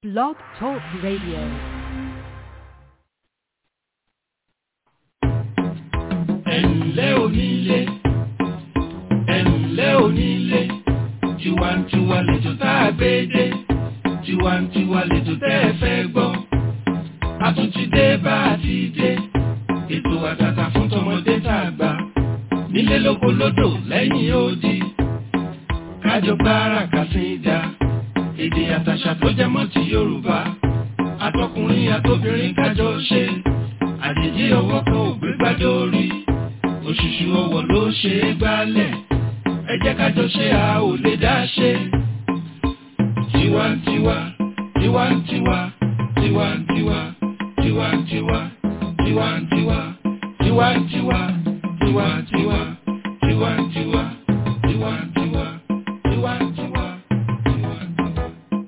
Blog Talk Radio. ẹ̀ǹlẹ́ onílé ẹ̀ǹlẹ́ onílé tiwantiwa lẹ́jọ́ tá a gbé dé tiwantiwa lẹ́jọ́ tẹ́ ẹ fẹ́ gbọ́ a tún ti dé bá a ti dé ètò àtàtà fún tọmọdé tá a gbà nílé lóko lódò lẹ́yìn odi kájọ gbára kàsíńdà èdè àtàṣà tó jẹ mọ́ ti Yorùbá àtọkùnrin àtobìnrin kájọ ṣe àjèjì ọwọ́ kan ò gbé gbájọ orí òṣùṣù ọwọ́ ló ṣe é gbálẹ̀ ẹ jẹ́ kájọ ṣe a ò lè dá ṣe. tiwantiwa tiwantiwa tiwantiwa tiwantiwa tiwantiwa tiwantiwa tiwantiwa tiwantiwa tiwantiwa tiwantiwa tiwantiwa.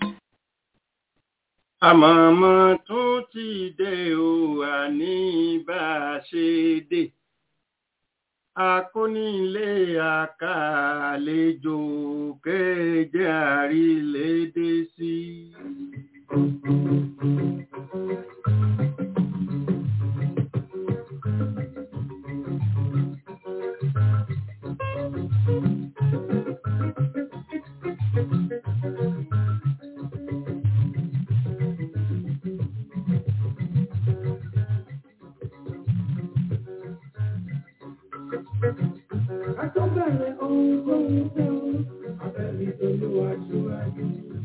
àmọ̀mọ́ tún ti dé o àní bá a ṣe dé akónílé àkàlejò kéje àrílédé sí. Àtọ́bẹ̀rẹ̀ ohun tó ń tẹ́ o, abẹ́rẹ́ olúwa ṣíwájú.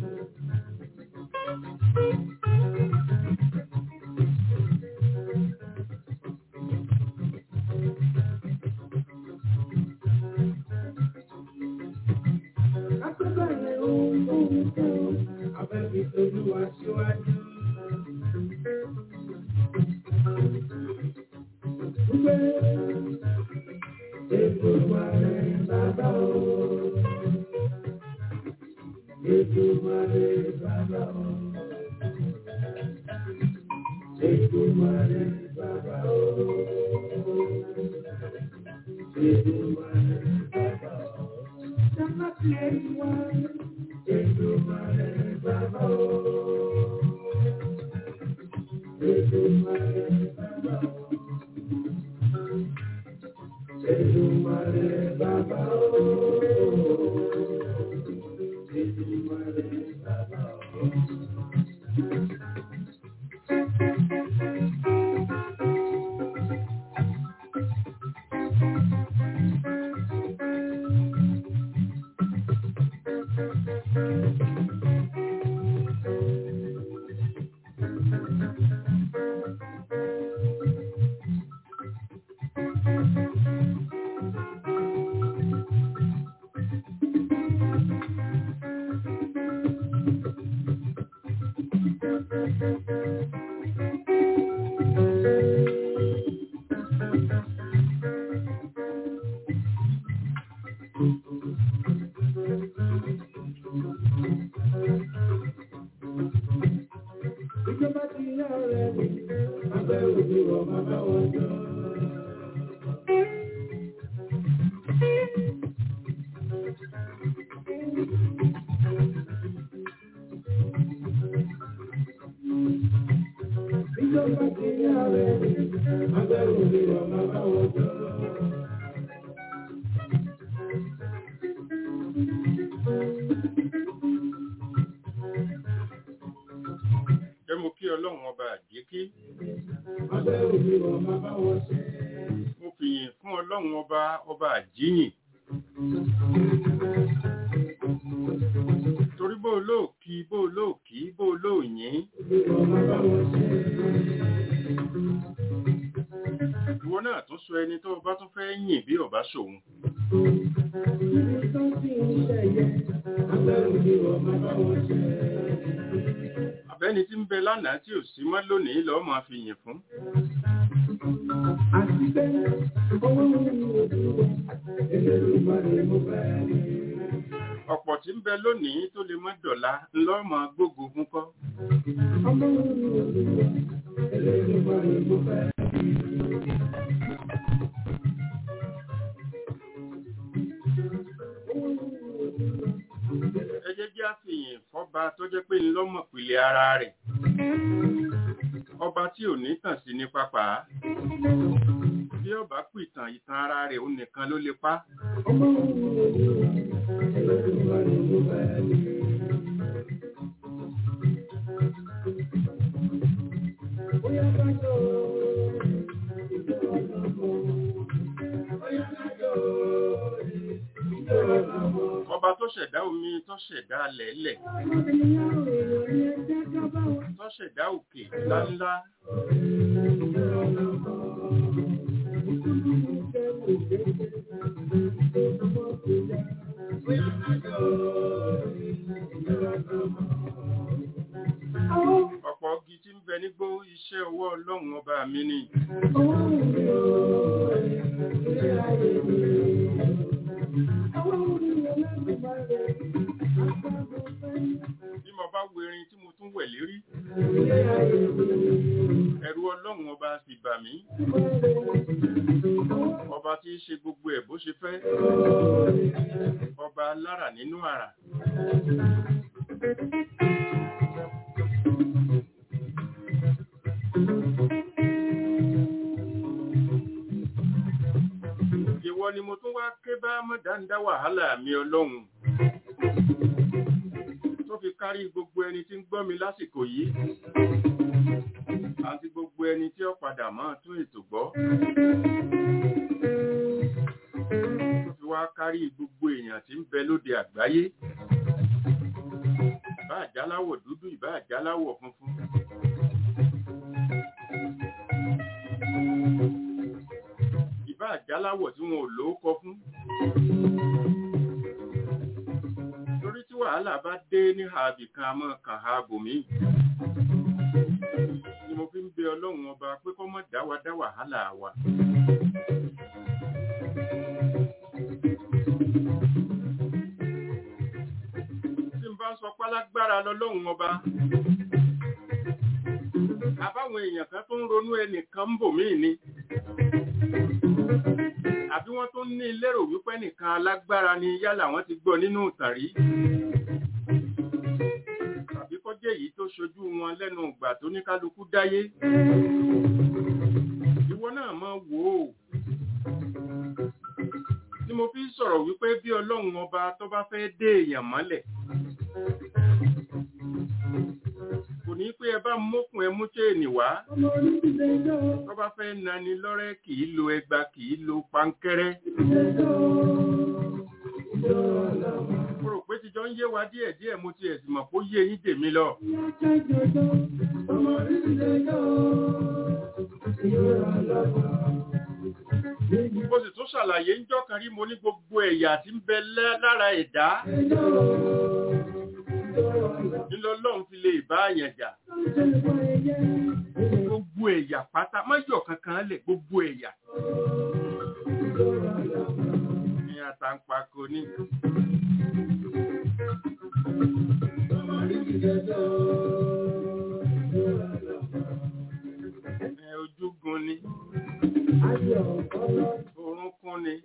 Àtọ́bẹ̀rẹ̀ ohun tó ń tẹ́ o, abẹ́rẹ́ olúwa ṣíwájú. Gbé Èdùmàrè bàbá o. Èdùmàrè bàbá o. Èdùmàrè bàbá o. Èdùmàrè bàbá o. Jàmbá ti ẹ̀yìn wá. Èdùmàrè bàbá o. Èdùmàrè bàbá o. Èdùmàrè bàbá o. Èdùmàrè bàbá o. Ìjọba ti yá ọ̀rẹ́ mi, abẹ́ òbí wọ bàbá wọn jọ. Ìjọba ti yá ọ̀rẹ́ mi, abẹ́ òbí wọ bàbá wọn jọ. jẹ́ mo kí ọlọ́run ọba àjíkí Abẹ́ òbí wọ bàbá wọn ṣe. mo fìyìn fún ọlọ́run ọba ọba àjíyìn torí bó olóòkì bó olóòkì bó olóòyìn Òbí wọ bàbá wọn ṣe. ìwọ náà tún sọ ẹni tó o bá tún fẹ́ yìn bí ọba ṣòun Ibi tó ti ń ṣẹ̀yẹ, abẹ́ òbí wọ bàbá wọn ṣe. àbẹ́ni tí ń bẹ lánàá tí ò sí mọ́ lónìí lọ́ọ́ máa fi yìn fún Àti pé owó mi ò dúró, Elédùmarè mo fẹ́ rí. ọ̀pọ̀ tí ń bẹ lónìí tó lè mọ́ dọ̀la ńlọ́ọ́ máa gbógo fún kọ́ Ọmọ mi ò dúró, Elédùmarè mo fẹ́ rí. ẹ jẹ́ jẹ́ àfihàn fọ́ba tó jẹ́ pé ńlọ lọ́mọ̀ pìlẹ̀ ara rẹ̀ ọba tí ò ní tàn sí ní pápá bí ọba pìtàn ìtàn ara rẹ̀ ó nìkan ló lè pa ọba tó ṣẹ̀dá omi tó ṣẹ̀dá lẹ̀lẹ̀ tó ṣẹ̀dá òkè ńláńlá ọ̀pọ̀ igi tí ń bẹ nígbó iṣẹ́ ọwọ́ ọlọ́run ọba mi ni bí mo bá wo erin tí mo tún wẹ̀ lérí ẹ̀rù ọlọ́run ọba sì bà mí ọba tí í ṣe gbogbo ẹ̀ bó ṣe fẹ́ ọba alára nínú àrà ìwọ ni mo tún wá ké bá mọ̀dáńdá wàhálà mi ọlọ́run tó fi kárí gbogbo ẹni tí ń gbọ́ mi lásìkò yìí àti gbogbo ẹni tí ó padà máa tún ètò gbọ́ tó fi wá kárí gbogbo èèyàn tí ń bẹ lóde àgbáyé ìbá àjáláwọ̀ dúdú ìbá àjáláwọ̀ funfun ìbá àjáláwọ̀ tí wọn ò lóókọ fún torí tí wàhálà bá dé ní ààbì kan àmọ́ kàn á bòmí ni mo fi ń bẹ ọlọ́run ọba pé kó má dá wa dá wàhálà wa tí n bá ń sọ pálágbára lọ́lọ́run ọba àbáwọn èèyàn kan tó ń ronú ẹnìkan ń bò mí ni àbí wọ́n tó ní lérò wípé nìkan alágbára ni yálà wọ́n ti gbọ́ nínú ìtàn rí tàbí kọjá èyí tó ṣojú wọn lẹ́nu ìgbà tó ní kálukú dáyé ìwọ náà máa wò ó ni mo fi sọ̀rọ̀ wípé bí ọlọ́run ọba tó bá fẹ́ dé èèyàn mọ́lẹ̀ kò ní pé ẹ bá mókun ẹ mú chéènì wá tó bá fẹ́ nani lọ́rẹ́ kì í lo ẹgba kì í lo pankẹ́rẹ́ mo rò pé tíjọ ń yé wa díẹ̀ díẹ̀ mo ti ẹ̀sìn mọ̀ kó yé yín tèmi lọ mo sì tún ṣàlàyé ńjọ́ kan rí mo ní gbogbo ẹ̀yà tí ń bẹ lẹ́- lára ẹ̀dá ńlọlọ́run fi lè bá àyàn jà gbogbo ẹ̀yà pátá mọ́jọ̀ kankan lẹ̀ gbogbo ẹ̀yà ní àtàǹpàkò ní ẹ, ojúgun ni orúnkún ni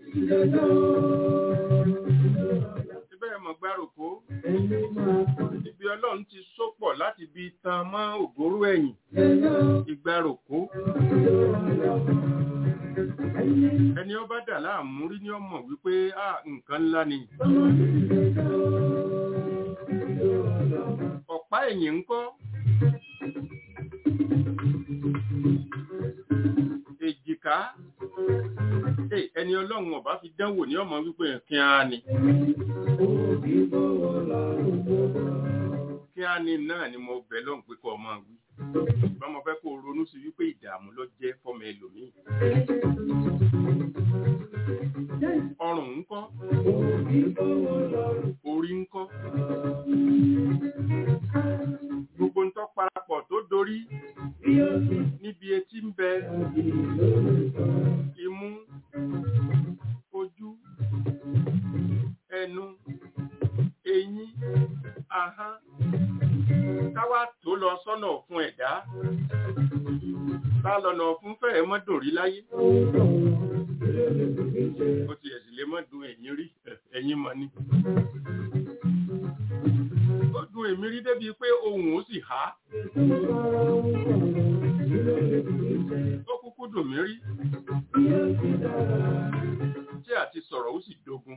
síbẹ̀ mọ̀ gbárùkú ibi ọlọ́run ti sópọ̀ láti bi tan mọ́ ògóró ẹ̀yìn ìgbárùkú ẹni ó bá dà láàmú rí ní ọmọ wípé à nǹkan ńlá ni ọ̀pá ẹ̀yìn ńkọ́ èjìká Ẹ, ẹni ọlọ́run ọba fi dánwò ní ọmọ wípé kí á ni kí á ní náà ni mo bẹ̀ lọ́hùn pé kọ́ ọmọ wí bá mo fẹ́ kó ronú sí wípé ìdààmú ló jẹ́ fọ́mọ ẹlòmíì ọrùn ńkọ́ orí ńkọ́ gbogbo ń tọ́ parapọ̀ tó dorí níbi etí ń bẹ imú ojú ẹnu eyín ahọ́n káwá tó lọ sọ́nà fún ẹ̀dá bá lọ́nà fún fẹ́ẹ̀ mọ́ dùn rí láyé ó ti ẹ̀sìn lè mọ́ dùn ẹ̀yìn rí ẹ̀yìn mọ́ ní ó dùn èmi rí débi pé ohùn ó sì há ó kúkú dùn mí rí tí àti sọ̀rọ̀ ó sì dogun.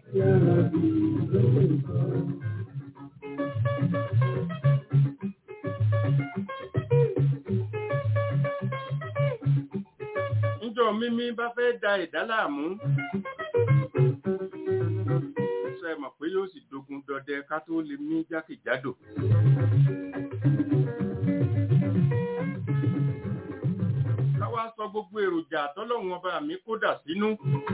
Níjọ́ mímí bá fẹ́ da ẹ̀dá láàmú. Ṣé ẹ mọ̀ pé yóò sì dogun dọdẹ ká tó lè mí jákèjádò? Káwá sọ gbogbo èròjà tọ́lọ́run ọba mi kódà sínú.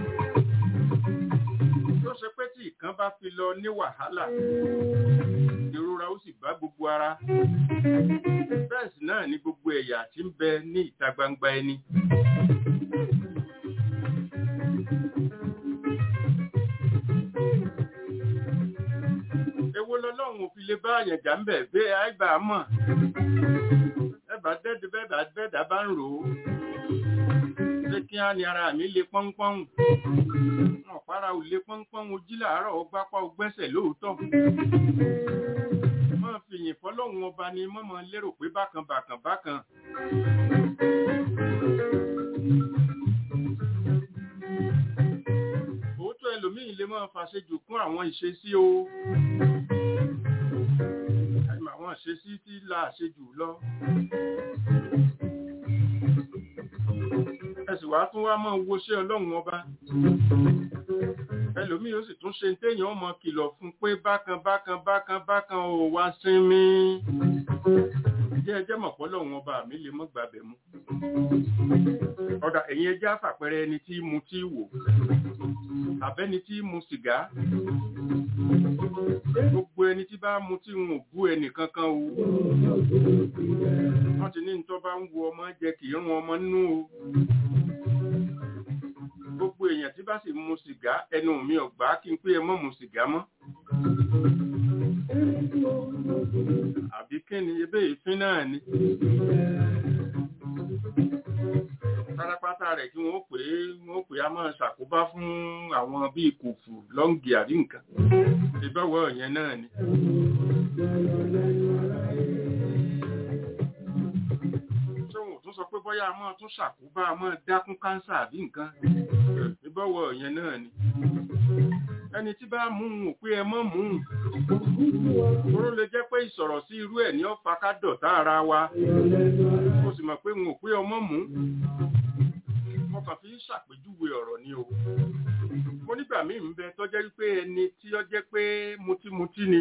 Tó ṣe pé tí ìkan bá fi lọ ní wàhálà, ìrora ó sì bá gbogbo ara. Bẹ́ẹ̀ sì náà ni gbogbo ẹ̀yà tí ń bẹ ní ìta gbangba ẹni. Èwo lọ́lọ́run ò fi lè bá àyànjá ń bẹ̀ gbé àìbá mọ̀. Ẹ̀bà dẹ́dẹ́ bẹ́ẹ̀dá bẹ́ẹ̀dá bá ń rò ó. Ṣé kí á ní ara mi le pọ́npọ́n? Ọ̀pára ò le pọ́npọ́n ojí làárọ̀ ó gbápá ó gbẹ́sẹ̀ lóòótọ́. Mọ́ fìyìn fọ́lọ́run ọba ni mọ́mọ́ lérò pé bákan bákan bákan. Òótọ́ ẹlòmíì lè máa fàṣejù kún àwọn ìṣesí o. Àìmọ̀ àwọn ìṣesí tí la àṣejù lọ. Ẹ̀sì wá tún wá máa wo ṣé ọlọ́run ọba. Ẹlòmíì ó sì tún ṣe téèyàn mọ kìlọ̀ fún pé bákan bákan bákan bákan ò wá sinmi. Jẹ́ ẹjẹ́ mọ̀ pọ́lọ́run ọba mi lè mọ́ gbàbẹ̀ mú. Ọ̀dà ẹ̀yin ẹjẹ́ àfàpẹrẹ ẹni tí mu tí wò àbẹ́ni tí mu sìgá gbogbo ẹni tí bá mu tí wọn ò bú ẹnì kankan o wọ́n ti ní ní tó bá ń wo ọmọ jẹ kì í rún ọmọ nínú o gbogbo èèyàn tí bá sì mu sìgá ẹnu mi ò gbà kí n pé ẹ mọ́ mu sìgá mọ́ àbí kí ni ebe ìfín náà ni pátápátá rẹ̀ kí wọ́n pè é wọ́n pè á máa ṣàkóbá fún àwọn bíi kòfù lọ́ǹgì àbí nǹkan ìbáwọ̀ yẹn náà ni. ṣé wọn ò tún sọ pé bóyá a máa tún ṣàkóbá a máa dákún káńsà àbí nǹkan ìbáwọ̀ yẹn náà ni. ẹni tí bá mú un ò pé ẹ mọ́ mú un. Oró lè jẹ́ pé ìsọ̀rọ̀ sí irú ẹ̀ ní ọ̀fà ká dọ̀tá ara wa. Mo sì mọ̀ pé n ò pé ọmọ mú mo kàn fi ń ṣàpèjúwe ọ̀rọ̀ ni o. mo nígbà míì ń bẹ tó jẹ́ wípé ẹni tí ó jẹ́ pé mutímutí ni.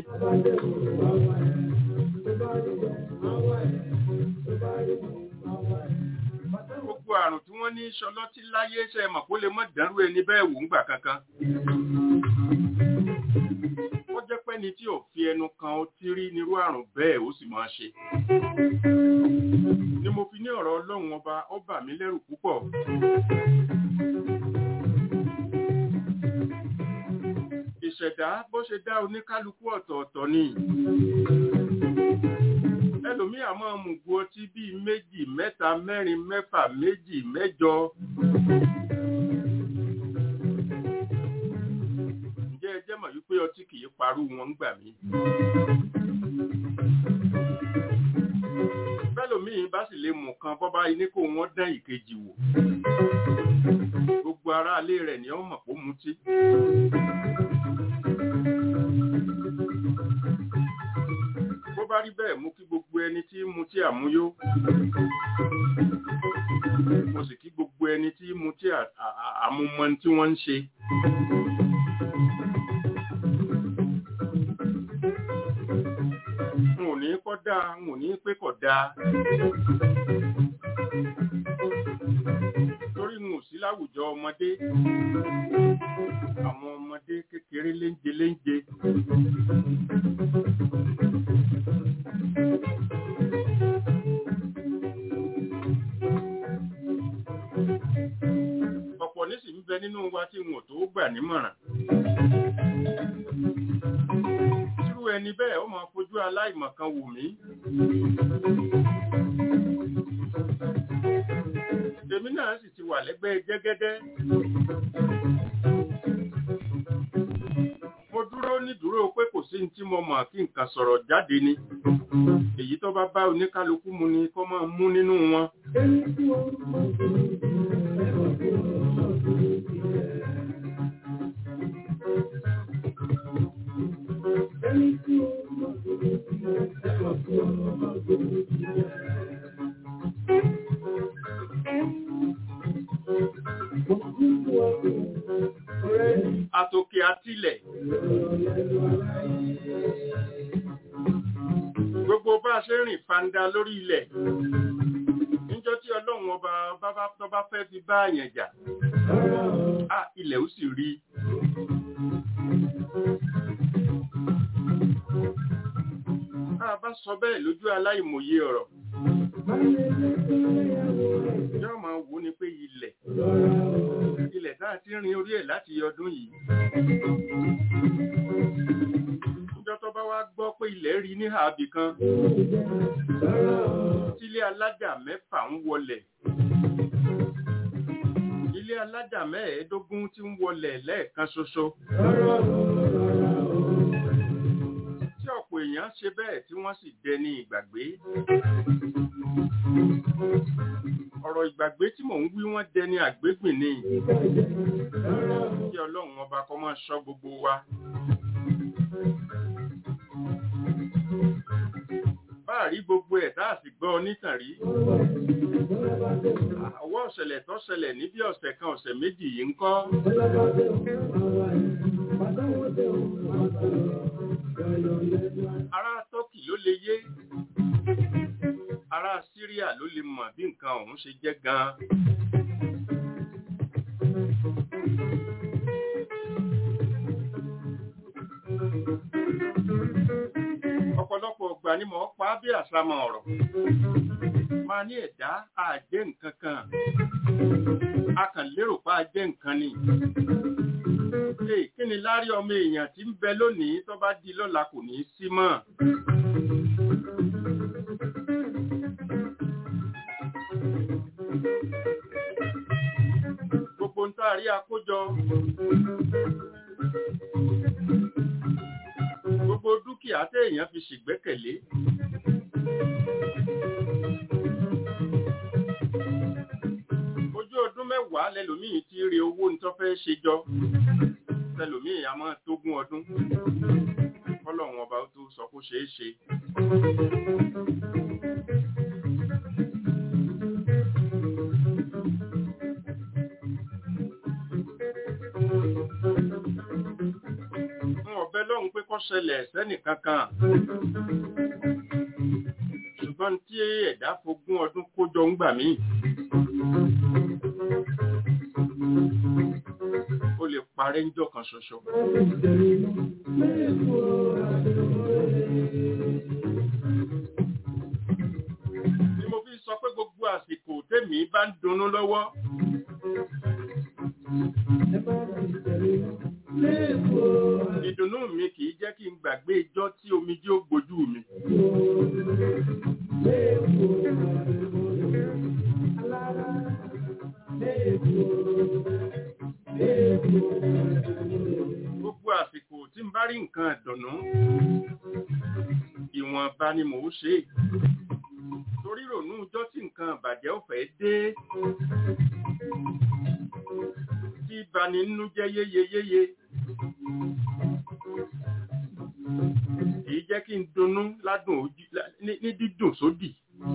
gbogbo àrùn tí wọ́n ní ṣọlọ́tí láyé ṣe mọ̀ kó lè mọ̀ dánrú ẹni bẹ́ẹ̀ wò ńgbà kankan. ó jẹ́ pé ni tí ò fi ẹnu kan ó ti rí nírú àrùn bẹ́ẹ̀ ó sì máa ṣe ni mo fi ní ọ̀rọ̀ ọlọ́run ọba ó bà mí lẹ́rù púpọ̀. ìṣẹ̀dá bó ṣe dá oníkálukú ọ̀tọ̀ọ̀tọ̀ ni. ẹlòmíì á máa mú gu ọtí bíi méjì mẹ́ta mẹ́rin mẹ́fà méjì mẹ́jọ. ǹjẹ́ ẹ jẹ́ mọ̀ wípé ọtí kì í parú wọn gbà mí bẹ́lòmíì bá sì lè mú kan bọ́bá iní kó wọ́n dán ìkejì wò gbogbo ará ilé rẹ̀ ni ó mọ̀ pó mutí. bó bá rí bẹ́ẹ̀ mú kí gbogbo ẹni tí mutí àmúyó mo sì kí gbogbo ẹni tí mutí àmúmọ tí wọ́n ń ṣe. n ò ní kọ́ dáa n ò ní pé kọ̀ dáa. torí n ò sí láwùjọ ọmọdé àwọn ọmọdé kékeré léńje léńje. ọ̀pọ̀ nísì ń bẹ nínú wa tí wọn ò tó gbà nímọ̀ràn ẹni bẹ́ẹ̀ ó máa fojú aláìmọ̀kan wò mí. Èmi náà sì ti wà lẹ́gbẹ́ jẹ́gẹ́dẹ́. Mo dúró ní dúró pé kò sí sí tí mo mọ̀ kí nǹkan sọ̀rọ̀ jáde ni èyí tó bá bá oníkálukú mu ni kó máa mú nínú wọn. Àtòkè àtilẹ̀. Gbogbo bá a ṣe rìn fanda lórí ilẹ̀. Níjọ́ tí Ọlọ́run ọba bábá tó bá fẹ́ fi bá àyàn jà. À ilẹ̀ ó sì rí. A bá sọ bẹ́ẹ̀ lójú aláìmọye ọ̀rọ̀. Yọ́ máa wò ní pé ilẹ̀. Ilẹ̀ tá a ti rin orí ẹ̀ láti ọdún yìí. Níjọ́ tó bá wá gbọ́ pé ilẹ̀ rí ní àbì kan. Tílé alájà mẹ́fà ń wọlẹ̀. Ilé alájà mẹ́ẹ̀ẹ́dógún tí ń wọlẹ̀ lẹ́ẹ̀kan ṣoṣo. Tí ọ̀pọ̀ èèyàn ṣe bẹ́ẹ̀ tí wọ́n sì dẹni ìgbàgbé. Ọ̀rọ̀ ìgbàgbé tí mò ń wí wọ́n dẹni àgbégbìn ni. Kí Ọlọ́run ọba kó máa ṣọ́ gbogbo wa. Báàrí gbogbo ẹ̀ tá a sì gbọ́ onítàn rí. Àwọ̀ ọ̀ṣẹ̀lẹ̀ tó ṣẹlẹ̀ ní bí ọ̀sẹ̀ kan ọ̀sẹ̀ méjì yìí ń kọ́. Ará Tọ́kì ló lè yé. Ará Síríà ló lè mọ̀ bí nǹkan ọ̀hún ṣe jẹ́ gan-an. Ọ̀pọ̀lọpọ̀ ọgbà ni mò ń pa á bí àsámọ̀ ọ̀rọ̀. Máa ní ẹ̀dá àjẹ́ nǹkan kan. A kàn lérò pa àjẹ́ nǹkan ni. Ee, kí ni lárí ọmọ èèyàn tí ń bẹ lónìí tó bá di lọ́la kò ní í sí mọ́? Gbogbo ń tá a rí akójọ. Gbogbo dúkìá téèyàn fi ṣègbẹ́kẹ̀lé. Ojú ọdún mẹ́wàá lẹ́lòmíì ti rí owó ní tó fẹ́ ṣe jọ. Lẹ́lòmíì a máa tógún ọdún. Kọ́lọ̀wọ̀n ọba ó tó sọ kó ṣeé ṣe. Fún ọ̀bẹ lọ́hùn pé kó ṣẹlẹ̀ sẹ́nì kankan. Ṣùgbọ́n tí ẹ̀dá fogún ọdún kójọ ń gbà míì. Ó lè parẹ́ ń jọ kan ṣoṣo. Ni mo fi sọ pé gbogbo àsìkò tèmi bá ń dunnú lọ́wọ́. Ìdùnnú mi kìí jẹ́ kí n gbàgbé ijọ́ tí omijé ó gbojú mi. Gbogbo àsìkò tí n bá rí nǹkan ìdùnnú, ìwọ̀nba ni mò ń ṣe. Torí rònú ijọ́ tí nǹkan ìbàjẹ́ ò fẹ́ dé. Tí bani nínú jẹ́ yéyeyéye. Èyí jẹ́ kí n dunnú ládùn ojú ní ní dídùn sódì.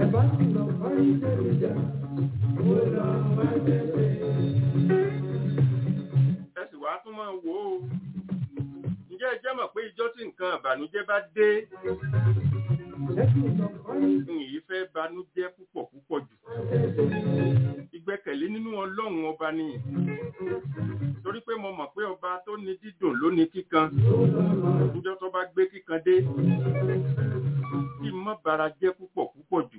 Ẹ sì wá tún máa wò ó. Ǹjẹ́ ẹ jẹ́ mọ̀ pé ijọ́ tí nǹkan ìbànújẹ́ bá dé? N yìí fẹ́ banújẹ́ púpọ̀ púpọ̀ jù. Ìgbẹ́kẹ̀lé nínú Ọlọ́run ọba ni. Torí pé mo mọ̀ pé ọba tó ní dídùn ló ní kíkan. Níjọ́ tó bá gbé kíkan dé. Kí n má bara jẹ́ púpọ̀ púpọ̀ jù.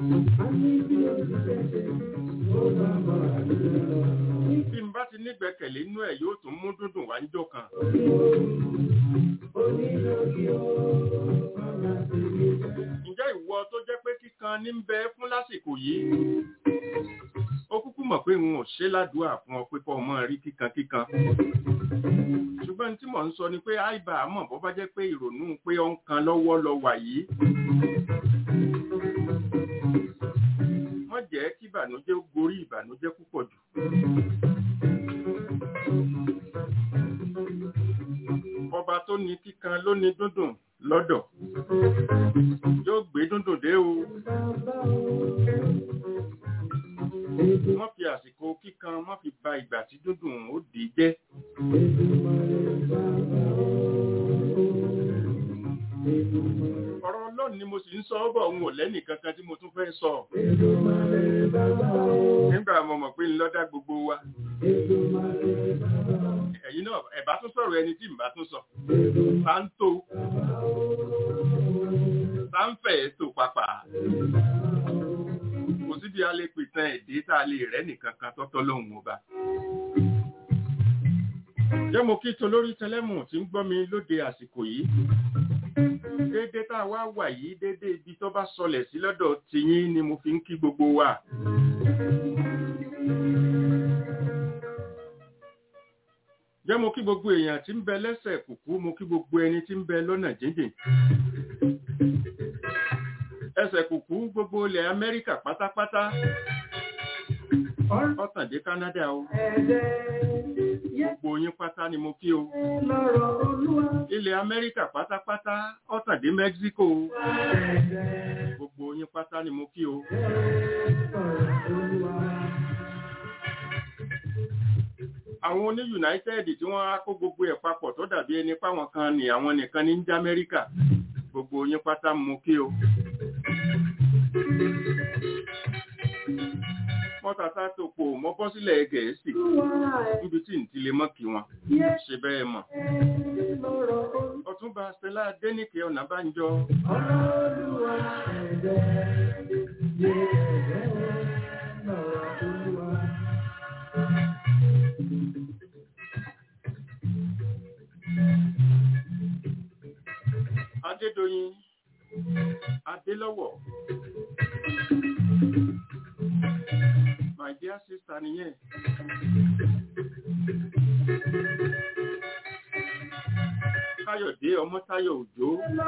Bí n bá ti nígbẹ́kẹ̀lé nínú ẹ̀ yóò tún mú dúndùn wá níjọ́ kan. Ǹjẹ́ ìwọ tó jẹ́ pé kíkan ní ń bẹ fún lásìkò yìí? Ó kúkú mọ̀ pé n ò ṣe ládùúà fún ọ pé kọ́ ọmọ rí kíkan kíkan ṣùgbọ́n tí mò ń sọ ni pé àìbá àmọ́ bọ́ bá jẹ́ pé ìrònú pé ó ń kan lọ́wọ́ lọ wà yìí wọ́n jẹ́ kí ìbànújẹ́ ó gorí ìbànújẹ́ púpọ̀ jù ọba tó ní kíkan ló ní dúndùn lọ́dọ̀ yóò gbé dúndùn dé o wọ́n fi àsìkò kíkan wọ́n fi ba ìgbà tí dúndùn ó dì í jẹ́ ọ̀rọ̀ ọlọ́run ni mo sì ń sọ ọ́ bọ̀ òun ò lẹ́nì kankan tí mo tún fẹ́ sọ nígbà mo mọ̀ pé ńlọ́dá gbogbo wa ẹ̀yin náà ẹ̀bá tún sọ̀rọ̀ ẹni tí ìbá tún sọ bá ń tó bá ń fẹ̀ tó papà kò síbi a lè pìtàn èdè tá a lè rẹ́ nìkan kan tọ́tọ́ lóhùn ọba jẹ́ mo kí tolórí tẹlẹ́mù tí ń gbọ́ mi lóde àsìkò yìí dédé tá a wá wà yìí dédé ibi tó bá sọlẹ̀ sí lọ́dọ̀ tiyín ni mo fi ń kí gbogbo wa. jẹ́ mo kí gbogbo èèyàn tí ń bẹ lẹ́sẹ̀ kùkú mo kí gbogbo ẹni tí ń bẹ lọ́nà jíjìn. ẹsẹ̀ kùkú gbogbo ilẹ̀ Amẹ́ríkà pátápátá ọ̀tàndé Canada o gbogbo yín pátá ni mo kí o ilẹ̀ Amẹ́ríkà pátápátá ọ̀tàndé Mexico o gbogbo yín pátá ni mo kí o. àwọn oní United tí wọ́n á kó gbogbo ẹ̀ papọ̀ tó dàbí ẹni páwọn kan ní àwọn nìkan ní jẹ́ Amẹ́ríkà gbogbo yín pátá mo kí o. mọ́tàtà tó pò mọ́ bọ́ sílẹ̀ gẹ̀ẹ́sì níbi tí n ti lè mọ́ kí wọn ṣe bẹ́ẹ̀ mọ̀. ọ̀túnba Stella Adéníkè Ọ̀nàbánjọ. Adédoyin Adélọ́wọ̀ my dear sister nìyẹn. Káyọ̀dé Ọmọ́táyọ̀ Òjó.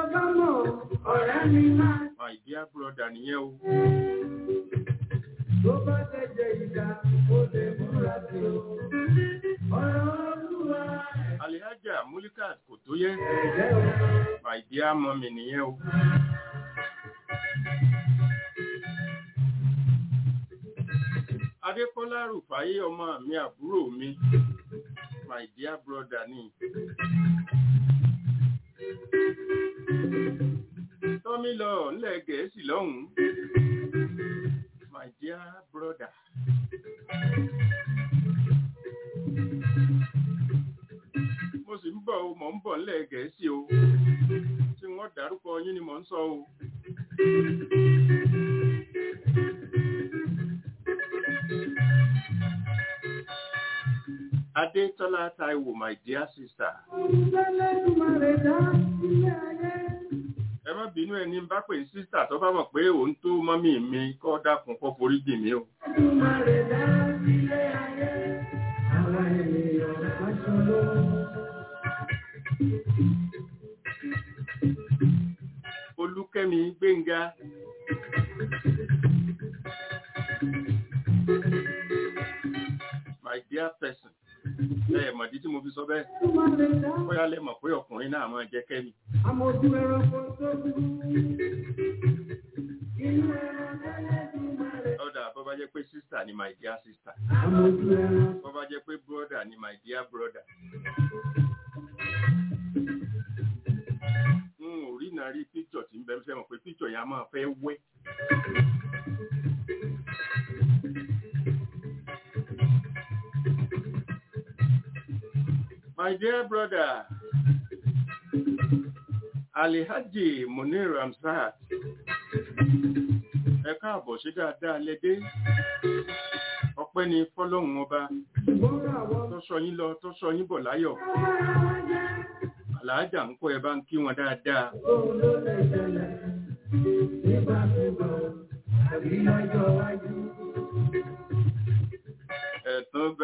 My dear brother nìyẹn o. Tó bá tẹ̀jẹ̀ ìjà, ó lè múra sí o. Ọ̀rọ̀ Olúwa. Alihaja Mulikat kò tó yẹ. Ẹ̀jẹ̀ o. My dear mọ́mì nìyẹn o. Adékọ́lá Rùfáyé ọmọ mi àbúrò mi. My dear brother ni. Tọ́mí lọ nílẹ̀ Gẹ̀ẹ́sì lọ́hùn-ún. My dear brother. Mo sì ń bọ̀ o, mò ń bọ̀ nílẹ̀ Gẹ̀ẹ́sì o. Tí wọ́n dárúkọ yín ni mò ń sọ o. Adétọ́lá Táíwò, my dear sister. Olùdálẹ́dùmarè dá ilé ayé. Ẹ má bínú ẹni bá pè ní sísà tó bá mọ̀ pé òun tó mọ́mì mi kọ́ dákun kọ́ forí jì mí o. Olùdálẹ́dùmarè dá ilé ayé. Àwọn ènìyàn aṣọ́lọ́. Olúkẹ́mi Gbénga. My dear person. Ẹ mọ̀dí tí mo fi sọ bẹ́ẹ̀. Olùdálẹ́dùmarè dá. Bóyá lẹ mọ̀ pé ọkùnrin náà máa jẹ́ kẹ́mi. Àmójú ẹranko tó dúró. Inú ẹranko Ọ̀dà bọ́ bá jẹ́ pé sísà ni my dear sister. Àmójú ẹranko. Bọ́ bá jẹ́ pé brother ni my dear brother. N ò rí náà rí píkṣọ̀ tí ń bẹ fẹ́ mọ̀ pé píkṣọ̀ yẹn á máa fẹ́ wẹ́. My dear brother, Alihaji Munir Ramsat, ẹ káàbọ̀ ṣe dáadáa lẹ́dẹ́. Ọpẹ́ ni fọ́lọ́hun ọba Ṣùgbọ́n àwọn tó sọ yín lọ tó sọ yín bọ̀ láyọ̀. Àlàájà ń kọ́ ẹ bá ń kí wọn dáadáa. òun ló lè ṣẹlẹ̀ nígbàkúgbà àbí lọ́jọ́ iwájú.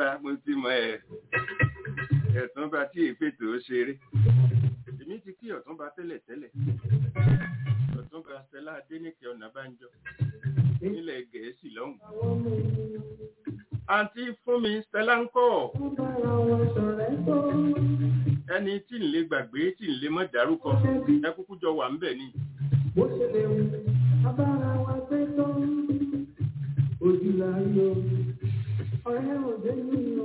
mo ti mọ ẹ̀ ẹ̀túnba tí èpètò ó ṣeré èmi ti kí ọ̀túnba tẹ́lẹ̀ tẹ́lẹ̀ ọ̀túnba Stella Adéníkẹ́ Ọ̀nàbánjọ nílẹ̀ Gẹ̀ẹ́sì lọ́hùn. àǹtí fún mi Stella ń kọ́ ẹni tí ń lè gbàgbé tí ń lè mọ́ dárúkọ ẹ kúkú jọ wà ń bẹ̀ ni. bó ṣe lè wù abára wa gbé tó ojú la yọ ọ̀rẹ́ òde nínú.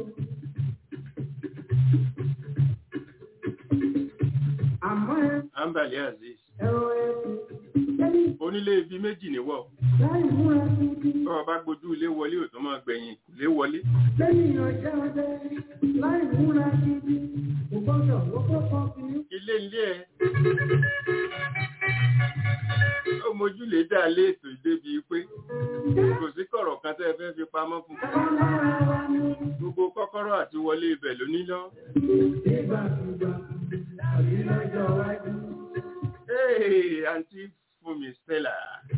àmọ́ ẹ Ambali Aziz ẹ̀rọ ẹ̀sìn lẹ́yìn onílé ibi méjì níwọ̀ láì múra títí tó o bá gbójú ilé wọlé ò tó máa gbẹ̀yìn lé wọlé lẹ́yìn ọjà ọdẹ láì múra títí kò gbọ́dọ̀ lọ́pọ̀ kan fi ilé ilé ẹ ó mojú lè dá lé ètò ìdébi pé kò sí kọ̀rọ̀ kan tẹ́ ẹ fẹ́ fi pamọ́ fún lára wa ní gbogbo kọ́kọ́rọ́ àti wọlé ibẹ̀ ló ní lọ. ìgbàkúgbà tàbí lọ́jọ́ iwájú. Hey, àǹtí Fúnmi Stella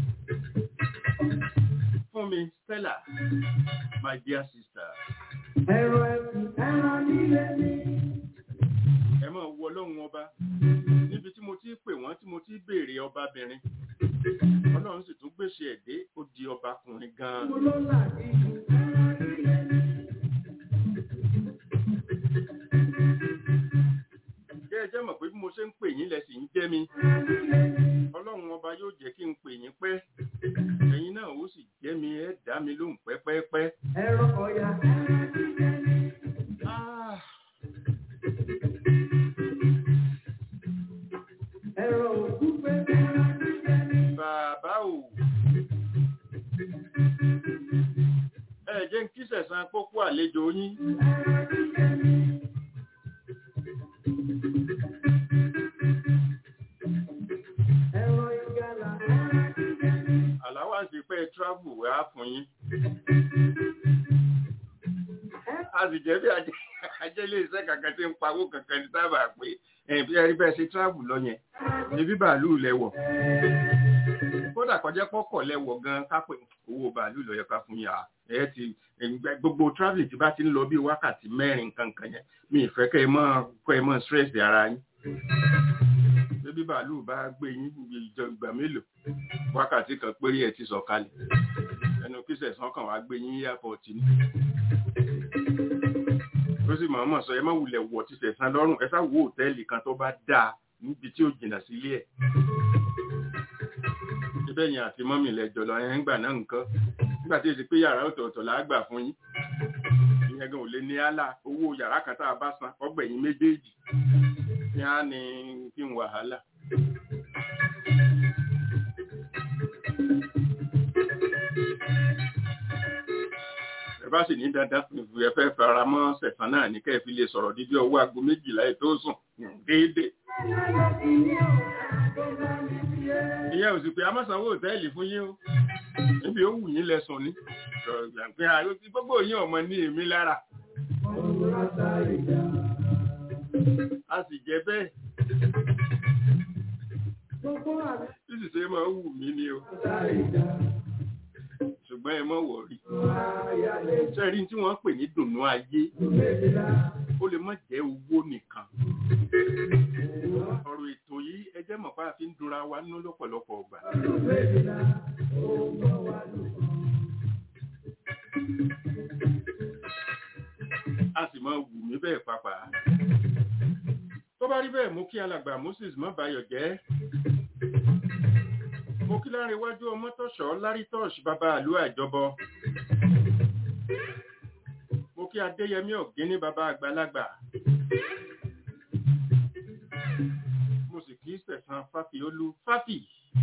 Fúnmi Stella my dear sister ẹ̀rọ ẹ̀sìn ẹran líle ní. ẹ máa wọ ọlọ́run ọba níbi tí mo ti pè wọ́n tí mo ti béèrè ọbabìnrin ọlọ́run sì tún gbèsè ẹ̀dẹ́ ó di ọbakùnrin gan-an. mo ló là nínú ẹran líle ní. Jẹ́ ẹ jẹ́ mọ̀ pé bí mo ṣe ń pè yín lẹ sì ń jẹ́ mi. Ọlọ́run ọba yóò jẹ́ kí n pè yín pẹ́. Ẹ̀yin náà ó sì jẹ́ mi ẹ dá mi lóhùn pẹ́pẹ́pẹ́. ẹ̀rọ ọ̀yà ẹran líle ní. Ah, ẹ̀rọ òkúfe ẹran líle ní. Bàbá o. Ẹ jẹ́ ń kí sẹ̀sán pópó àlejò yín. ẹran líle ní. ẹ̀rọ ìgalà ẹran líle ní. Àláwà sí pé travel wá fún yín. A sì jẹ́ bí ajẹ́- ajẹ́lé iṣẹ́ kankan tí ń pawó kankan ní sábà pé ẹ̀ bí ẹ rí bẹ́ẹ̀ ṣe travel lọ yẹn. Ebi bàálù lẹ́wọ̀. kódà kọjá pọ́kọ̀ lẹ́wọ̀ gan kápẹ́ owó bàálù ló yẹ ká fún yà ẹ ti ẹgbẹ́- gbogbo travel tí bá ti ń lọ bí wákàtí mẹ́rin kankan yẹn mi ìfẹ́ kẹ́ ẹ mọ́ kọ́ ẹ mọ́ stress ara yín bébí bàálù bá gbé yín ìjọ ìgbà mélòó wákàtí kan péré ẹ ti sọ̀kalẹ̀ ẹnu kí sẹ̀sán kan wá gbé yín airport ní ó sì máa mọ̀ sọ ẹ má wulẹ̀ wọ̀ ti sẹ̀sán lọ́rùn ẹ sá wo hòtẹ́ẹ̀lì kan tó bá dáa níbi tí ó jìnnà sílé ẹ̀ ibẹ̀ yẹn àti mọ́mì lẹ́jọ́ lọ ẹ̀ ń gbà náà nǹkan nígbà tí èsì pé yàrá ọ̀tọ̀ọ̀tọ̀ là á gbà fún yín ìyẹn gan ò lè ní àlà owó yàrá kan tá a bá san ọgbẹ̀yìn méjèèjì ní á ní kí n wàhálà. ẹ bá sì ní dandan ẹ fẹ́ fara mọ́ sẹ̀fán náà ní kẹ́ ẹ fi lè sọ̀rọ̀ dídí ọwọ́ aago méjìlá ẹ̀ tó sùn déédéé ìyẹn ò sì pé amọ́sanwó òtẹ́ẹ̀lì fún yín o níbi ó wù yín lẹ́sùn ní pé gbogbo yín ọmọ ní èmi lára a sì jẹ bẹ́ẹ̀ tí sì ṣe máa wù mí ni o ṣùgbọ́n ẹ mọ̀ wọ̀rí sẹ́rí tí wọ́n pè ní dùnnú ayé ó lè má jẹ́ owó nìkan ọ̀rọ̀ ètò yìí ẹ jẹ́ mọ̀ pé a fi ń dunra wa nínú lọ́pọ̀lọpọ̀ ọgbà. a sì máa wù mí bẹ́ẹ̀ pàpà. tó bá rí bẹ́ẹ̀ mú kí alàgbà Moses má bayọ̀ jẹ́. mo kí lára iwájú ọmọ tọ̀ṣọ́ lárítọ́ọ̀ṣ bàbá àlú àjọbọ. mo kí adéyẹmí ọ̀gẹ́ni bàbá àgbàlagbà. mo sì kí sẹ̀sán fáfiolú fáfì.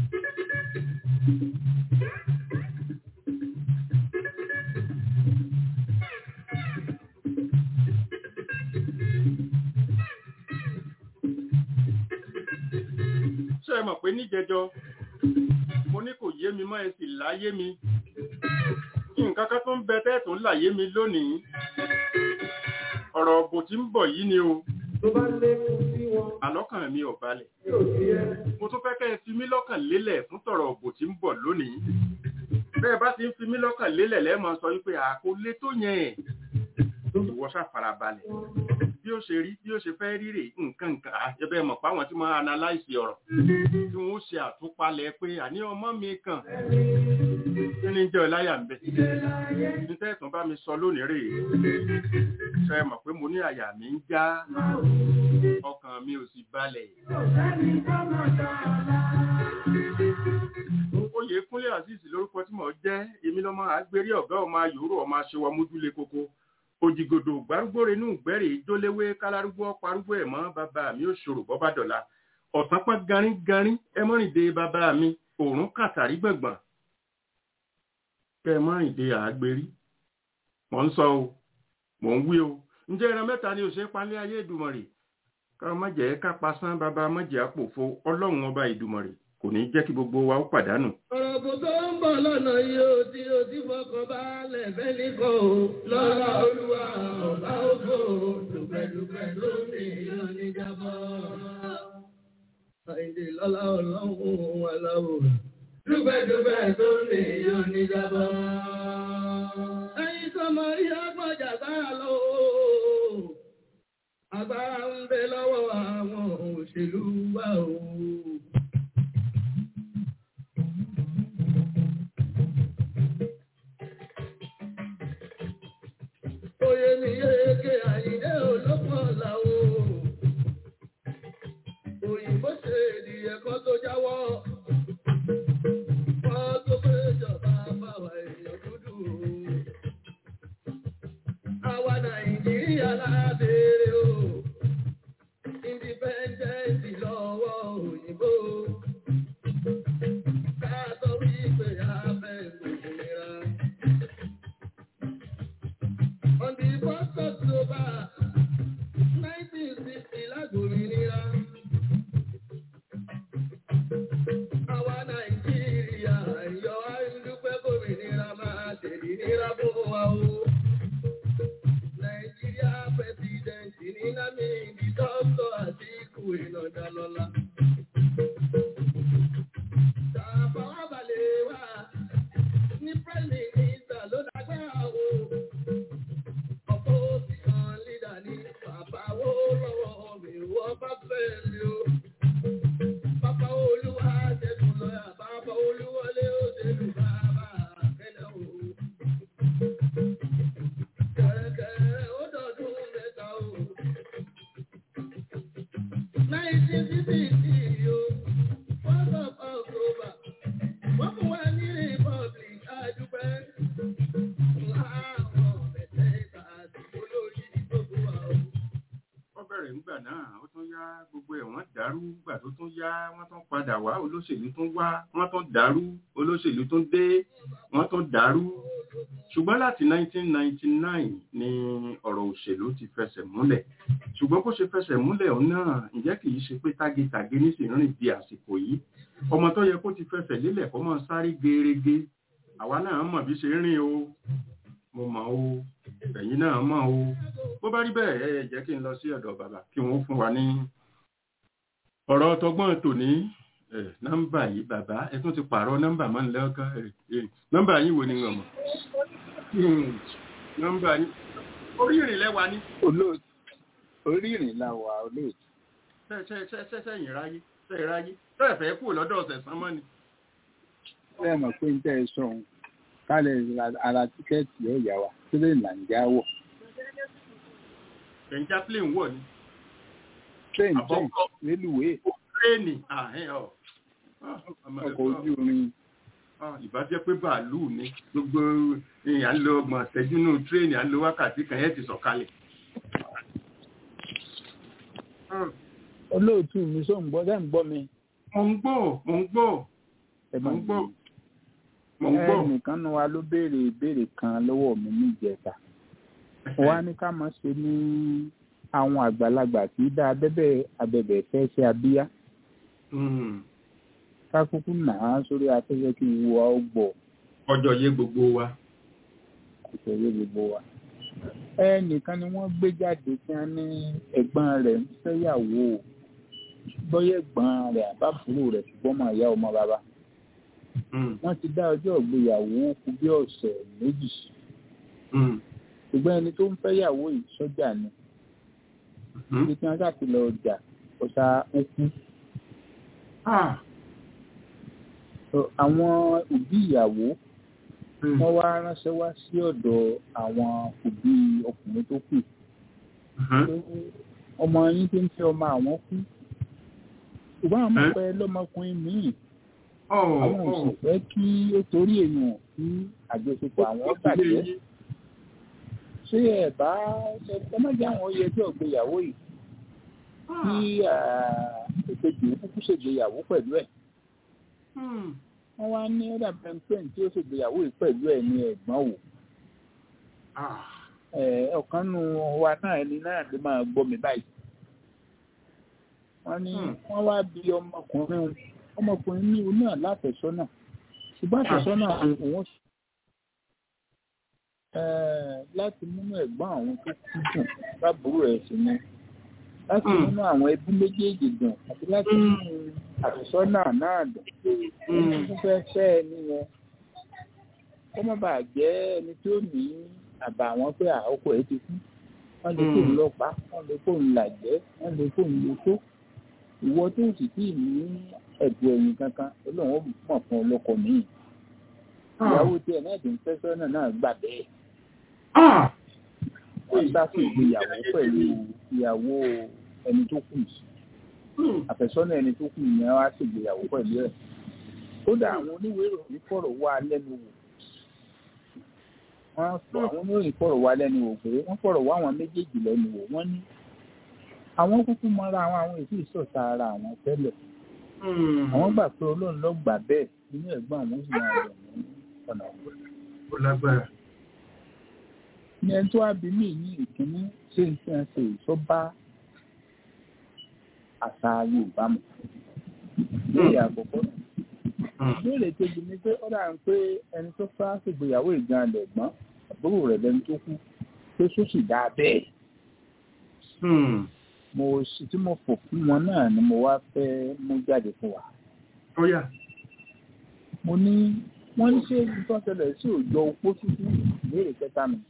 ṣé ẹ mọ̀ pé níjẹjọ mo ní kò yé mi mọ́ ẹ sì láyé mi nǹkan kan tó ń bẹ tẹ́ẹ̀tún láyé mi lónìí ọ̀rọ̀ ọ̀bò tí ń bọ̀ yìí ni o tó bá lékún sí wọn àlọ́kàn mi ò balẹ̀ yóò di ẹ. mo tún fẹ́ kẹ́ ẹ fi mí lọ́kàn lélẹ̀ fún tọ̀rọ̀ ọ̀bò tí ń bọ̀ lónìí bẹ́ẹ̀ bá ti ń fi mí lọ́kàn lélẹ̀ lẹ́ẹ̀mọ sọ wípé àkólé tó yẹn ìwọ ṣàfarabalẹ̀ bí ó ṣe rí bí ó ṣe fẹ́ rí rè nǹkan nǹkan àjẹbẹ́ mọ̀ páwọn tí wọ́n analyse ọ̀rọ̀ tí wọ́n ṣe àtúpalẹ̀ pé àní ọmọ mi kàn kí ni jẹ́ ọláyà ń bẹ̀ ní tẹ́sán bá mi sọ lónìí rè ṣe mọ̀ pé mo ní àyà mi ń já ọkàn mi ò sì balẹ̀. oyè kúnlé azeez lórúkọ tí mo jẹ́ èmi lọ́mọ àgbérí ọ̀gá ọmọ ayòrò ọmọ aṣèwà mójúlé koko òjìgòdò gbárùgbòrè inú gbẹ́rè jóléwé kálárúgbó parúgbó ẹ̀ mọ́ bàbá mi ò ṣòro bọ́bá dọ̀la ọ̀sán pọ́n garín-garín ẹ mọ́rìndé bàbá mi òórùn kàtàrí gbọ̀ngbọ̀n kẹ́ ẹ mọ́rìndé àgbérí mò ń sọ o mò ń wí o ǹjẹ́ ẹran mẹ́ta ni òṣèré palẹ́ ayé ìdùmọ̀rì ká má jẹ́ ká pasán bàbá mọ́jẹ́ àpòfo ọlọ́run ọba ìdùmọ̀rì kò ní jẹ́ kí gbogbo wa ó pàdánù. ọ̀rọ̀ kò tó ń bọ̀ lọ́nà yìí ó tí ó ti fọkàn balẹ̀ fẹ́ni kan o. lọ́la olúwa ọ̀bá ògo dùpẹ̀dùpẹ̀ lómi yóò ní jábọ̀. àìdè lọ́la ọlọ́run wà láwò. dùpẹ̀dùpẹ̀ lómi yóò ní jábọ̀. ẹ̀yin sọmọ rí agbọ́jà sára lọ o. agbára ń bẹ lọ́wọ́ àwọn òṣèlú wa o. Oyè mi yéèké àyíndé olóko ọ̀la o. Òyìnbó ṣe èdè ẹ̀kọ́ tó jáwọ́. Wọ́n tó pé ìjọba báwa èèyàn dúdú o. Àwa Nàìjíríà lábẹ́rẹ́ o. Independence lọ́wọ́ òyìnbó. Ká sọ wípé a fẹ́ gbòmìnira. On the first October, 1960, lágbòmìnira. Àwa Nàìjíríà yọ àìdúpẹ́ gómìnira máa tẹ̀lé nira fún wa o. Nàìjíríà pẹ̀sidẹ̀ntì ní Námìdí Dọ́kítọ̀ Àtíkù Ìnàdàlọ́lá. Tàbáwá balẹ̀ wá ní Prime Minister ló lágbára o opposition leader ní bàbá wo lọ́wọ́ mi wọ́n bá fẹ́ mi o. Bàbá olúwa ṣẹ́gun lọ́yà, bàbá olúwọlé ó ṣèlú bàbá kẹ́lẹ́ o. Kẹ̀rẹ̀kẹ̀rẹ̀ ó dọ̀dún mẹ́ta o. Nineteen fifty o, first of October, wọ́n fún wa ní Republic àdúpẹ́. Láwọn mẹ́tẹ̀ẹ̀ta àti olórí gbogbo wa o. wọ́n bẹ̀rẹ̀ nígbà náà ó tún yá gbogbo ẹ̀ wọ́n dàrú gbà tó tún yá wọ́n tún padà wá olóṣèlú tún wá wọ́n tún dàrú olóṣèlú tún dé wọ́n tún dàrú ṣùgbọ́n láti 1999 ni ọ̀rọ̀ òṣèlú ti fẹsẹ̀ múlẹ̀ ṣùgbọ́n bó ṣe fẹsẹ̀ múlẹ̀ òun náà ǹjẹ́ kì í ṣe pé tágétàgé nísìnyí rìn di àsìkò yìí ọmọ tó yẹ kó ti fẹsẹ̀ lélẹ̀ kó máa sáré gerege àwa náà mọ̀ bí ṣe ń rìn o mo mọ̀ o ẹ̀yin náà mọ̀ o bó bá rí bẹ́ẹ̀ ẹ jẹ́ kí n lọ sí ọ̀dọ̀ bàbá kí wọ́n fún wa ní ọ̀rọ̀ tọgbọ́n tòní ẹ̀ nọ́mbà yìí bàbá ẹ tún ti pààrọ̀ nọ́mbà mọ́ nílẹ̀ ọkàn ẹ̀ ẹ̀ nọ́mbà yìí wo ni wọ́n mọ̀ Hmm, nọ́mbà yìí orí ìrìn lẹ́wà ní olóòtú orí ìrìn la wà olóòtú sẹ́yìn ráyé sẹ́yìn ráyé sẹ́yìn fẹ́ kú lọ́dọ̀ ọ̀sẹ̀ sán mọ́ ni bẹ́ẹ̀ mọ̀ pé ń tẹ́ ẹ sọ ohun kálẹ̀ ra- ara tíkẹ́ẹ̀tì ọ̀yà wa sílẹ̀ nàìjíríà wọ̀ ẹ̀ńjá plane wọ̀ ni train train Àbọ̀kọ́. rélùwé tréènì àhẹ́n ọ̀ Ah, ọmọ ọkọ̀ ẹ̀kọ́. ojú irin Ah, ìbá jẹ́ pé bàálù ni gbogbo èèyàn ń lo ọgbọ̀n ṣẹ́jú nínú tírèènì à ń lo wákàtí kan yẹn ti sọ̀kalẹ̀. Ah, olóòtú mi sọ ń gbọ́ dẹ́ ń gbọ́ mi Mo ń gbọ́, mo ń gbọ́, ẹ mo máa ń gbọ́, mo ń gbọ́. ẹnìkan nu wa ló béèrè ìbéèrè kan lọ́wọ́ mi níjẹta wá ní ká mọ̀ ṣe ní àwọn àgbàlagbà tí dá abẹ́bẹ̀ abẹ́bẹ̀ fẹ́ ṣe abíyá Hmm, ká kúkú nà á sórí afẹ́fẹ́ kí wo a ó gbọ́ Ọjọ́ yé gbogbo wa. ìṣòro gbogbo wa. ẹnìkan ni wọ́n gbé jáde tí wọ́n ní ẹ̀gbọ́n rẹ̀ ń fẹ́yàwó bọ́yẹ̀ ẹ̀gbọ́n rẹ̀ àbábúrò rẹ̀ ṣùgbọ́n mọ̀ ìyá ọmọ bàbá Hmm, wọ́n ti dá ọjọ́ ìgbéyàwó kù bí ọ̀sẹ̀ méjì hmm, ṣùgbọ́n ẹni tó ń fẹ́ yàwó yìí sọ́jà ni ibi tí wọ́n ṣàti lọ ọjà ọ̀sà okú àwọn òbí ìyàwó wọ́n wá ránṣẹ́ wá sí ọ̀dọ̀ àwọn òbí ọkùnrin tó kù ọmọ yín tí ń fẹ́ ọmọ àwọn kú ṣùgbọ́n àwọn ọmọ pẹ́ lọ́mọkùnrin míì àwọn ò sì fẹ́ kí ó torí èèyàn kí àjọṣepọ̀ àwọn bàjẹ́ ṣé ẹ̀ bá ẹ má jẹ́ àwọn oyè tí ọ̀gbéyàwó yìí kí ìkejì kúkú ṣègbéyàwó pẹ̀lú ẹ̀ wọ́n wá ní ọ̀dà pẹ́ńpẹ́ń tí ó ṣègbéyàwó yìí pẹ̀lú ẹ̀ ní ẹ̀gbọ́n wò ọ̀kan nu wa náà ẹni náà ló máa gbọ́ mi báyìí wọ́n ní wọ́n wá bí ọmọkùnrin ọmọkùnrin ní òun náà láfẹ̀sọ́nà ṣùgbọ́n àfẹ̀sọ́nà òun láti múnú ẹ̀gbọ́n àwọn tó kú dùn lábúrò ẹ̀ sí ni láti múnú àwọn ẹbí méjèèjì dùn àti láti múnú àfẹ̀sọ́nà náà dùn òun tún fẹ́ fẹ́ ẹni yẹn kó má bàa jẹ́ ẹni tí ó ní àbà àwọn pé àkókò ẹ̀ ti kú wọ́n lè kó ń lọ́pàá wọ́n lè kó ń làjẹ́ wọ́n lè kó ń lo tó ìwọ tó sì tí ì ní ẹ̀bùn ẹ̀yìn kankan olóhùn mọ̀ fún ọlọ́kọ míì ìyàwó tí ẹ̀ náà ti ń fẹ́ sọ́nà náà gbà bẹ́ẹ̀ wọ́n sáfù ìgbéyàwó pẹ̀lú ìyàwó ẹni tó kù àfẹ́sọ́nà ẹni tó kù yẹn wá sì ìgbéyàwó pẹ̀lú ẹ̀ kódà àwọn oníwèé ìròyìn fọ̀rọ̀ wá lẹ́nu wò wọ́n fọ àwọn oníròyìn fọ̀rọ̀ wá lẹ́nu wò pé wọ́n fọ̀rọ̀ wá àwọn méjèèjì lẹ́nu wò wọ́n ní àwọn kúkú mọ́ra àwọn àwọn èsì ìsọ̀tà ara àwọn tẹ́lẹ̀ àwọn gbà pé ọlọ́run ló gbà bẹ́ẹ̀ nínú ẹ̀gbọ́n àwọn sì máa rẹ̀ ní ọ̀nà ọ̀gbẹ́. ó lágbára. ní ẹni tó wá bí mí ní ìkíní ṣé n fi hàn ṣe ìṣọ́bá àṣà Yorùbá mu. ìbéèrè àkọ́kọ́ ìbéèrè kejì ni pé ó dà ń pé ẹni tó fẹ́ ṣègbéyàwó ìgan lẹ̀gbọ́n àbúrò rẹ̀ lẹni tó kú pé sósì dáa bẹ́ẹ̀ mo sì tí mo fò fún wọn náà ni mo wá fẹ́ mú jáde fún wa. Ọ̀yà. mo ní wọ́n ní ṣé nǹkan ṣẹlẹ̀ sí òjò opó ṣíṣú ìbéèrè kẹta mi.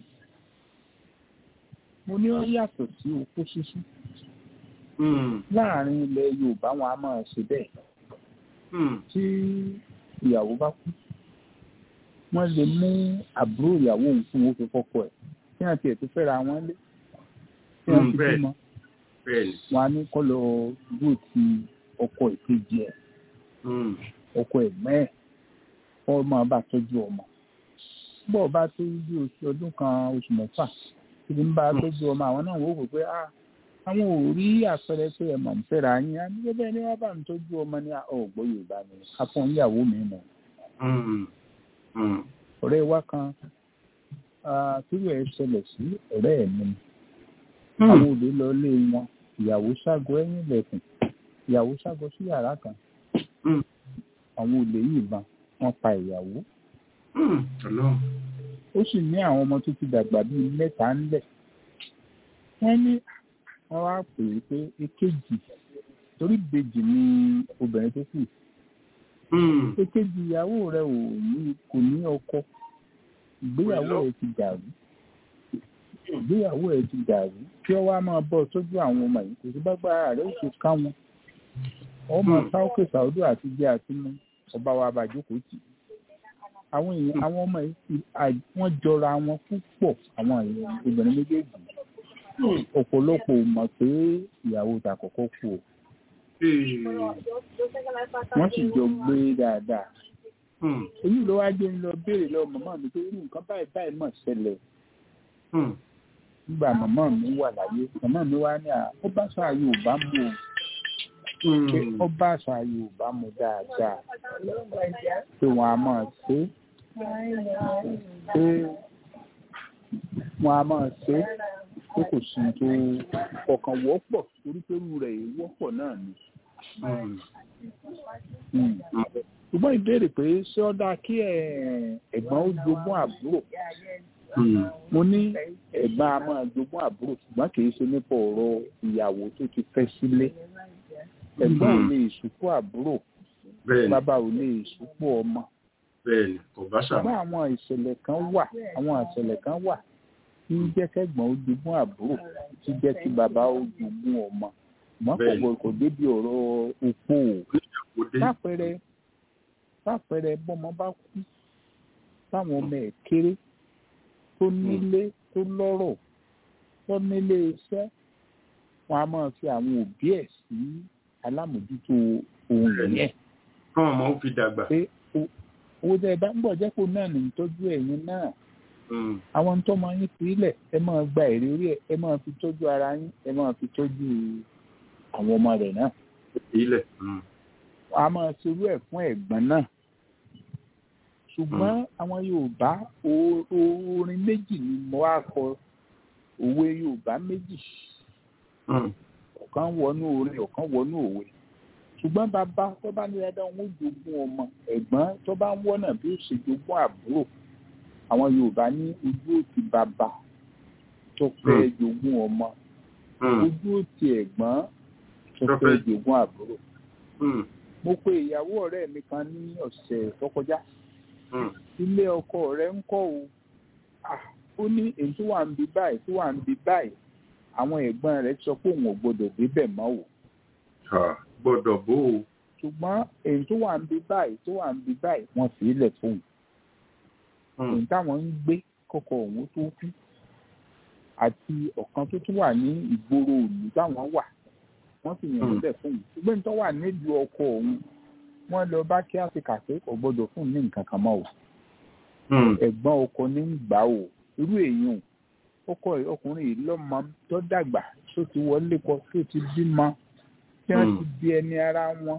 mo ní ó yàtọ̀ sí opó ṣíṣú. láàrin ilẹ̀ Yorùbá wọn a máa ṣe bẹ́ẹ̀. tí ìyàwó bá kú wọ́n lè mú àbúrò ìyàwó òun fún wọn fi fọ́kọ ẹ̀ kí wọ́n tiẹ̀ tó fẹ́ra wọn lé tí wọ́n fi bímọ wọn á ní kọ́ lọ bó ti ọkọ ìkejì ẹ̀ ọkọ ẹ̀gbọ́n ẹ̀ kọ́ máa bá tọ́jú ọmọ bọ́ ọ bá tó bí oṣù ọdún kan oṣù mẹ́fà tí ń bá tọ́jú ọmọ àwọn náà wò ó pé àwọn ò rí àpẹẹrẹ pé ẹ̀ mọ̀ ń fẹ́ra yín á ní bẹ́ẹ̀ ni wọ́n bá ń tọ́jú ọmọ ní ọ̀gbọ́ Yorùbá ni afọ́n ìyàwó mi mọ̀ ọ̀rẹ́ wa kan tíwẹ̀ ẹ̀ ṣẹlẹ̀ sí ọ̀rẹ́ ẹ̀ mi àwọn òde lọ lé wọn ìyàwó ṣágo ẹ̀yìn ilẹ̀kùn ìyàwó ṣágo sí yàrá kan àwọn olè yìnbọn wọ́n pa ìyàwó ó sì ní àwọn ọmọ tó ti dàgbà bíi mẹ́ta ńlẹ̀ wọ́n ní wọ́n wá pè é pé èkejì torí ìbejì ni obìnrin tó kù èkejì ìyàwó rẹ ò ní kò ní ọkọ ìgbéyàwó rẹ ti dàrú ìgbéyàwó ẹ ti dàrú kí ọ wá máa bọ sójú àwọn ọmọ yìí kò sí bágbára rẹ ó ṣe ká wọn ọmọ sáókè sàódù àti jẹ àti mú ọba wa bàjókòó tì àwọn èèyàn àwọn ọmọ yìí wọ́n jọra wọn púpọ̀ àwọn obìnrin méjèèjì ọ̀pọ̀lọpọ̀ mọ̀ pé ìyàwó tàkọ́kọ́ kú o wọ́n sì jọ gbé dáadáa èyí ló wá gbé ń lọ béèrè lọ màmá mi pé irú nǹkan báyìí báyìí mọ̀ ṣẹlẹ̀ nígbà màmá mi wà láyé màmá mi wá ní ó bá àṣà Yorùbá mu o pé ó bá àṣà Yorùbá mu dáadáa pé wọn a máa ṣe pé wọn a máa ṣe pé kò sí tó kọ̀ọ̀kan wọ́pọ̀ torí pé irú rẹ̀ wọ́pọ̀ náà ni. ṣùgbọ́n ìbéèrè pé ṣé ó dáa kí ẹ̀gbọ́n ó jogún àbúrò mo ní ẹ̀gbọ́n a máa jogún àbúrò ṣùgbọ́n kì í ṣe nípa ọ̀rọ̀ ìyàwó tó ti fẹ́ sílé ẹ̀gbọ́n ò lè ṣùpọ̀ àbúrò bàbá ò lè ṣùpọ̀ ọmọ bẹ́ẹ̀ni kò bá ṣàmù. ṣùgbọ́n àwọn ìṣẹ̀lẹ̀ kan wà àwọn ìṣẹ̀lẹ̀ kan wà tí jẹ́ kẹ́gbọ́n ó jogún àbúrò tí jẹ́ kí bàbá ó jogún ọmọ ṣùgbọ́n kò Bẹ́ẹ̀ni. gbọdọ̀ kò débi ọ̀rọ̀ opó o kò dé lápẹẹrẹ lápẹẹrẹ bọ́mọ bá kú táwọn ọmọ ẹ̀ kéré tó nílé tó lọ́rọ̀ tó nílé iṣẹ́ wọn a máa fi àwọn òbí ẹ̀ sí alámòjútó ohun yẹn kán ọmọ ó fi dàgbà pé o- owó tẹ ẹ bá ń bọ̀ jẹ́ kó náà ní ìtọ́jú ẹ̀yin náà Mm, àwọn tó máa yín sílẹ̀ ẹ máa gba èrè orí ẹ ẹ máa fi tọ́jú ara yín ẹ máa fi tọ́jú àwọn ọmọ rẹ̀ náà ilẹ̀ Mm, a máa ṣerú ẹ̀ fún ẹ̀gbọ́n náà ṣùgbọ́n àwọn Yorùbá o- o- orin méjì ni mo wá kọ òwe Yorùbá méjì mm, ọ̀kan wọnú orin ọ̀kan wọnú òwe ṣùgbọ́n bàbá tó bá ní dandan wọn ó jogún ọmọ ẹ̀gbọ́n tó bá ń wọ́nà bí ó ṣe jogún àbúrò àwọn Yorùbá ní ojú òtí bàbá tó fẹ́ jogún ọmọ mm, ojú òtí ẹ̀gbọ́n tó Tó fẹ́ fẹ́- jogún àbúrò mm, mo pe ìyàwó ọ̀rẹ́ mi kan ní ọ̀sẹ̀ tó kọjá mm. ilé ọkọ rẹ̀ ń kọ́ o Ah, ó ní èyí tó wà ń bí báyìí tó wà ń bí báyìí àwọn ẹ̀gbọ́n rẹ̀ sọ pé òun ò gbọdọ̀ débẹ̀ mọ́ o Ah, gbọ́dọ̀ bó o ṣùgbọ́n èyí tó wà ń bí báyìí tó wà ń bí báyìí wọ́n fi ilẹ̀ fóun Mm, èyí táwọn ń gbé kọ́kọ́ òun tó kú àti ọ̀kan tó tún wà ní ìgboro òlù táwọn wà wọ́n sì yàn Mm. níbẹ̀ fóun ṣùgbọ́n tó wà nílùú ọkọ òun wọ́n lọ bá kí áfíríkà pé kò gbọdọ̀ fún ní nǹkan kan mọ́ o mm, ẹ̀gbọ́n ọkọ ní ń gbà o irú èèyàn ọkọ ọkùnrin yìí lọ́mọ tó dàgbà tó ti wọlé kọ tó ti bímọ tí wọ́n Mm. ti di ẹni ara wọn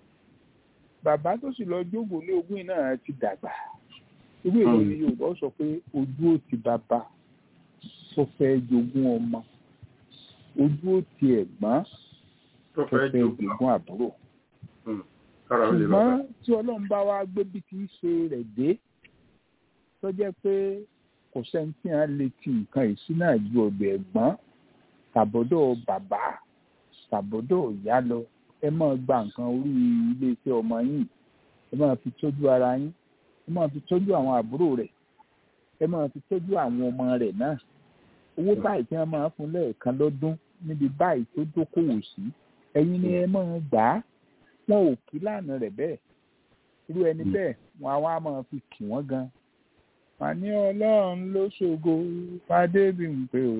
bàbá tó sì lọ jókòó lé ogún yìí náà ti dàgbà irú èèyàn Mm. ni Yorùbá sọ pé ojú ò ti bàbá tó fẹ́ jogún ọmọ ojú ò ti ẹ̀gbọ́n tó tó fẹ́ fẹ́ jogún jogún àbúrò kára ó lè bàbá ṣùgbọ́n tí ọlọ́run bá wá gbé bí kì í ṣe rẹ̀ dé tó jẹ́ pé kò sẹ́ni tí wọ́n lè ti nǹkan ìṣúná ju ọ̀dọ̀ ẹ̀gbọ́n tàbọ̀dọ̀ bàbá tàbọ̀dọ̀ ìyá lọ ẹ máa gba nǹkan orí iléeṣẹ́ ọmọ yín ẹ máa fi tọ́jú ara yín ẹ máa fi tọ́jú àwọn àbúrò rẹ̀ ẹ máa fi tọ́jú àwọn ọmọ rẹ̀ náà owó báyìí tí wọ́n máa fún lẹ́ẹ̀kan lọ́dún níbi báyìí tó dókòwò sí ẹ̀yin ni ẹ máa gbà á wọn ò kí lánàá rẹ̀ bẹ́ẹ̀ irú ẹni bẹ́ẹ̀ wọn á wá máa fi kì wọ́n gan wọn ní ọlọ́run ló ṣògo fàdébìǹpé o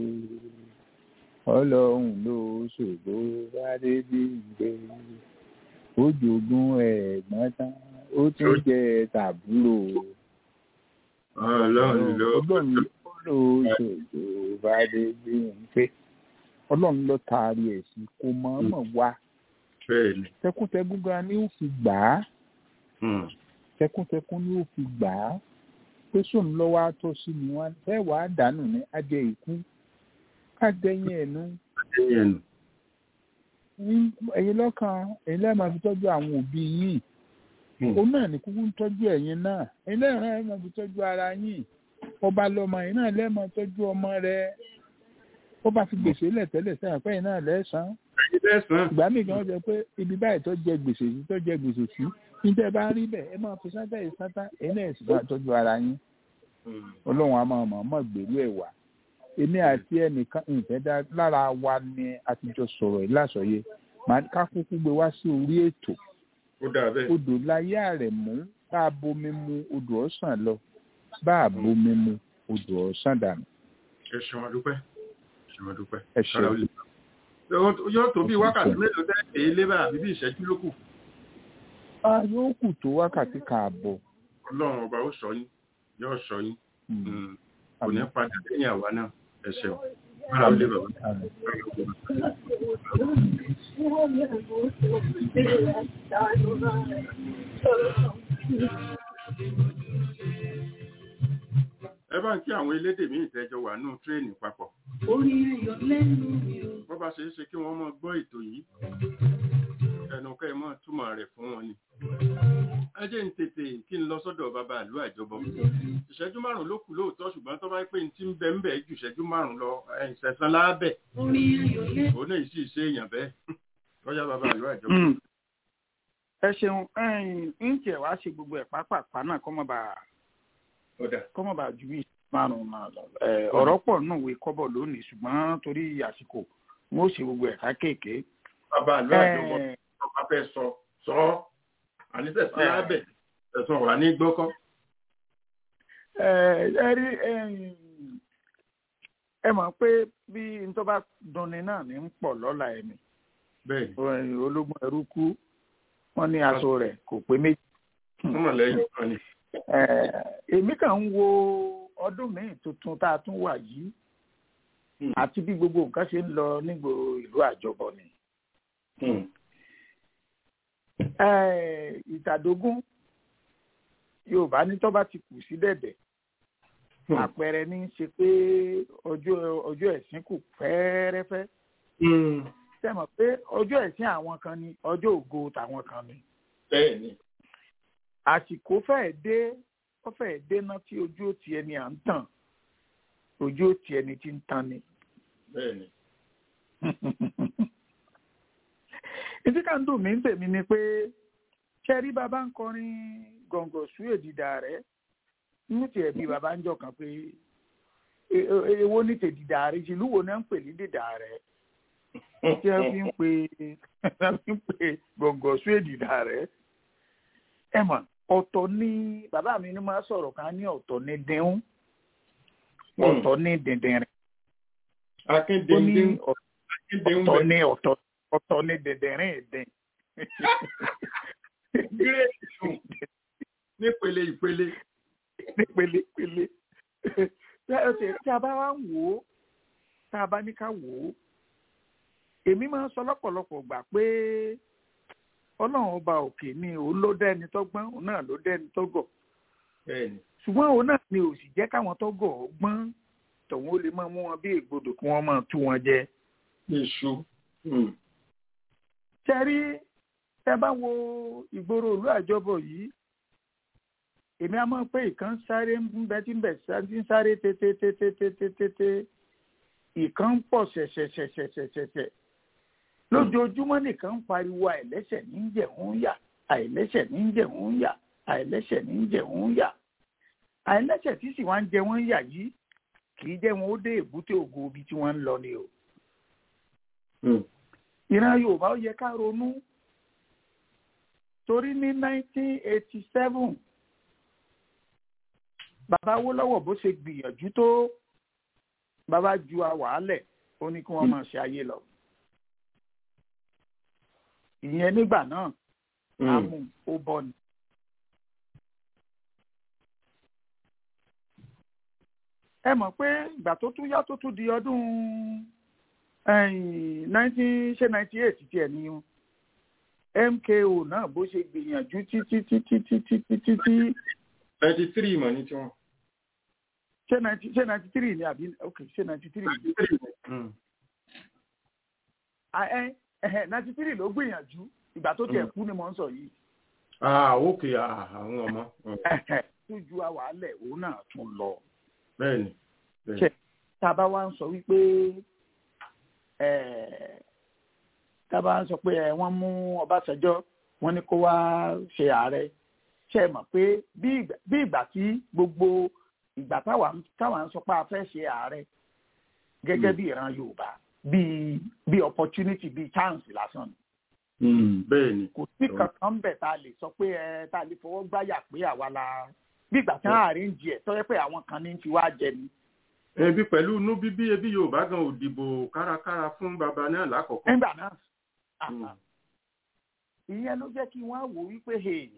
ọlọ́run ló ṣògo fàdébìǹpé ó jogún ẹ̀gbọ́n tán ó tún jẹ tàbúrò ọlọ́run ló ọlọ́run ló ṣògo fàdébìǹpé ọlọ́run ló taari ẹ̀ sí kó mọ̀ọ́mọ̀ wá bẹ́ẹ̀ ni tẹkùntẹkùn gan ni ó fi gbà á Mm, tẹkùntẹkùn ni ó fi gbà á pé sóun lọ́wọ́ àtọ́ sí ni wọn ẹ wà á dànù ní adé ìkú káàdẹ́yìn ẹ̀nu ẹ̀yìn ẹ̀nu ẹ̀yin lọ́kàn ẹ̀yin lẹ́ẹ̀ máa fi tọ́jú àwọn òbí yìí Mm. òun náà ní kúkú ń tọ́jú ẹ̀yin náà ẹ̀yin lẹ́ẹ̀ náà ẹ̀ máa fi tọ́jú ara yín ọba lọ́mọ ẹ̀yin náà lẹ́ẹ̀ máa tọ́jú ọmọ rẹ̀ ó bá fi gbèsè lẹ̀ tẹ́lẹ̀ sẹ́yìn pé ẹ̀yin náà lẹ́sàn-án ẹ̀yìn lẹ́sàn-án ìgbà míì kan jẹ pé ibi báyìí tó jẹ gbèsè sí tó jẹ gbèsè sí níta bá rí bẹ́ẹ̀ ẹ máa fi sátá yìí sátá ẹ̀yin náà sì máa tọ́jú ara yín Mm, ọlọ́run a máa mọ̀ mọ̀ gbèrú ẹ̀ wá èmi àti ẹnìkan ìfẹ́ dá lára wa ni a ti jọ sọ̀rọ̀ yìí lásọ̀yé màá ká kúkú gbé wá sí orí ètò ó dà bẹ́ẹ̀ odò láyé rẹ̀ mú bá a bomi mu odò ọ̀sán lọ bá a bomi mu odò ọ̀sán dànù ẹ ṣeun adúpẹ́ ṣeun adúpẹ́ ẹ kára ó ṣeun lè bàbá yóò tó bí Ẹ ṣeun. wákàtí mélòó tẹ́ èé lé bá àbí bí ìṣẹ́jú ló kù a yóò kù tó wákàtí kààbọ̀ ọlọ́run ọba ó sọ yín yóò sọ yín Mm. Mm, kò ní padà lẹ́yìn àwa náà ẹ ṣeun kára ó lè bàbá Àmín. kára ó lè bàbá. ẹ bá ń kí àwọn elédè míì tẹ́jọ wà nù tírèènì papọ̀ Orí ayọ̀ lẹ́nu mi ò. bó bá ṣe é ṣe kí wọ́n mọ gbọ́ ètò yìí ẹnu kẹ́ ẹ mọ́ túmọ̀ rẹ̀ fún wọn ni. ẹ jẹ́ ń tètè kí n lọ sọ́dọ̀ bàbá àlú àjọbọ ìṣẹ́jú márùn-ún ló kù lóòótọ́ ṣùgbọ́n tó bá pé ní tí ń bẹ ń bẹ ju ìṣẹ́jú márùn-ún lọ ìṣẹ̀sán lábẹ́ Orí ayọ̀ lẹ́nu. òun náà sì ṣe èèyàn bẹ́ẹ̀ lọ́jà bàbá àlú àjọbọ. Mm. ẹ ṣeun ẹyìn ń tiẹ̀ wá ṣe gbogbo ẹ̀ pápápá náà kọ́ mọ́ bá ọ̀dà kọ́ mọ́ bá ju bí márùn-ún máa lọ ẹ ọ̀rọ̀ pọ̀ nù wí kọ́bọ̀ lónìí ṣùgbọ́n torí àsìkò wọn ó ṣe gbogbo ẹ̀ka kéèké. bàbá àlọ́ àjọmọ́ tó bá fẹ́ sọ sọ ọ́ àníṣe sí lábẹ́ ẹ̀sùn wà ní gbọ́kọ́. ẹ ẹ rí ẹ mọ̀ pé bí n tó bá dunni náà ní ń pọ̀ lọ́la ẹ̀mí bẹ́ẹ̀ ológun ẹrú kú wọ́n ní aṣọ rẹ̀ kò pé méjì. wọ́n mọ̀ lẹ́yìn kan ni. èmi kàn ń wo ọdún míì tuntun tá a tún wà yìí àti bí gbogbo nǹkan ṣe ń lọ nígboro ìlú àjọbọ ni. ìtàdógún yorùbá ní tó bá ti kù sí dẹ̀dẹ̀ àpẹẹrẹ ní í ṣe pé ọjọ́ ọjọ́ ẹ̀sìn kù fẹ́ẹ́rẹ́fẹ́ sẹ́mọ̀ pé ọjọ́ ẹ̀sìn àwọn kan ni ọjọ́ ògo tàwọn kan ni. bẹ́ẹ̀ni. àsìkò fẹ́ẹ̀ dé ó fẹ́ẹ̀ dé ná tí ojú ó ti ẹni à ń tàn ojú ó ti ẹni tí ń tan ni. bẹ́ẹ̀ni. ìdí kan dùn mí ń tèmi ni pé ṣẹ́rí bàbá ń kọrin gọ̀ǹgọ̀ sú èdìdà rẹ̀ ní tiẹ̀ bí bàbá ń jọ kan pé èwo ní tèdìdà rẹ̀ ìlú wo náà ń pè ní dìdà rẹ̀ tí wọ́n fi ń pè wọ́n fi ń pè gọ̀ǹgọ̀ sú èdìdà rẹ̀ ẹ mọ̀ ọ̀tọ̀ ní bàbá mi ni máa sọ̀rọ̀ kan ní ọ̀tọ̀ ní dẹ́hùn ọ̀tọ̀ ní dẹ̀dẹ̀ rẹ̀ akíndéndín ọ̀tọ̀ ní ọ̀tọ̀ ọ̀tọ̀ ní dẹ̀dẹ̀ rẹ̀ ẹ̀dẹ̀. gírèsì nípele ìpele. nípele ìpele. tí a bá wá ń wò ó tá a bá ní ká wò ó èmi máa ń sọ lọ́pọ̀lọpọ̀ gbà pé ọlọ́run ọba òkè ni òun ló dẹ́ni tó gbọ́n òun náà ló dẹ́ni tó gọ̀. ṣùgbọ́n òun náà ni ò sì jẹ́ káwọn tó gọ̀ ọ́ gbọ́n tòun ó lè máa mú wọn bí ègbodò kí wọ́n máa tú wọn jẹ. iṣu. ṣẹ́rí ẹ bá wo ìgboro òlú àjọbọ yìí èmi á mọ̀ pé ìkan sáré ń bẹ tí ń bẹ tí ń sáré tètè ìkan ń pọ̀ ṣẹ̀ṣẹ̀ṣẹ̀ṣẹ̀ṣẹ̀ṣẹ̀ lójoojúmọ́ nìkan ń pariwo àìlẹ́sẹ̀ ní jẹ̀hún yà àìlẹ́sẹ̀ ní jẹ̀hún yà àìlẹ́sẹ̀ ní jẹ̀hún yà àìlẹ́sẹ̀ tí sì wá ń jẹ wọ́n yà yìí kì í jẹ́ wọn ó dé èbúté ògo ibi tí wọ́n ń lọ ni o. ìran yorùbá ó yẹ ká ronú torí ní 1987 bàbá Awólọ́wọ̀ bó ṣe gbìyànjú tó bàbá ju àwàálẹ̀ ó ní kí wọ́n máa ṣe ayé lọ. ìyẹn nígbà náà àmú ó bọ́ ni. ẹ mọ̀ pé ìgbà tó tún yá tó tún di ọdún nineteen ṣe ninety eight tiẹ̀ ni MKO náà bó ṣe gbìyànjú títí títí títí títí tí. ninety three mọ̀ ní tiwọn. ṣé ninety ṣé ninety three ni àbí ok ṣé ninety three. ninety three. ninety three ló gbìyànjú ìgbà tó tiẹ̀ kú ni mo ń sọ yìí. ah ok àwọn ọmọ. tó ju àwàálẹ̀ òun náà tún lọ bẹ́ẹ̀ni. ṣe tábà wá ń sọ wípé tábà ń sọ pé wọ́n mú Ọbásanjọ́ wọ́n ní kó wá ṣe ààrẹ ṣe mọ̀ pé bí ìgbà tí gbogbo ìgbà táwa ń sọ pé a fẹ́ ṣe ààrẹ gẹ́gẹ́ bí ìran Yorùbá bí bí opportunity bí chance lásán ni. bẹ́ẹ̀ni. kò sí kankan bẹ̀ tá a lè sọ pé ẹ tá a lè fọwọ́ gbáyà pé àwa la bí ìgbà tí wọn àárín jẹ tọ́jọ́ pé àwọn kan ní ti wá jẹ ni. ẹbí pẹ̀lú inú bíbí ẹbí yorùbá gan ò dìbò kárakára fún bàbá náà lákọ̀ọ́kọ́. nígbà náà ìyẹn ló jẹ́ kí wọ́n wò wípé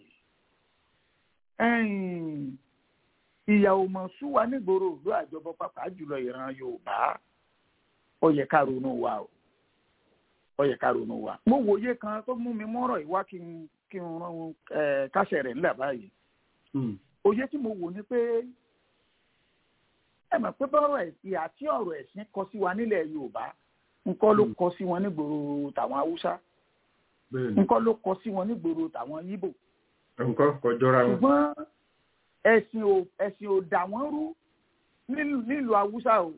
ìyàwó mọ̀ sún wa nígboro òdo àjọbọ pàápàá jùlọ ìran yorùbá ó yẹ ká ronú wa o ó yẹ ká ronú wa. mo wòye kan tó mú mi mọ́rọ̀ ìwá kí n kí n rán kásẹ̀ rẹ̀ ńlẹ̀ báyìí òye tí mo wò ni pé ẹ mọ̀ pé bọ́rọ̀ ẹ̀sìn àti ọ̀rọ̀ ẹ̀sìn kọ sí wa nílẹ̀ Yorùbá nǹkan ló kọ sí wọn nígboro tàwọn Haúsá nǹkan ló kọ sí wọn nígboro tàwọn Yíbò nǹkan kò jọra wọn. ṣùgbọ́n ẹ̀sìn ò ẹ̀sìn ò dà wọ́n rú nílùú Haúsá o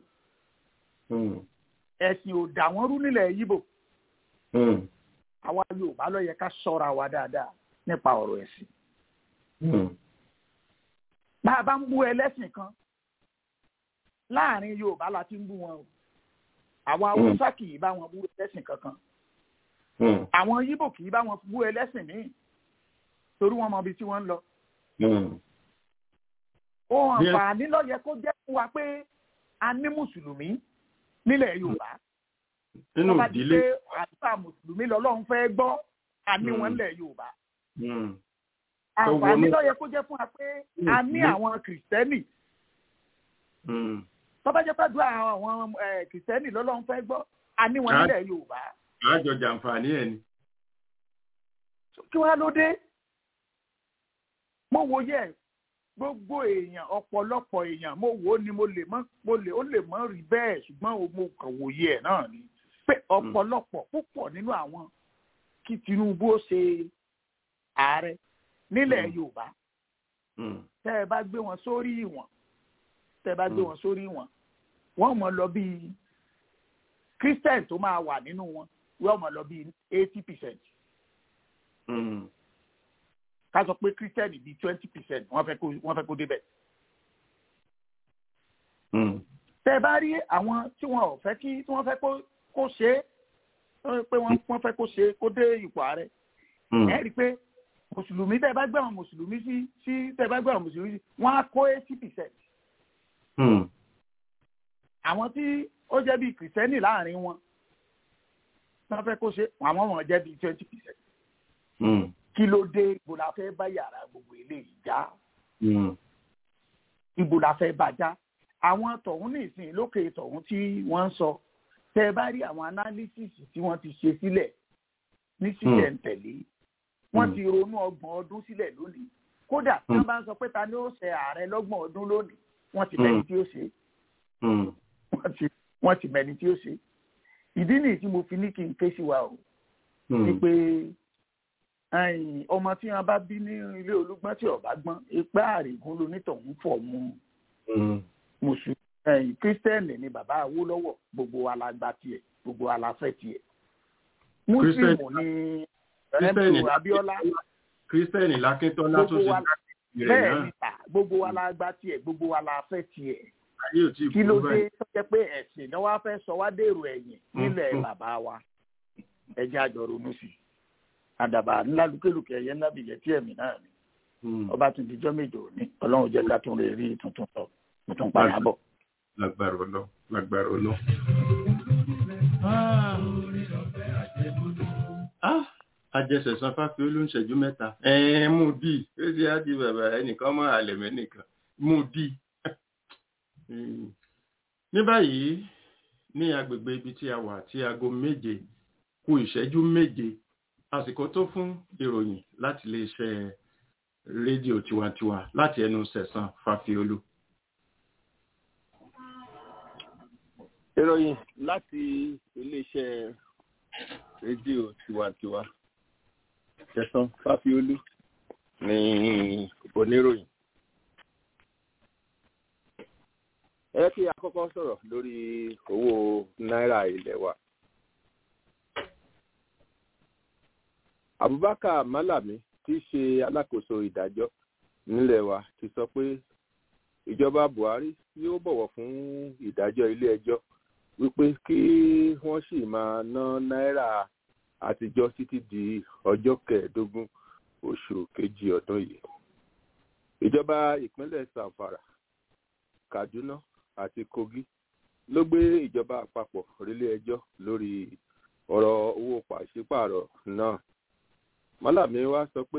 ẹ̀sìn ò dà wọ́n rú nílẹ̀ Yíbò àwa Yorùbá ló yẹ ká ṣọ́ra wa dáadáa nípa ọ̀rọ̀ ẹ̀sìn bá a bá ń bú ẹlẹ́sìn kan láàrin yorùbá la ti ń bú wọn o àwọn haúsá kì í bá wọn bú ẹlẹ́sìn kankan àwọn yíbò kì í bá wọn bú ẹlẹ́sìn míì torí wọn mọ ibi tí wọ́n ń lọ. ohun àǹfààní ló yẹ kó jẹ́ fún wa pé a ní mùsùlùmí nílẹ̀ yorùbá. nínú wọ́n bá ti ìdílé pé àdúrà mùsùlùmí lọ́lọ́run fẹ́ gbọ́ a ní wọn nílẹ̀ yorùbá. àǹfààní ló yẹ kó jẹ́ fún wa pé a ní àwọn kìrìsìtẹ́nì tó bá jẹ́ pàdúrà àwọn eh, kìrìsìtẹ́nì lọ́lọ́run fẹ́ gbọ́ a ní wọn Ah. nílẹ̀ yorùbá. àjọ jàǹfààní ẹ̀ ni. kí wàá ló dé mo wo yẹ gbogbo èèyàn ọ̀pọ̀lọpọ̀ èèyàn mo wò ó ni mo lè mọ mo lè ó lè mọ rí bẹ́ẹ̀ ṣùgbọ́n o- mo kàn wòye ẹ̀ náà ni pé ọ̀pọ̀lọpọ̀ púpọ̀ nínú àwọn kí Tinubu ó ṣe ààrẹ nílẹ̀ Yorùbá tẹ́ ẹ bá gbé wọn sórí ìwọ̀n tẹ́ ẹ bá gbé wọn sórí ìwọ̀n wọ́n mọ̀ lọ bíi Christian tó máa wà nínú wọn wọ́n mọ̀ lọ bíi eighty percent ká sọ pé kírísítẹ́nì bíi twenty percent wọ́n fẹ́ kó wọ́n fẹ́ kó débẹ̀. tẹ́ ẹ bá rí àwọn tí wọn ò fẹ́ kí tí wọ́n fẹ́ kó kó ṣe é tó pé wọ́n wọ́n fẹ́ kó ṣe é kó dé ipò ààrẹ. ẹ rí i pé mùsùlùmí tẹ́ ẹ bá gbé àwọn mùsùlùmí sí sí tẹ́ ẹ bá gbé àwọn mùsùlùmí sí wọ́n á kó eighty percent. àwọn tí ó jẹ́ bíi kìrìsìtẹ́nì láàrin wọn wọ́n fẹ́ kó ṣe àwọn ọmọ jẹ́ bíi twenty percent kí ló dé ibo la fẹ́ bá yàrá gbogbo eléyìí já ibo la fẹ́ bá já àwọn tọ̀hún nìsín lókè tọ̀hún tí wọ́n ń sọ tẹ́ ẹ bá rí àwọn analysis tí wọ́n ti ṣe sílẹ̀ ní sílẹ̀ ń tẹ̀lé wọ́n ti ronú ọgbọ̀n ọdún sílẹ̀ lónìí kódà tí wọ́n bá ń sọ pé ta ni ó ṣe ààrẹ lọ́gbọ̀n ọdún lónìí wọ́n ti mẹ́ni tí ó ṣe wọ́n ti wọ́n ti mẹ́ni tí ó ṣe ìdí nìyí tí mo fi ní kí n ké sí wa o ni pé ẹ̀yìn ọmọ tí wọn bá bí ní ilé olúgbọ́n tí ọba gbọ́n ipá àrègùn lonítọ̀hún fọ̀ mu mùsùlùmí ẹ̀yìn kírísítẹ́nì ni bàbá Awólọ́wọ̀ gbogbo wa la gba tiẹ̀ gbogbo wa la fẹ́ tiẹ̀ mùsùlùmí ni Kírísítẹ́nì ẹ̀mú Abíọ́lá kírísítẹ́nì lákíntọ́lá tó gbogbo ṣe wa dákìrì rẹ̀ bẹ́ẹ̀ náà ni ta gbogbo wa la gba tiẹ̀ gbogbo wa la fẹ́ tiẹ̀ ayé ò tí ì kí ló kú dé báyìí. tó jẹ́ pé ẹ̀sìn náà wá fẹ́ sọ wá dèrò ẹ̀yìn nílẹ̀ Mm. bàbá wa ẹjẹ́ àjọ ronú sí i àdàbà ńlá lùkèlùkè ẹ̀yẹ ńlá bìyẹ tí ẹ̀mí náà ni ọba tún dijọ́ méje òní ọlọ́run jẹ́ ká tún lè rí tuntun sọ tuntun padà bọ̀. lágbára ọlọ lágbára ọlọ. ajẹsẹ̀sán fáfi olóńṣẹ́jú mẹ́ta ẹ̀ẹ́n mú dì ó sì á di bàbá ẹnìkan mọ́ àlẹ̀mẹ́ nìkan mú dì. ní báyìí ní agbègbè ibi tí a wà tí aago méje kù ìṣẹ́jú méje àsìkò tó fún ìròyìn láti iléeṣẹ́ rédíò tiwantiwa láti ẹnu sẹ̀sán fáfiolú. ìròyìn láti iléeṣẹ́ rédíò tiwantiwa tẹ̀sán fáfiolú ní oníròyìn. ẹ kí a kọ́kọ́ sọ̀rọ̀ lórí owó náírà ilẹ̀ wa. Abubakar Malami tí í ṣe alákòóso ìdájọ́ nílẹ̀ wa ti sọ pé ìjọba Buhari yóò bọ̀wọ̀ fún ìdájọ́ ilé ẹjọ́ wípé kí wọ́n sì máa ná náírà àtijọ́ títí di ọjọ́ kẹẹ̀ẹ́dógún oṣù kejì ọdún yìí. ìjọba ìpínlẹ̀ Zamfara Kaduna àti Kogi ló gbé ìjọba àpapọ̀ relé ẹjọ́ lórí ọ̀rọ̀ owó pàṣípààrọ̀ náà. Málàmí wá sọ pé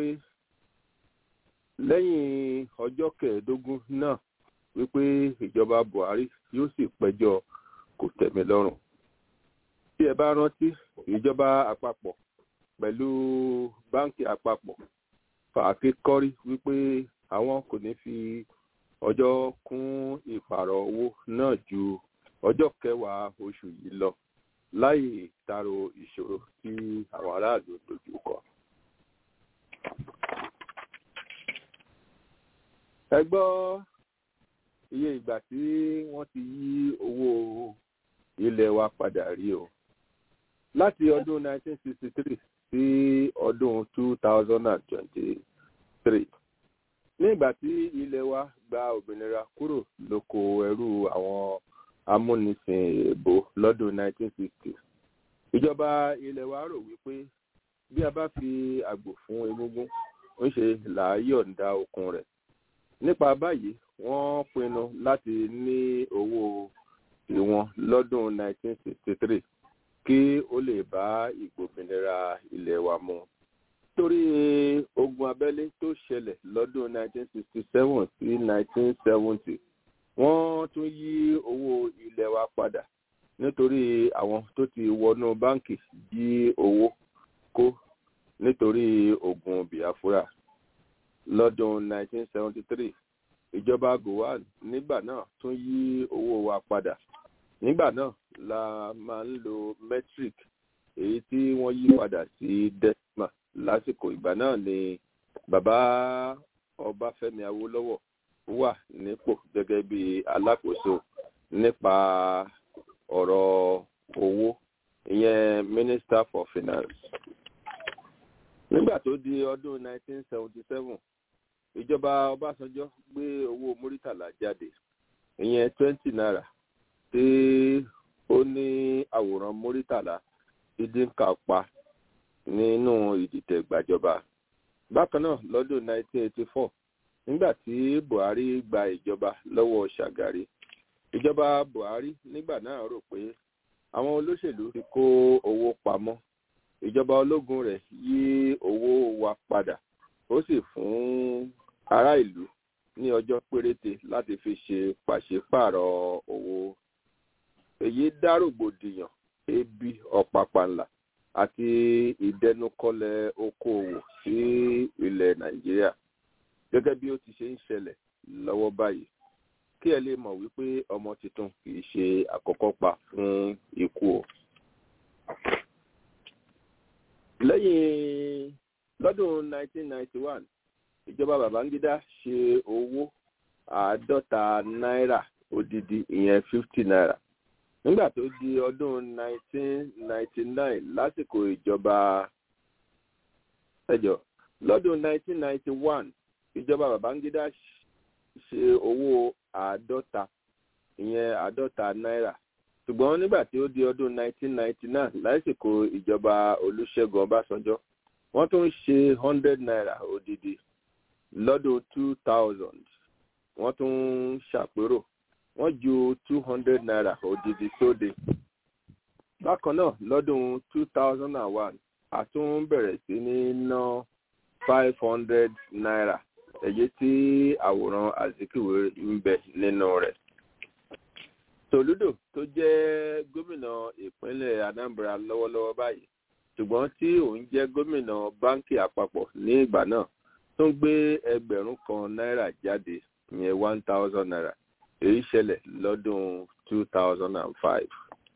lẹ́yìn ọjọ́ kẹẹ̀ẹ́dógún náà wípé ìjọba Buhari yóò sì pẹjọ́ kò tẹ̀mí lọ́rùn. Tí ẹ bá rántí ìjọba àpapọ̀ pẹ̀lú báńkì àpapọ̀ fàáké kọ́rí wípé àwọn kò ní fi ọjọ́ kún ìpààrọ̀ owó náà ju ọjọ́ kẹwàá oṣù yìí lọ láì taro ìṣòro tí àwọn aráàlú dojú kọ. ẹ gbọ́ iye ìgbà tí wọ́n ti yí owó ilẹ̀ wa padà rí o láti ọdún 1963 sí ọdún 2023 ní ìgbà tí ilẹ̀ wa gba òmìnira kúrò lóko ẹrú àwọn amúnisìn èèbó lọ́dún 1960 ìjọba ilẹ̀ wa rò wípé bí a bá fi àgbò fún egúngún ń ṣe làáyọ̀ǹda okun rẹ̀ nípa báyìí wọ́n pinnu láti ní owó ìwọ̀n lọ́dún 1963 kí ó lè bá ìgbòmìnira ilẹ̀ wa mu torí ogun abẹ́lé tó ṣẹlẹ̀ lọ́dún 1967 sí 1970 wọ́n tún yí owó ilẹ̀ wa padà nítorí àwọn tó ti wọnú báǹkì jí owó kó nítorí ogun biafra lọ́dún 1973 ìjọba gowon nígbà náà tún yí owó wa padà nígbà náà la máa ń lo metric èyí tí wọ́n yí padà sí decimal lásìkò ìgbà náà ni bàbá ọbáfẹ́mi awólọ́wọ̀ wà nípò gẹ́gẹ́ bí alákòóso nípa ọ̀rọ̀ owó ìyẹn minister for finance nígbà tó di ọdún 1977 ìjọba ọbásanjọ́ gbé owó múrítàlá jáde ìyẹn 20 naira tí ó ní àwòrán múrítàlá dídínká pa nínú ìdìtẹ̀ gbàjọba bákan náà lọ́dún 1984 nígbà tí buhari gba ìjọba lọ́wọ́ ṣàgàrí ìjọba buhari nígbà náà rò pé àwọn olóṣèlú ti kó owó pamọ́ ìjọba ológun rẹ̀ yí owó wa padà ó sì fún ará ìlú ní ọjọ́ péréte láti fi ṣe pàṣípààrọ̀ owó èyí dá rògbòdìyàn ebi ọ̀pàpàǹlà àti ìdẹnukọlẹ̀ okòòwò sí ilẹ̀ nàìjíríà gẹ́gẹ́ bí ó ti ṣe ń ṣẹlẹ̀ lọ́wọ́ báyìí kí ẹ lè mọ̀ wípé ọmọ tuntun kì í ṣe àkọ́kọ́ pa fún ikú o. lẹ́yìn lọ́dún 1991 ìjọba babangida ṣe owó àádọ́ta náírà odidi ìyẹn 50 naira nígbà tó di ọdún 1999 lásìkò ìjọba ẹjọ lọ́dún 1991 ìjọba babangida ṣe owó àádọ́ta ìyẹn àádọ́ta náírà ṣùgbọ́n nígbà tí ó di ọdún 1999 lásìkò ìjọba olùṣègùn ọbásanjọ́ wọ́n tún ṣe 100 naira odidi lọ́dún 2000 wọ́n tún ṣàpérò wọ́n ju 200 naira odidi sóde bákan náà lọ́dún 2001 a tún bẹ̀rẹ̀ sí ní ná 500 naira èyí tí àwòrán azikiwe ń bẹ nínú rẹ̀. tòlúdò tó jẹ́ gómìnà ìpínlẹ̀ anambra lọ́wọ́lọ́wọ́ báyìí ṣùgbọ́n tí òun jẹ́ gómìnà báńkì àpapọ̀ ní ìgbà náà tún gbé ẹgbẹ̀rún kan náírà jáde ìyẹn one thousand naira èyí ṣẹlẹ̀ lọ́dún two thousand and five.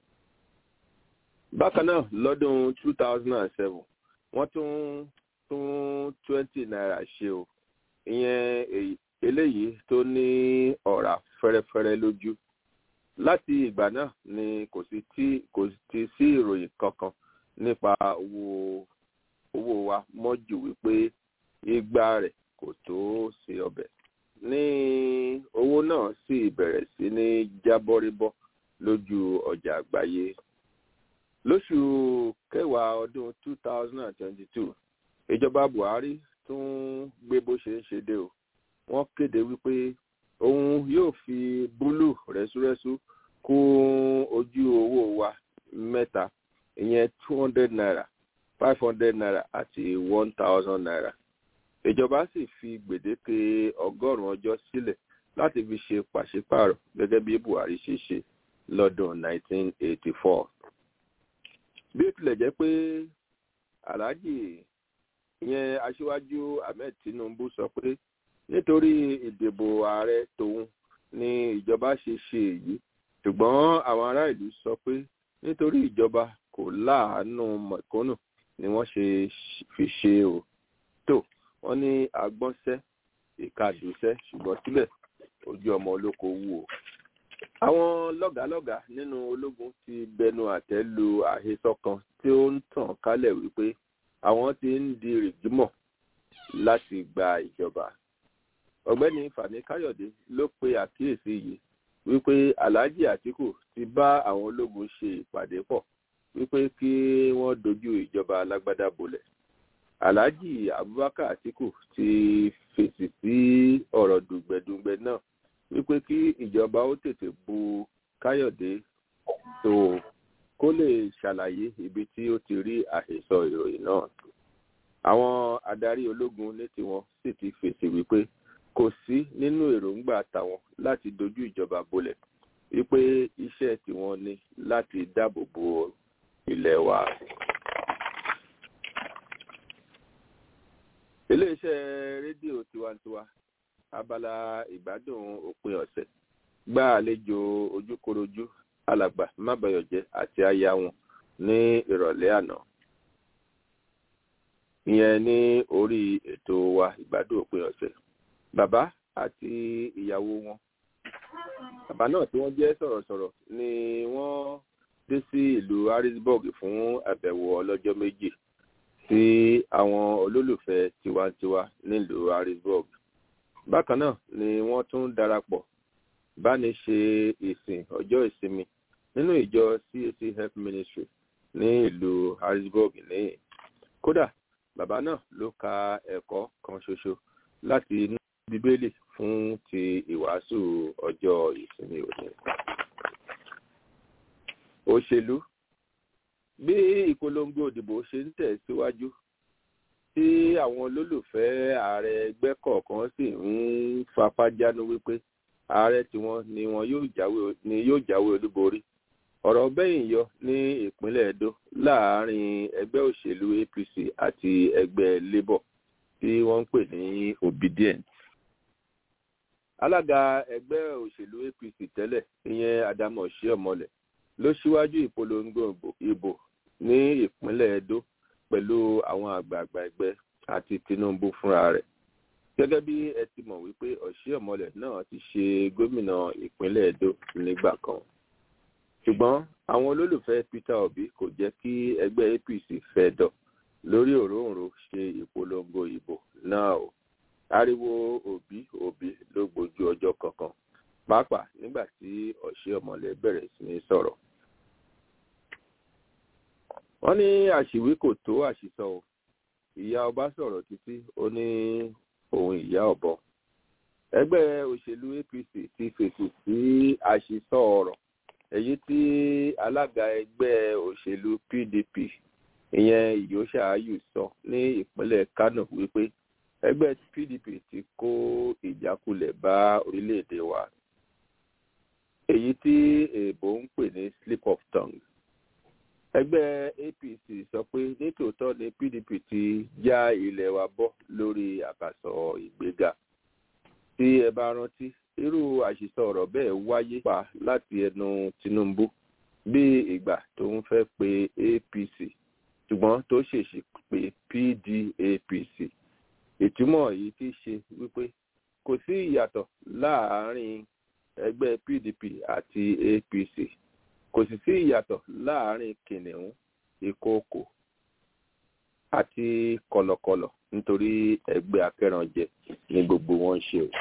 bákan náà lọ́dún two thousand and seven wọ́n tún tún twenty naira ṣe o ìyẹn eléyìí tó ní ọ̀rá fẹ́rẹ́fẹ́rẹ́ lójú láti ìgbà náà ni kò sí tí kò ti sí ìròyìn kankan nípa owó owó wa mọ́jú wípé igba rẹ̀ kò tó ṣe ọbẹ̀ ní owó náà sì bẹ̀rẹ̀ sí ní jábọ́ríbọ́ lójú ọjà àgbáyé lóṣù kẹwàá ọdún two thousand and twenty-two ìjọba buhari tún gbé bó ṣe ń ṣe dé o wọ́n kéde wípé òun yóò fi búlù rẹ́súrẹ́sú kún ojú owó wa mẹ́ta ìyẹn two hundred naira five hundred naira àti one thousand naira ìjọba sì fi gbèdéke ọgọ́rùn-ún ọjọ́ sílẹ̀ láti fi ṣe pàṣípààrọ̀ gẹ́gẹ́ bí buhari ṣe ṣe lọ́dún nineteen eighty four bí ó tilẹ̀ jẹ́ pé alhaji ìyẹn aṣíwájú ahmed tinubu sọ pé nítorí ìdìbò ààrẹ tòun ni ìjọba ṣe ṣe èyí ṣùgbọ́n àwọn ará ìlú sọ pé nítorí ìjọba kò láàánú mọ̀kónù ni wọ́n ṣe fi ṣe o tó wọ́n ní agbọ́nsẹ́ ìkadùsẹ́ ṣùgbọ́n síbẹ̀ ojú ọmọ olóko wù o. àwọn lọ́gàálọ́gàá nínú ológun ti bẹnu àtẹ́ lu àhesọ kan tí ó ń tàn kálẹ̀ wípé àwọn ti ń di rìgímọ̀ láti gba ìjọba ọ̀gbẹ́ni fani káyọ̀dé ló pe àkíyèsí yìí wípé alhaji atiku ti bá àwọn ológun ṣe ìpàdé pọ̀ wípé kí wọ́n dojú ìjọba alágbádá bolẹ̀ alhaji abubakar atiku ti fèsì sí ọ̀rọ̀ dùgbẹ̀dùgbẹ̀ náà wípé kí ìjọba ó tètè bu káyọ̀dé tó kó lè ṣàlàyé ibi tí ó ti rí àhesọ ìròyìn náà àwọn adarí ológun ní tiwọn sì ti fèsì wípé kò sí nínú èròǹgbà tàwọn láti dojú ìjọba bolẹ̀ wípé iṣẹ́ tiwọn ni láti dáàbò bo ilẹ̀ wa. iléeṣẹ́ rédíò tiwantiwa abala ìgbádùn òpin ọ̀sẹ̀ gba àlejò ojúkorojú alàgbà mábàyọ̀jẹ́ àti aya wọn ní ìrọ̀lẹ́ àná ìyẹn ní orí ètò wa ìgbádùn òpin ọ̀sẹ̀ bàbá àti ìyàwó wọn bàbá náà tí wọ́n jẹ́ sọ̀rọ̀sọ̀rọ̀ ni wọ́n dé sí ìlú harrisburg fún àbẹ̀wò ọlọ́jọ́ méjì sí àwọn olólùfẹ́ tiwantiwa nílùú harrisburg bákan náà ni wọ́n tún darapọ̀ báni ṣe ìsìn ọjọ́ ìsinmi nínú ìjọ cac health ministry ní ìlú harrisburg níyìn kódà bàbá náà ló ka ẹ̀kọ́ kan ṣoṣo láti inú bíbélì fún ti ìwàásù ọjọ́ ìsinmi òní. òṣèlú bí ìpolongo òdìbò ṣe ń tẹ̀ síwájú tí àwọn olólùfẹ́ ààrẹ ẹgbẹ́ kọ̀ọ̀kan sì ń fapájánu wípé ààrẹ tiwọn ni wọn yóò jáwé ni yóò jáwé olúborí ọ̀rọ̀ bẹ́yìn yọ ní ìpínlẹ̀ edo láàárín ẹgbẹ́ òṣèlú apc àti ẹgbẹ́ labour tí wọ́n ń pè ní obedient alága ẹgbẹ́ òṣèlú apc tẹ́lẹ̀ ìyẹn adamu ọ̀ṣẹ́ọ̀mọlẹ̀ ló ṣíwájú ìpolongo ìbò ní ìpínlẹ̀ edo pẹ̀lú àwọn àgbààgbà ẹgbẹ́ àti tinubu fúnra rẹ̀ gẹ́gẹ́ bí ẹ ti mọ̀ wípé ọ̀ṣẹ́ọ̀mọlẹ̀ náà ti ṣe gómìnà ìpínlẹ̀ edo nígbà kan ṣùgbọ́n àwọn olólùfẹ́ peter obi kò jẹ́ kí ẹgbẹ́ apc fẹ́ dọ̀ lórí òróǹro ṣe ìpolongo ìbò náà o ariwo òbí òbí ló gbójú ọjọ́ kankan pàápàá nígbà tí ọ̀ṣẹ́ ọ̀mọ̀lẹ́ bẹ̀rẹ̀ sí ní sọ̀rọ̀. wọ́n ní àṣìwí kò tó àṣìsọ o ìyá ọba sọ̀rọ̀ títí ó ní òun ìyá ọ̀bọ. ẹgbẹ́ òṣèlú apc ti fèsì sí àṣìsọ ọ̀rọ̀ èyí tí alága ẹgbẹ́ òṣèlú pdp ìyẹn ìyóṣà ayù sọ ní ìpínlẹ̀ kánò wípé ẹgbẹ́ pdp ti kó ìjákulẹ̀ bá orílẹ̀-èdè wa èyí tí èèbò ń pè ní slip of tongue ẹgbẹ́ apc sọ pé nítòótọ́ ni pdp ti já ilẹ̀ wa bọ́ lórí àkàsọ̀ ìgbéga tí ẹ bá rántí irú àṣìṣọ ọ̀rọ̀ bẹ́ẹ̀ wáyé pa láti ẹnu tinubu bí ìgbà tó ń fẹ́ pe apc ṣùgbọ́n tó ṣèṣì pé pdapc ìtumọ̀ yìí ti ṣe wípé kò sí ìyàtọ̀ láàárín ẹgbẹ́ pdp àti apc kò sì sí ìyàtọ̀ láàárín kìnìún ìkookò àti kọlọkọlọ nítorí ẹgbẹ́ akẹ́rànjẹ ní gbogbo wọn ṣe o.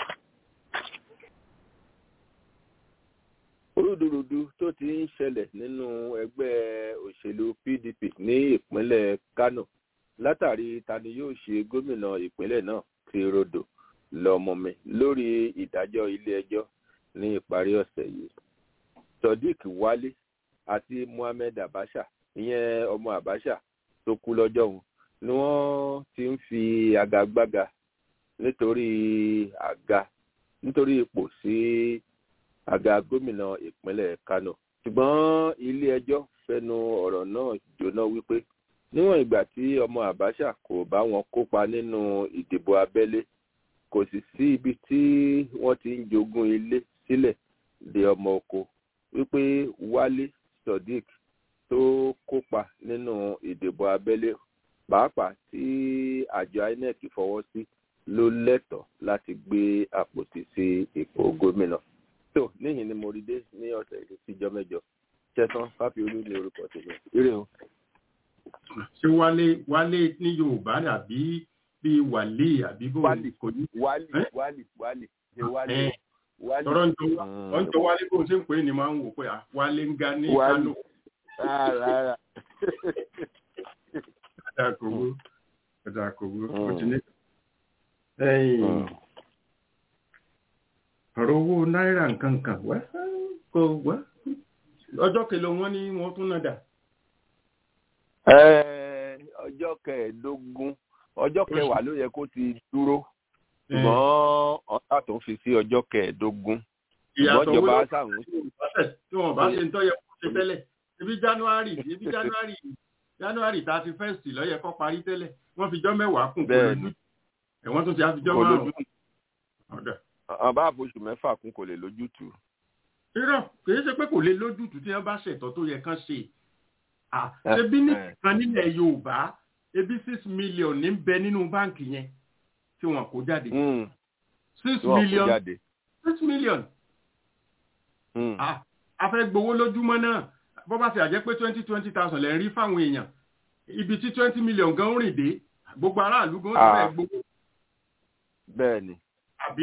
orúdurùdu tó ti ń ṣẹlẹ̀ nínú ẹgbẹ́ òṣèlú pdp ní ìpínlẹ̀ kano látàrí tani yóò ṣe gómìnà ìpínlẹ̀ náà ti rodò lọ́mọmi lórí ìdájọ́ ilé-ẹjọ́ ní ìparí ọ̀sẹ̀ yìí. sodiq wálé àti mohammed abasha ìyẹn ọmọ abasha tó kú lọ́jọ́ òun ni wọ́n ti ń fi agagbága nítorí àga nítorí ipò sí àga gómìnà ìpínlẹ̀ kano ṣùgbọ́n ilé-ẹjọ́ fẹnu ọ̀rọ̀ náà jóná wípé níwọ̀n ìgbà tí ọmọ àbáṣà kò bá wọn kópa nínú ìdìbò abẹ́lé kò sì sí ibi tí wọ́n ti ń jogún ilé sílẹ̀ de ọmọ oko wípé wálé sodiq tó kópa nínú ìdìbò abẹ́lé pàápàá tí àjọ inec fọwọ́ sí ló lẹ́tọ̀ọ́ láti gbé àpótí sí ipò gómìnà tó níyìn ni mo rí dé ní ọ̀sẹ̀ yìí síjọ́ mẹ́jọ ṣẹ́tàn fáfiolú ní orúkọ tèmi ire o ṣé wálé wálé ní yorùbá àbí bí wàlé àbí bó wálì kò ní. wálì Eh? wálì wálì ṣe wálì Eh, wálé tọrọ ń jọ wá Mm. ọ ń jọ wálé bó ṣe ń pè é ni máa ń wò pé à, wálé ń ga ní Wálé. kánò rárá ẹ̀dá kò wú ẹ̀dá kò wú ó Mm. ti ní. ẹ̀yìn ọ̀rọ̀ owó náírà nǹkan kan wá kò wá ọjọ́ kẹlẹ wọn ni wọ́n tún náà dà. Ẹ, ọjọ́ kẹẹ̀ẹ́dógún ọjọ́ kẹwàá ló yẹ kó ti dúró ṣùgbọ́n ọ̀tá tó ń fi sí ọjọ́ kẹẹ̀ẹ́dógún ṣùgbọ́n ìyàtọ̀ ìjọba owó sàrùn tí wọ́n bá ṣe ń tọ́ yẹ kó ṣe tẹ́lẹ̀ ibi january ibi january january thirty first lọ́yẹ kọ́ parí tẹ́lẹ̀ wọ́n fi jọ́ mẹ́wàá kún kó Bẹ́ẹ̀ni. lójú ẹ̀wọ̀n tún ti á fi jọ́ kò márùn-ún lójú ọ̀dà. ọba àbóṣù mẹ́fà kún kò lè lójútùú. irọ́ kì í ṣe pé kò lè lójútùú tí wọ́n bá ṣètọ́ tó yẹ kán ṣe Ah, Eh, ṣebí ní eh. kan nílẹ̀ yorùbá ebi six million ní bẹ nínú báǹkì yẹn tí wọ́n kó jáde Mm, six tí wọ́n kó million jáde. six million Mm, Ah, a fẹ́ gbowó lójúmọ́ náà bó bá ti àjẹ́ pé twenty twenty thousand lẹ́ ń rí fáwọn èèyàn ibi tí twenty million gan ń rìn dé gbogbo aráàlú gan ti Ah. fẹ́ gbowó bẹ́ẹ̀ ni. àbí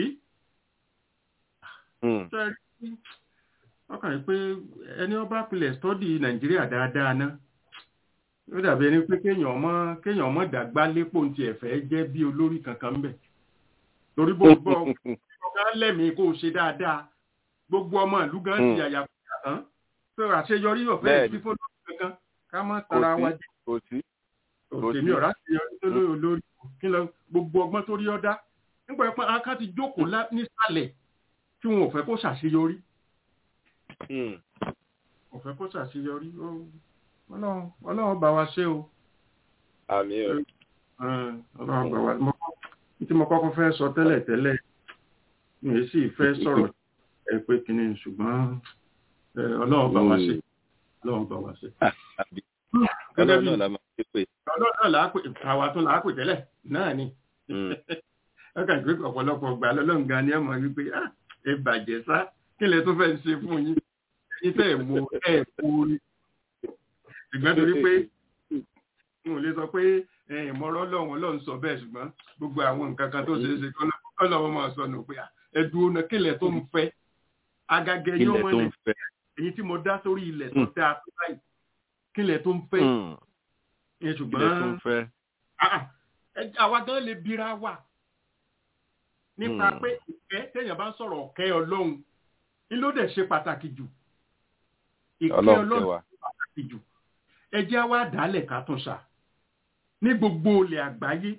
Mm, ṣe rí ọkàn yìí pé ẹni ọba pilẹ̀ stọ́dì nàìjíríà dáadáa ná ó dàbí ẹni pé kéèyàn ọmọ kéèyàn ọmọ dàgbà lépo ti ẹ̀fẹ́ jẹ́ bí olórí kankan ń bẹ̀ torí bó gbọ́ ọ̀gá lẹ́mìí kó o ṣe dáadáa gbogbo ọmọ ìlú gan ti Mm. àyà fúnra tán pé àṣeyọrí ọ̀fẹ́ Bẹ́ẹ̀ni. fífọ́ lórí kankan ká má kò tara wa sí jẹ kò sí. kò òtèmi sí. ọ̀rá ti yọrí tó lórí olórí kí lọ gbogbo ọgbọ́n tó rí ọ́ dá nígbà pé aká ti jókòó lá- nísàlẹ̀ tí wọn ò fẹ́ kó ṣàṣeyọrí Mm, ò fẹ́ kó ṣàṣeyọrí ó- Ọlọ́run Ọlọ́run bá wa ṣe o àmì ẹ̀. Ẹn, Ọlọ́run bá wa mo tí mo kọ́kọ́ fẹ́ sọ tẹ́lẹ̀ tẹ́lẹ̀ mi ò sì fẹ́ sọ̀rọ̀ ẹ pé kínní ṣùgbọ́n ẹ, Ọlọ́run bá wa ṣe Ọlọ́run bá wa ṣe. àbí Gẹ́gẹ́ ọlọ́run bí náà la máa ṣe pé. Ọlọ́run náà làá pè àwa tó làá pè tẹ́lẹ̀ náà ni. Mm, ọkà ìgbé ọ̀pọ̀lọpọ̀ gbà lọ́lọ́run gan ni ẹ mọ̀ wípé "Ah, ẹ bàjẹ́ sá kí lẹ tó fẹ́ ṣe fún yín yín tẹ́ ẹ̀ mú ẹ̀ kú rí ṣùgbọ́n torí pé n ò lè sọ pé ìmọ̀ràn ọlọ́run ọlọ́run sọ bẹ́ẹ̀ ṣùgbọ́n gbogbo àwọn nǹkan kan tó ṣeé ṣe kọ́lọ́wọ́ máa sọ nù pé "Ah, ẹ dúró náà kí lẹ tó ń fẹ́ agagẹ yóò ilẹ̀ mọ̀ tó lẹ̀ ń fẹ́. èyí tí mo dá sórí ilẹ̀ tó dáa tó báyìí kí lẹ tó ń fẹ́ Mm, ẹ ilẹ̀ tó ń ṣùgbọ́n fẹ́. Ah, ẹ- àwa gan lè bira wa nípa Hmm. pé ìkẹ́ téèyàn bá ń sọ̀rọ̀ ọ̀kẹ́ ọlọ́run ní ló dẹ̀ ṣe pàtàkì jù ìkẹ́ ọlọ́run ọlọ́run kẹwàá. ṣe pàtàkì jù ẹ jẹ́ á wá dálẹ̀ ká tún ṣà ní gbogbo olè àgbáyé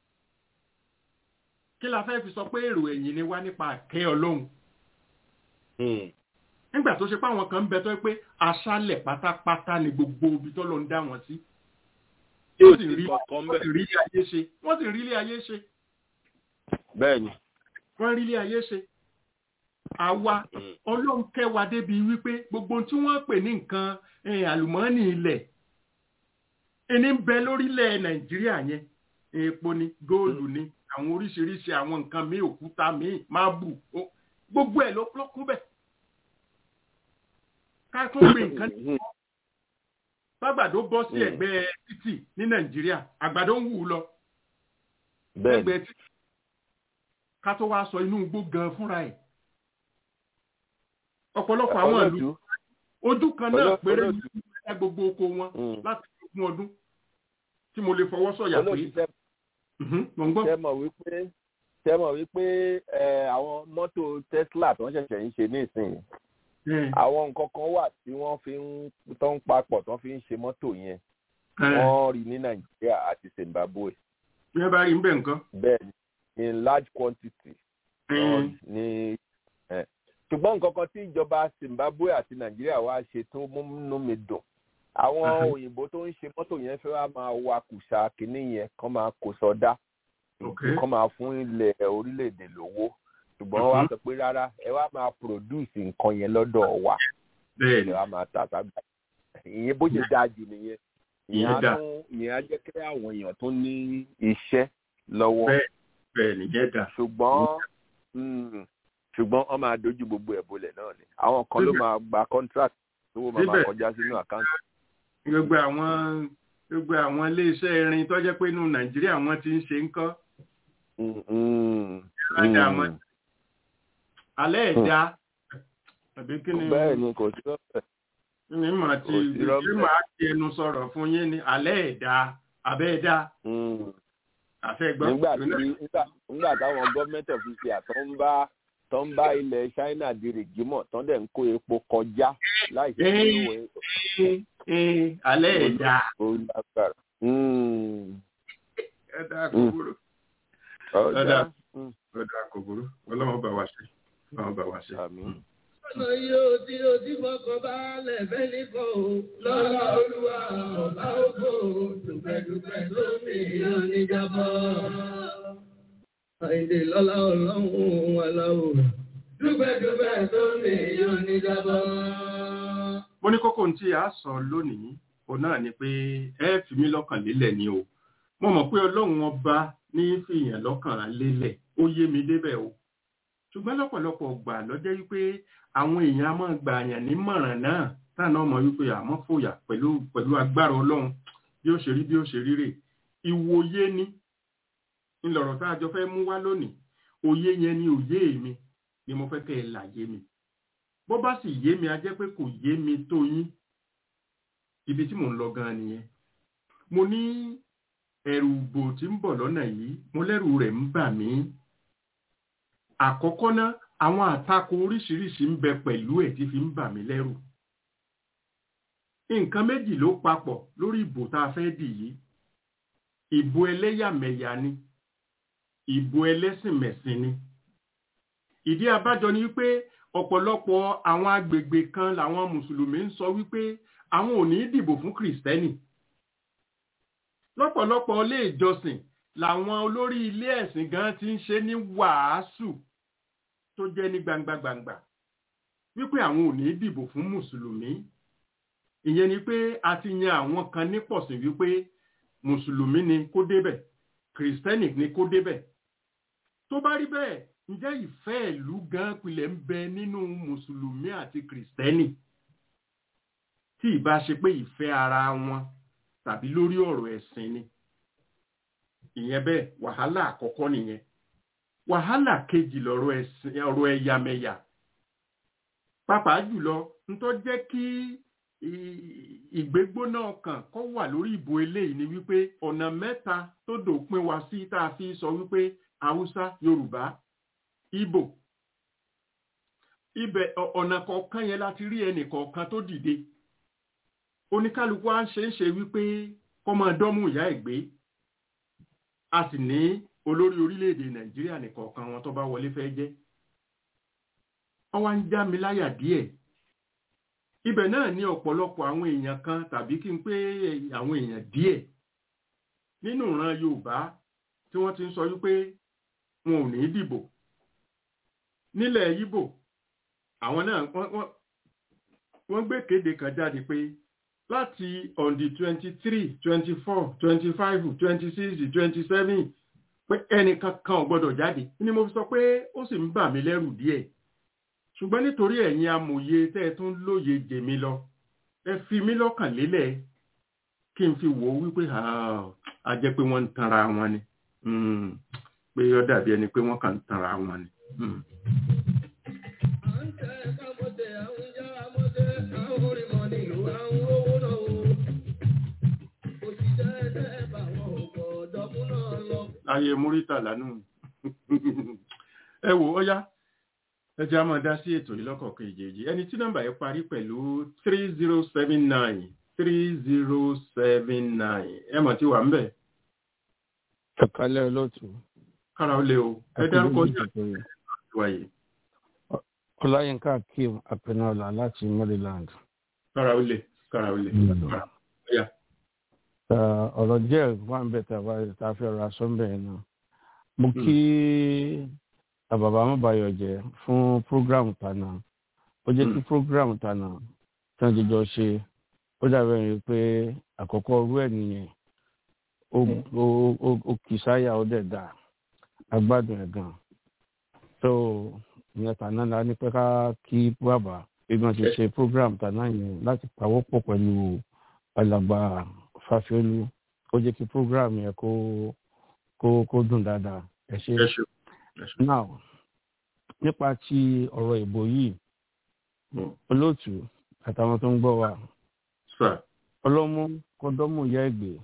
kí la fẹ́ fi sọ pé èrò ẹ̀yìn ni wá nípa ìkẹ́ ọlọ́run Mm, nígbà tó ṣe pé àwọn kan ń bẹ tó yẹ pé aṣálẹ̀ pátápátá ni gbogbo ibi tó lọ ń dá wọn sí yóò wọ́n sì sì rí kọ̀ọ̀kan wọ́n sì bẹ́ẹ̀. rí ilé ayé ṣe wọ́n sì rí ilé ayé ṣe bẹ́ẹ̀ ni. wọ́n rí ilé ayé ṣe. àwa Mm, ọlọ́run kẹ́ wa débi wípé gbogbo ohun tí wọ́n pè ní nǹkan eh, àlùmọ́ọ́nì ilẹ̀ ẹni ń bẹ lórílẹ̀ nàìjíríà yẹn epo ni góòlù ni àwọn oríṣiríṣi àwọn nǹkan míì òkúta míì máàbù ó- gbogbo ẹ̀ ló ló kún bẹ̀. ká tún gbé nǹkan mm, bàgbàdo bọ́ sí Mm. ẹ̀gbẹ́ títì ní nàìjíríà àgbàdo ń wù ú lọ bẹ́ẹ̀ ni. ẹgbẹ́ títì ká tó wá sọ inú igbó gan fúnra ẹ̀ ọ̀pọ̀lọpọ̀ àwọn ìlú Olóòtú, ojú kan náà Olóòtú, péré olóòtú. ní ẹ̀ka gbogbo oko wọn mm, láti ogún ọdún tí mo lè fọwọ́ sọ̀yà pé olóòtú tẹ́ Mhm, mò ń gbọ́. tẹ́ mọ̀ wípé tẹ́ mọ̀ wípé ẹ, àwọn mọ́tò Tesla tó ń ṣẹ̀ṣẹ̀ ń ṣe nísìnyí Eh, àwọn nǹkan kan wà tí wọ́n fi ń tó ń papọ̀ tó fi ń ṣe mọ́tò yẹn eh, wọ́n rí ní Nàìjíríà àti Zimbabwe bí ẹ bá rí nbẹ nǹkan. bẹ́ẹ̀ ni in large quantity Eh, wọ́n ní ẹ̀. ṣùgbọ́n nǹkan kan tí ìjọba Zimbabwe àti Nàìjíríà wá ṣe tó múnú mi dùn àwọn Aha. òyìnbó tó ń ṣe mọ́tò yẹn fẹ́ wá máa wa kùsà kínní yẹn kán máa kó sọdá Ok. kán máa fún ilẹ̀ orílẹ̀-èdè lówó ṣùgbọ́n wọ́n wá Mhm. sọ pé rárá ẹ wá máa produce nǹkan yẹn lọ́dọ̀ wa bẹ́ẹ̀ ẹ ni wá máa tà sábà ìyẹn bó ṣe dáa jù nìyẹn ìyẹn á Ìyẹn dáa. tún ìyẹn á jẹ́ kí àwọn èèyàn tó ní iṣẹ́ lọ́wọ́ bẹ́ẹ̀ bẹ́ẹ̀ ni yẹn dà. ṣùgbọ́n mm, ṣùgbọ́n wọ́n máa dojú gbogbo ẹ̀ bolẹ̀ náà ni àwọn kan ló Síbẹ̀- máa gba contract tó wọ́n máa síbẹ̀- kọjá sínú àkáǹtì. gbogbo àwọn gbogbo àwọn iléeṣẹ́ irin tó jẹ́ pé inú nàìjíríà wọ́n ti ń ṣe ń kọ́. Mm, mm, Ìrajà mm. àwọn- alẹ́ ẹ̀dá àbí kí ni bẹ́ẹ̀ ni kò sí lọ́fẹ̀ẹ́ ní màá ti kò sí ṣé rọ́bẹ̀. màá ti ẹnu sọ̀rọ̀ fún yín ní alẹ́ ẹ̀dá abẹ́ ẹ̀dá Mm. àfẹ́gbọ́n nígbà tí nígbà nígbà táwọn gọ́ọ̀mẹ́ntì ọ̀fíìsì àtọ́ ń bá tó ń bá ilẹ̀ China di rìgímọ̀ tó ń dẹ̀ ń kó epo kọjá láì sí Ee. owó alẹ́ ẹ̀dá olágbára. ẹ̀dá Mm. kòkòrò ọ̀dà Ọ̀dà. ẹ̀dá kòkòrò ọlọ́run bá wa ṣe ọlọ́run bá wa ṣe. àmín. Ọ̀nà yóò tí o ti fọkàn balẹ̀ fẹ́ nìkan o. Lọ́lá olúwa ọ̀bá ògbó dùpẹ̀dùpẹ̀ lómi oníjàbọ̀. Àìdè lọ́lá ọlọ́run aláwọ̀. Dùpẹ̀dùpẹ̀ lómi oníjàbọ̀. mo ní kókó tí a sọ lónìí òun náà ni pé ẹ fi mí lọ́kàn lélẹ̀ ni o mo mọ̀ pé ọlọ́run ọba ní fìyàn lọ́kàn lélẹ̀ ó yé mi débẹ̀ o ṣùgbọ́n lọ́pọ̀lọpọ̀ gbà lọ́jọ́ wípé àwọn èèyàn á máa gbà yàn nímọ̀ràn náà táwọn ọmọ wípé àmọ́ fòyà pẹ̀lú pẹ̀lú agbára ọlọ́run bí ó ṣe rí bí ó ṣe rí rè ìwòye ni ńlọrọ̀ tá a jọ fẹ́ mú wá lónìí òye yẹn ni òye mi ni mo fẹ́ kẹ́ ẹ là yé mi bó bá sì yé mi a jẹ́ pé kò yé mi tó yín ibi tí mò ń lọ gan nìyẹn mo ní ẹ̀rù ìbò tí ń bọ̀ lọ́nà yìí mo lẹ́rù rẹ̀ ń bà mí àkọ́kọ́ ná àwọn àtakò oríṣiríṣi ń bẹ pẹ̀lú ẹ̀ tí fi ń bà mí lẹ́rù nǹkan méjì ló papọ̀ lórí ìbò tá a fẹ́ dì yìí ìbò ẹlẹ́yàmẹ̀yà ni ìbò ẹlẹ́sìnmẹ̀sìn ni ìdí abájọ ni wípé ọ̀pọ̀lọpọ̀ àwọn agbègbè kan làwọn mùsùlùmí ń sọ wípé àwọn ò ní dìbò fún kìrìsìtẹ́nì lọ́pọ̀lọpọ̀ ilé ìjọsìn làwọn olórí ilé ẹ̀sìn gan ti ń ṣe ní wàásù tó jẹ́ ní gbangba gbangba wípé àwọn ò ní dìbò fún mùsùlùmí ìyẹn ni pé a ti yan àwọn kan nípọ̀sìn wípé mùsùlùmí ni kó débẹ̀ kìrìsìtẹ́nì ni kó débẹ̀ tó bá rí bẹ́ẹ̀ ǹjẹ́ ìfẹ́ ìlú gan pilẹ̀ ń bẹ nínú mùsùlùmí àti kìrìsìtẹ́nì tí ìbá ṣe pé ìfẹ́ ara wọn tàbí lórí ọ̀rọ̀ ẹ̀sìn ni ìyẹn bẹ́ẹ̀ wàhálà àkọ́kọ́ nìyẹn wàhálà kejì lọ̀rọ̀ ẹ̀sìn ọ̀rọ̀ ẹ̀yàmẹ̀yà pàápàá jùlọ ntọ́ jẹ́ kí ì- ìgbégbóná ọkàn kọ́ wà lórí ìbò eléyìí ni wípé ọ̀nà mẹ́ta tó dòpin wá sí tá a fi sọ wípé haúsá yorùbá Ìgbò ibẹ̀ ọ- ọ̀nà kọ̀ọ̀kan yẹn láti rí ẹnì kọ̀ọ̀kan tó dìde oníkálukú á ṣe ń ṣe wípé kọ́ máa dọ́mú ìyá ẹ̀ gbé a sì ní olórí orílẹ̀-èdè nàìjíríà nìkọ̀ọ̀kan wọn tó bá wọlé fẹ́ jẹ́ wọ́n wá ń já mi láyà díẹ̀ ibẹ̀ náà ní ọ̀pọ̀lọpọ̀ àwọn èèyàn kan tàbí kí n pé àwọn èèyàn díẹ̀ nínú ìran yorùbá tí wọ́n ti ń sọ wípé wọn ò ní dìbò nílẹ̀ Ìgbò àwọn náà wọ́n- wọ́n- wọ́n gbé kéde kan jáde pé láti on the twenty three twenty four twenty five twenty six twenty seven pé ẹnìkan kan ò gbọ́dọ̀ jáde ni mo fi sọ pé ó sì ń bà mí lẹ́rù díẹ̀ ṣùgbọ́n nítorí ẹ̀yin amòye tẹ́ ẹ tún lóye jèmi lọ ẹ fi mí lọ́kàn lélẹ̀ kí n fi wò ó wípé "Ah, a jẹ́ pé wọ́n ń tanra wọn ni Mm, pé ó dàbí ẹni pé wọ́n kàn ń tanra wọn ni. Mm. À ń tẹ kámọ́tẹ̀, à ń yá amọ́tẹ̀, à ń rí mọ́ nílùú, à ń rówó náà o. Òṣìṣẹ́ tẹ́ bá wọn ò gbọ́dọ̀ mú náà lọ. ayé múrítà lánàá ẹ wò ó yá ẹ jẹ́ á máa dá sí ètò yìí lọ́kọ̀ọ̀kan ìjèjì ẹni tí nọ́mbà yẹn parí pẹ̀lú three zero seven nine three zero seven nine ẹ mọ̀ tí wà ń bẹ̀ ẹ̀kálẹ̀ olóòtú. kára ó lé o ẹ dárúkọ ní àtiwá yìí ọláyínká akeem apẹnọlá láti maryland. kára ó lé kára ó lé Mm. kára ó yá. Uh, ọ̀rọ̀ díẹ̀ wà ń bẹ̀ tàbá tá a fẹ́ ra sọ́ńbẹ̀ yẹn náà. mo kí bàbá mọ́bàyọ̀ jẹ́ fún program tànà ó jẹ́ kí program tànà tí wọ́n jọjọ ṣe ó dàbẹ̀ rí pé àkọ́kọ́ orú ẹ̀ nìyẹn ó- ó- ó- ó kì í sáyà ó dẹ̀ dà agbádùn ẹ̀ gan. so ìyẹn tànà la ní pé ká kí bàbá bí wọ́n ti ṣe program tànà yẹn láti pawọ́pọ̀ pẹ̀lú alàgbà fàfiolú ó jẹ́ kí program yẹn kó kó kó dùn dáadáa ẹ ṣe. ẹ ṣe ẹ ṣe. now nípa ti ọ̀rọ̀ ìbò yìí olóòtú àtàwọn tó ń gbọ́ wa ọlọ́mú kọ́dọ́mù ìyá ẹ̀gbẹ́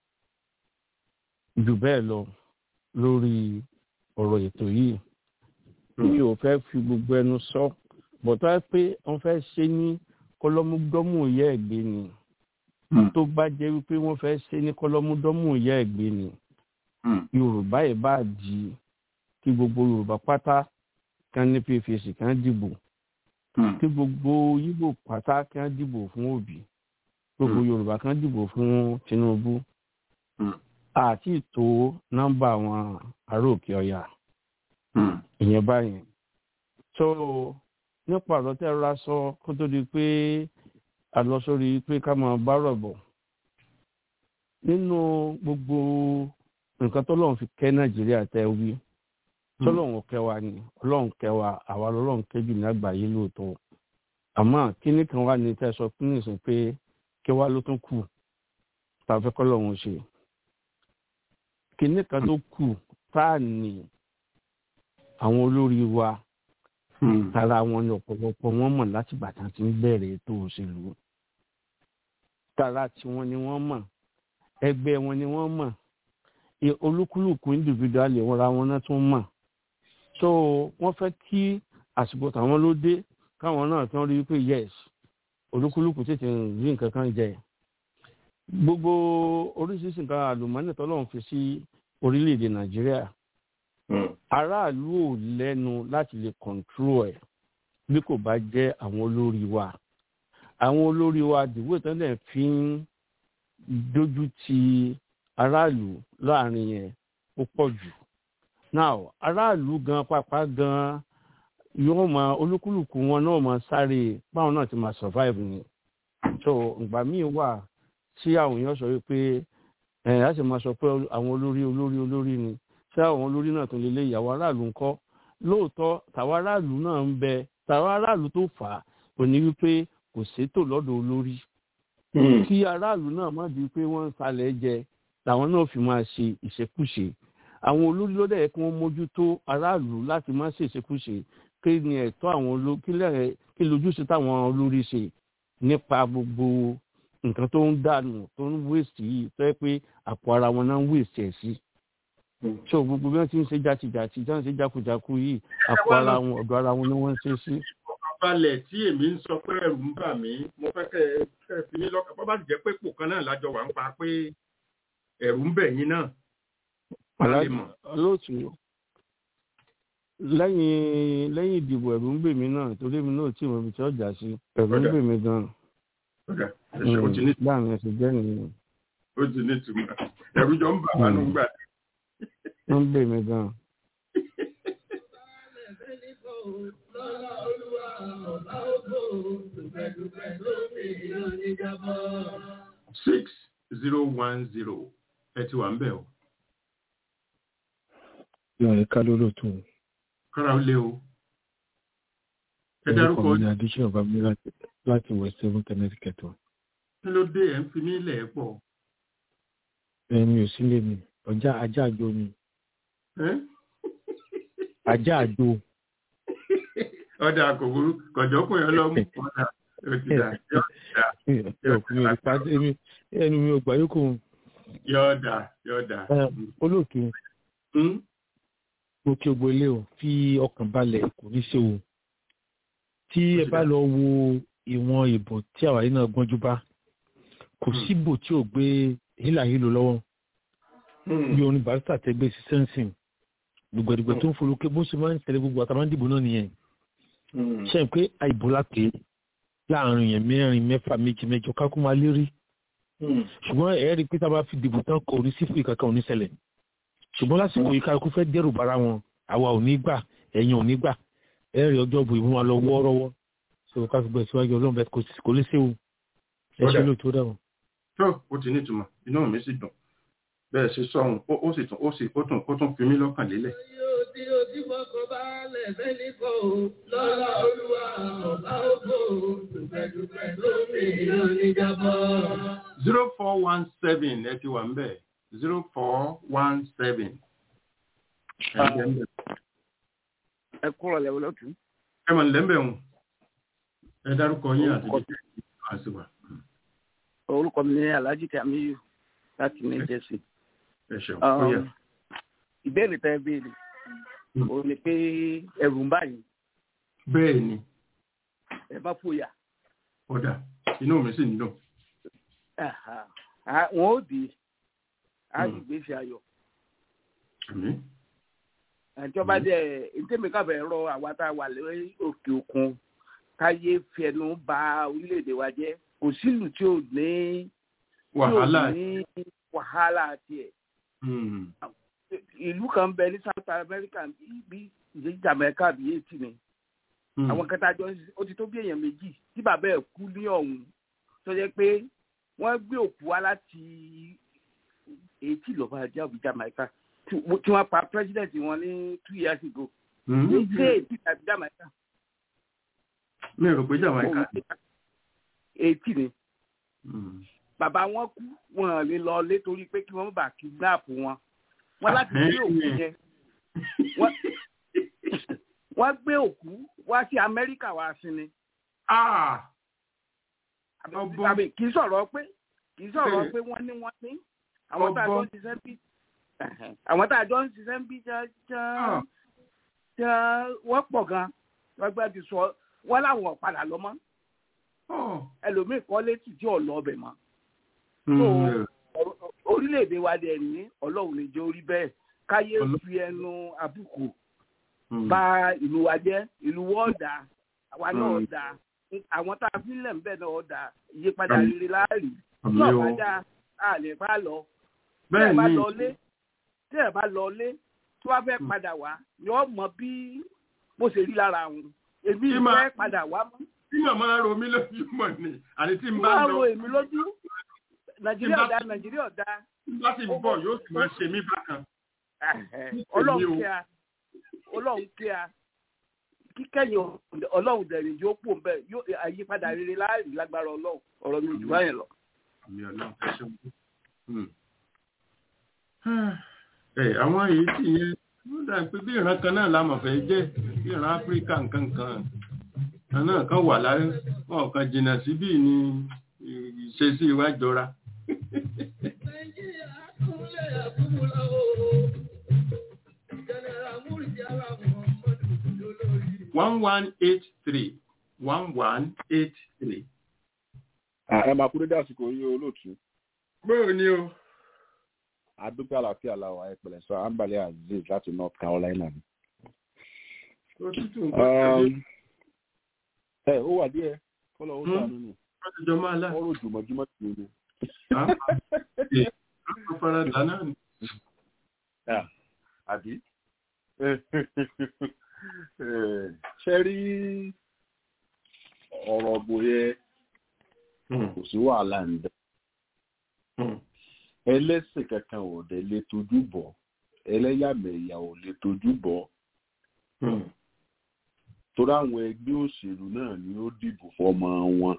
jù bẹ́ẹ̀ lọ lórí ọ̀rọ̀ ètò yìí mi ò fẹ́ fi gbogbo ẹnu sọ bọ̀tọ́ ẹ pé wọ́n fẹ́ ṣe ní kọ́lọ́múdọ́mù ìyá ẹ̀gbẹ́ ni tó bá jẹ́ wípé wọ́n fẹ́ ṣe ní kọ́lọ́múdọ́mù ìyá ẹ̀gbẹ́ ni yorùbá yìí bá di kí gbogbo yorùbá pátá kan ní pfc kan dìbò kí gbogbo yíbò pátá kan dìbò fún òbí gbogbo yorùbá kan dìbò fún tinubu àti tó nọ́mbà àwọn ará òkè ọ̀yà ìyẹn báyìí so nípa ọ̀rọ̀ tẹ́ ra sọ kó tó di pé a lọ sórí pé ká máa bá rọ̀ bọ̀ nínú gbogbo nǹkan tó lọ́n fi kẹ́ nàìjíríà tẹ́ wí tọ́lọ́run kẹwàá ni ọlọ́run kẹwàá àwa lọ́lọ́run kẹjù ní àgbáyé lóòótọ́ àmọ́ kíní kan wà ní tẹ́sọ fún nìsín pé kẹwàá ló tún kù tá a fẹ́ kọ́ lọ́run ṣe kíní kan tó kù tá a ní àwọn olórí wa tara wọn ní ọ̀pọ̀lọpọ̀ wọn mọ̀ láti bàtà tí ń bẹ̀rẹ̀ ètò òṣèlú tara tiwọn ni wọ́n mọ̀ ẹgbẹ́ wọn ni wọ́n mọ̀ olúkúlùkù individual wọn ra wọn náà tún mọ̀ so wọ́n fẹ́ kí àsìkò tàwọn ló dé káwọn náà tán rí pé yes olúkúlùkù tètè rí nǹkan kan jẹ gbogbo oríṣiríṣi nǹkan àlùmọ́nì tọ́lọ́run fi sí orílẹ̀-èdè nàìjíríà aráàlú ò lẹ́nu láti lè control ẹ̀ bí kò bá jẹ́ àwọn olórí wa àwọn olórí wa dìbò tẹ́lẹ̀ fi ń dójú ti aráàlú láàrin yẹn ó pọ̀ jù now aráàlú gan pápá gan yóò máa olúkúlùkù wọn náà máa sáré báwọn náà ti máa survive ni so ìgbà míì wà tí àwọn èèyàn sọ wípé ẹ á sì máa sọ pé àwọn olórí olórí olórí ni tí àwọn olórí náà tó lè lé ìyàwó aráàlú ńkọ́ lóòótọ́ tàwa aráàlú náà ń bẹ tàwa aráàlú tó fà á kò ní wípé kò sétò lọ́dọ̀ olórí kí aráàlú náà má di pé wọ́n ń salẹ̀ jẹ làwọn náà fi máa ṣe ìṣekúṣe àwọn olórí ló dẹ̀ kí wọ́n mójútó aráàlú láti má ṣe ìṣekúṣe kí ni ẹ̀tọ́ àwọn olórí kí lójúṣe táwọn olórí ṣe nípa gbogbo nǹkan tó ń dànù tó ń wéèsì yìí tó yẹ pé àpò ara wọn náà ń wéèsì ẹ̀ sí. so gbogbo bí wọ́n ti ń ṣe jàtìjàtì tí wọ́n ń ṣe jákujàku yìí àpò ara wọn ọ̀dọ̀ ara wọn ni wọ́n ń ṣe sí. balẹ̀ tí èmi ń sọ pé ẹ̀rù ń bà mí mo fẹ́ kẹ́ ẹ fi mí lọ́kàn bọ́ bá ti jẹ́ pé pò kan náà lájọ wà ń pa pé ẹ̀rù ń bẹ̀ yín náà. olóòtú lẹ́yìn lẹ́yìn ìdìbò ẹ̀rù ń bè mí náà torí èmi náà tí mo fi tí ọjà sí ẹ̀rù ń bè mí gan. láàrin ẹsẹ̀ jẹ́ nìyẹn. ó ti ní ìtumọ̀ ẹ̀rù jọ ń bà wá nù gbà. ó ń bè mí gan. six zero one zero ẹ ti wà ń bẹ̀ o. Yọ̀rẹ̀ ká lóró tó. Kára lé o. Ẹ Orúkọ dárúkọ mi ni Adéṣẹ́ ọ̀bá mi láti West Seven Connecticut. kí ló dé ẹ̀ ń fi mí lẹ̀ pọ̀. Ẹni ò sílé mi, ọjà ajá àjò mi. Ẹ́? Ajá àjò. Ọ̀dà kò burú, kọ̀jọ́kùn yẹn lọ mú ọ̀dà. Ó ti dà, yọ̀ dà, Ọkùnrin mi ò pa ẹni ẹnu mi ò gbà yókù. yọ̀ dà, yọ̀ dà. Olóòtú, Hmm? mo kí gbogbo ilé o, fi ọkàn balẹ̀ kò ní ṣe o. Tí ẹ bá lọ wo ìwọ̀n ìbò tí àwárí náà gbọ́njú bá, kò síbò tí ò gbé hílàhílò lọ́wọ́. Hmm. Bí orin barista tẹgbẹ́ sí sẹ́ǹsìn, gbogbogbò tó ń folókè bó ṣe máa ń tẹ̀lé gbogbo àtàwọn dìbò náà nìyẹn. Hmm. Ṣé ẹ pé àìbò lápè láàrin yẹn mẹ́rin mẹ́fà méjì mẹ́jọ kákó máa lérí. Hmm. ṣùgbọ́n ẹ rí i pé tá a bá fi dìbò tán kò ní sífù ìkankan ò ní ṣẹlẹ̀ ṣùgbọ́n lásìkò yìí kálukú fẹ́ dẹ́rù bara wọn àwa ò ní gbà ẹ̀yin ò ní gbà ẹ rí ọjọ́ bò ìmú wa lọ wọ́ọ́rọ́wọ́ ṣòro ká fi gbọ́ ìṣíwájú ọlọ́run bẹ́ẹ̀ kò sí- kò lè séwu ẹ ṣe lóòótọ́ dà wọ́n. tó ó ti nítumọ̀ inú mi sì dùn bẹ́ẹ̀ ṣe sọ̀hún ó ó sì tún ó sì ó tún ó tún fi mí lọ́kàn lélẹ̀. Yóò tí o ti fọkàn balẹ̀ fẹ́ni kọ́ o, lọ́la olúwa ọ̀bá ògbó o, dùpẹ̀dùpẹ̀ lómi oníjàbọ̀. zero four one seven ẹ ti wà ń bẹ̀ zero four one seven. ẹ kúrò lẹ́wọ́ lọ́tún. ẹ mọ̀ nílẹ̀ ń bẹ̀ wọn ẹ dárúkọ yín àti bí àṣìwà. orúkọ mi ní alhaji kamiyu láti new jersey. ẹ ṣeun ó yẹ. ìbéèrè tẹ́ ẹ béèrè ó ní pé ẹrù ń báyìí. bẹ́ẹ̀ ni. ẹ bá fòyà. ọ̀dà inú mi sì ń dùn. wọn ó dì í á sì gbèsè ayọ̀. ìjọba jẹ ìtẹ́mi kábẹ̀ rọ àwa tá a wà lórí òkè òkun káyé fẹnu ba orílẹ̀-èdè wa jẹ́ kò sílùú tí ò ní wàhálà ní wàhálà tiẹ̀. ìlú kan bẹ ní south america bí ìdí jamaica bí eighty ni àwọn kẹta jọ ó ti tó bí èèyàn méjì tí bàbá ẹ̀ kú ní ọ̀hún tó jẹ́ pé wọ́n gbé òkú wá láti eighty lọ́ba ajá òbí jamaica tí wọ́n pa president wọn ní two years ago. ní ṣé eighty tàbí jamaica. mi ò rò pé jamaica. eighty ni. bàbá wọn kú wọn lè lọ lé torí pé kí wọ́n bá kidnap wọn wọ́n láti gbé òkú yẹn wọ́n gbé òkú wá sí amẹ́ríkà wá sí ni. kì í sọ̀rọ̀ pé kì í sọ̀rọ̀ pé wọ́n ní wọ́n ní àwọn tá a jọ ń ṣiṣẹ́ bí àwọn tá a jọ ń ṣiṣẹ́ bí wọ́n pọ̀ gan wọ́n gbé ti sọ wọ́n láwọn ọ̀padà lọ mọ́ ẹlòmíì kọ́ létí tí ò lọ ọbẹ̀ mọ́. orílẹ̀-èdè wa dẹ̀ ní ọlọ́run lè jẹ́ orí bẹ́ẹ̀ káyé fi ẹnu àbùkù bà ìlú wa jẹ́ ìlú wọ́n dà àwa náà dà àwọn tá a fi lẹ̀ ń bẹ̀ náà dà ìyípadà rere láàrí tí ọ̀bá dá a lè bá lọ tí ẹ bá lọ lé tí ẹ bá lọ lé tí wọ́n fẹ́ padà wá yọ mọ bí bó ṣe rí lára wọn èmi fẹ́ padà wá mọ́. tí màmá ro mi lójú mọ̀ ni àti tí n bá wọ́n lọ. ro èmi lójú nàìjíríà ọ̀dà nàìjíríà ọ̀dà. tí n bá sì bọ̀ yóò sì máa ṣe mí bákan. ọlọ́run kí a ọlọ́run kí a kíkẹ́yìn ọlọ́run dẹ̀rìn yóò pò ń bẹ̀ yóò àyípadà rere láàrin lágbára ọlọ́run ọ̀rọ̀ mi jù báyẹn lọ. àmì ọlọ́run ẹ ṣeun. ẹ àwọn èyí sì yẹn ló dà pé bí ìran kan náà la mọ̀ fẹ́ jẹ́ bí ìran áfíríkà nǹkan kan kan náà kan wà láyé wọn kan jìnnà síbí ni ìṣesí wa jọra. one one eight three one one eight three. ẹ máa kú dédé àsìkò yìí olóòtú. bóò ni o. adúpẹ́ àlàáfíà làwọn ẹ̀pẹ̀lẹ̀ sọ àǹbálẹ̀ azeez láti north carolina ni. òtútù nǹkan ẹ ó wà díẹ̀ kọ́lọ̀ ó sànú ni. wọ́n ti jọ máa lá. wọ́n rò jùmọ̀júmọ̀ tì í ni. àwọn faradà náà ni. àbí ṣe rí ọ̀rọ̀ bòye kò sí wàhálà ń bẹ. ẹlẹ́sìn kankan ò dẹ̀ lè tójú bọ̀ ẹlẹ́yàmẹ̀yà ò lè tójú bọ̀. torí àwọn ẹgbẹ́ òṣèlú náà ni ó dìbò fọmọ wọn.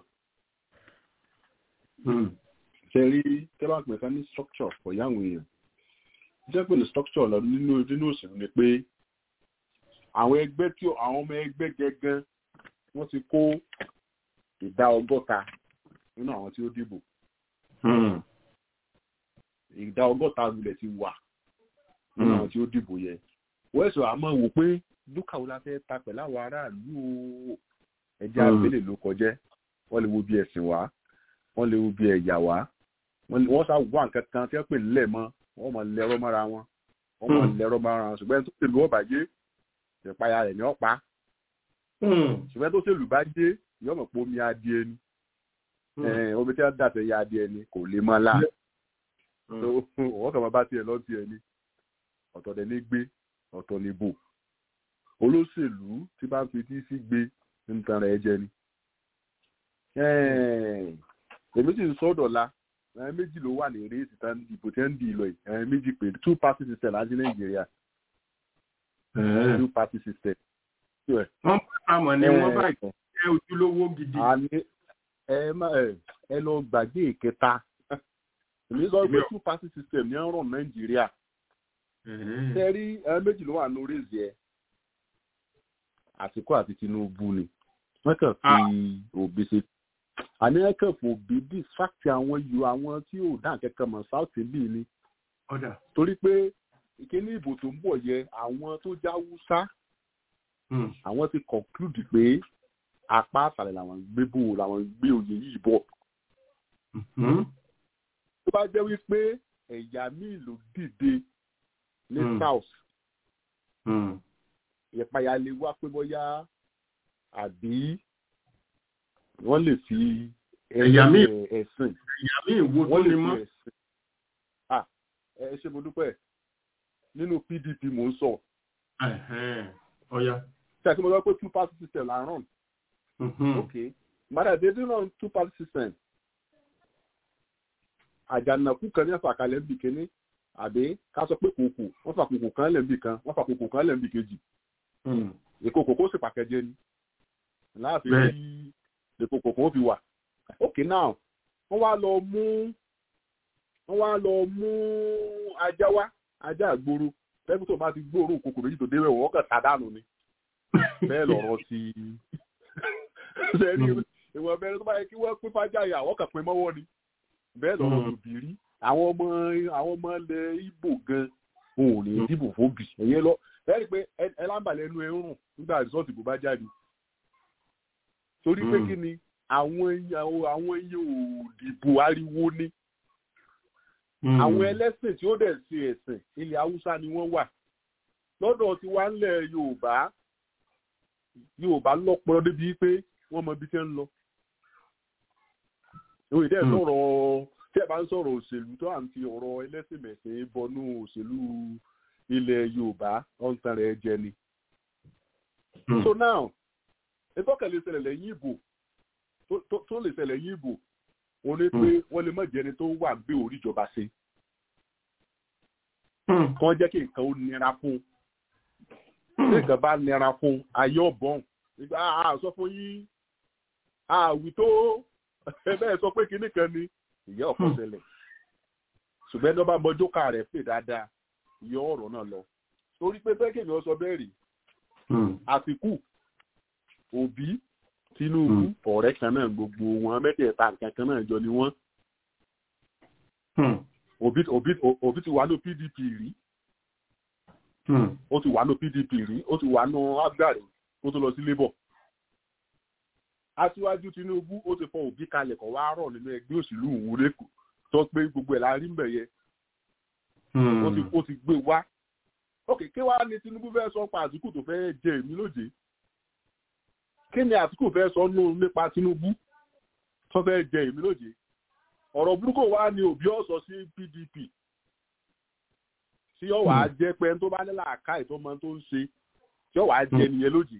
ṣe rí tẹ́lá pẹ̀lú ní structure for yàwọn èèyàn jẹ́ pé ní structure lọ nínú nínú òṣèlú ni pé àwọn ẹgbẹ́ tí àwọn ọmọ ẹgbẹ́ gẹ́gẹ́ wọ́n ti kó ìdá ọgọ́ta nínú àwọn tí ó dìbò. ìdá ọgọ́ta rulẹ̀ ti wà nínú àwọn tí ó dìbò yẹn. wọ́n ẹ̀sọ̀ àmọ́ wò pé dúkà wo la fẹ́ ta pẹ̀lú àwọn aráàlú o ẹjẹ́ abẹ́lé ló kọjẹ́ wọ́n lè wo bí ẹ̀sìn wá wọ́n lè wo bí ẹ̀yà wá wọ́n sá wà nǹkan kan tí wọ́n pè nílẹ̀ mọ́ wọ́n mọ̀ lẹ́rọ mọ́ra wọn wọ́n mọ̀ lẹ́rọ mọ́ra wọn ṣùgbọ́n tó ṣèlú ọ̀bà yé ìpayà rẹ̀ ní ọ̀pá ṣùgbọ́n tó ṣèlú bá dé yóò mọ̀ pé omi adìẹ ni omi tí wọ́n dà sẹ́yìn adìẹ ni kò lè mọ́ la wọ́n kàn máa bá tiẹ̀ lọ tiẹ̀ ni ọ̀tọ̀ dẹ̀ ní gbé ọ̀tọ̀ ní bò olóṣèlú tí bá ń fi tí sí gbé ń tan rẹ̀ jẹ ni èmi sì ń sọ́dọ̀ la ẹ̀rìn méjì ló wà ní réèsì tán ìbò tí ń di ìlọ yìí ẹ̀rìn méjì pé two party system láti nàìjíríà two party system. wọ́n bá àmọ̀ ni wọ́n bá jẹ́ ojúlówó gidi. ẹ má ẹ lọ gbàgbé ìkẹta èmi sọ pé two party system ní ọ̀rọ̀ nàìjíríà. ṣe rí ẹ̀rìn méjì ló wà ní réèsì ẹ̀ àtìkú àti tinubu ni wọ́n kàn fi òbí ṣe àní wọ́n kàn fò òbí bí fáàkì àwọn yòó àwọn tí ò dá kẹ́kẹ́ mọ̀ south bíi ni torí pé ìkíní ìbò tó ń bọ̀ yẹ àwọn tó já wúsá àwọn ti conclude pé apá àtàlẹ̀ làwọn gbé bò làwọn gbé oyè yìí bọ̀ tó bá jẹ́ wípé ẹ̀yà míì ló dìde ní south ìpayà lè wá pé bóyá àbí wọ́n lè fi ẹ̀yà míì ẹ̀sìn ẹ̀yà míì wo tó lè mọ́. ẹ ṣe mo dúpẹ́ nínú pdp mò ń sọ. ọ̀ya. ṣé àti mo sọ pé two party system là ń ràn. ok mother they do run two party system. àjànàkú kan ní àfàkàlẹ̀ ń bì kíní àbí ká sọ pé kòkò wọ́n fà kòkò kan lẹ́ǹbì kan wọ́n fà kòkò kan lẹ́ǹbì kejì èkó kòkó sì pàkẹ́jẹ ni láàfin bí èkó kòkó fi wà ok now wọ́n wá lọ mú wọ́n wá lọ mú ajá wá ajá àgboro tẹ́kù tó bá ti gbóòórùn kòkò méjì tó débẹ̀ wọ́n kàn tàdánù ni bẹ́ẹ̀ lọ̀rọ̀ ti sẹ́ni ìwọ̀n bẹ́ẹ̀ tó bá yẹ kí wọ́n pín fájà yà wọ́n kàn pín mọ́wọ́ ni bẹ́ẹ̀ lọ̀rọ̀ tó bì rí àwọn ọmọ àwọn ọmọ ilẹ̀ ibo gan òun ò ní dìbò fóbì ẹ̀yẹ lọ ẹ rí i pé ẹ lámbàlẹ̀ ẹnu ẹ ń rùn nígbà rìsọ́ọ̀tì bó bá jáde torí pé kí ni àwọn àwọn iye ò dìbò ariwo ni àwọn ẹlẹ́sìn tí ó dẹ̀ ṣe ẹ̀sìn ilẹ̀ haúsá ni wọ́n wà lọ́dọ̀ tí wá ń lẹ̀ yorùbá yorùbá lọ́pọ̀ débi pé wọ́n mọ ibi tí ń lọ ìwé dẹ́ sọ̀rọ̀ tí ẹ bá ń sọ̀rọ̀ òṣèlú tó à ń fi ọ̀rọ̀ ẹlẹ́sìn mẹ̀sìn bọnú òṣèlú ilẹ̀ yorùbá ọ̀ǹtàn rẹ̀ jẹ ni. so now ìtọ́kẹ̀ lè ṣẹlẹ̀ lẹ́yìn ìbò tó lè ṣẹlẹ̀ lẹ́yìn ìbò wọ́n ní pé wọ́n lè má jẹ́ni tó wà gbé orí ìjọba ṣe. kàn jẹ́ kí nǹkan ó nira fún un tí nǹkan bá nira fún un ayé ọ̀bọ̀n nígbà àá sọ fún yín àwì tó bẹ́ẹ̀ sọ pé kinní kan ni ìyá ọ̀pọ̀ ṣẹlẹ̀ ṣùgbọ́n ẹni ọba mọjọ́ ká rẹ̀ pè dáadáa ìyá ọ̀rọ̀ náà lọ torí pé bẹ́ẹ̀ kèmí sọ bẹ́ẹ̀ rí àtìkù òbí tinubu ọ̀rẹ́ kan náà gbogbo wọn mẹ́tẹ̀ẹ̀ta nǹkan kan náà jọ ni wọ́n òbí ti wà ní pdp rí ó ti wà ní pdp rí ó ti wà ní abdul ó tó lọ sí labour aṣíwájú tinubu ó ti fọ òbí kalẹ̀ kọ́ wá rọ̀ nínú ẹgbẹ́ òṣèlú òun lẹ́kọ̀ọ́ tó pé gbogbo ẹ̀ la rí mbẹ̀ yẹ ó ti gbé wá ok kí wàá ní tinubu fẹ́ sọ pa àtìkù tó fẹ́ jẹ èmi lóje kí ni àtìkù fẹ́ sọ nù nípa tinubu tó fẹ́ jẹ èmi lóje ọ̀rọ̀ burúkú wa ni òbí ọ̀sọ̀ sí pdp tí yóò wá jẹ́ pé tó bá ní làákà ìtọ́mọ tó ń ṣe tí yóò wá jẹ nìyẹn lóje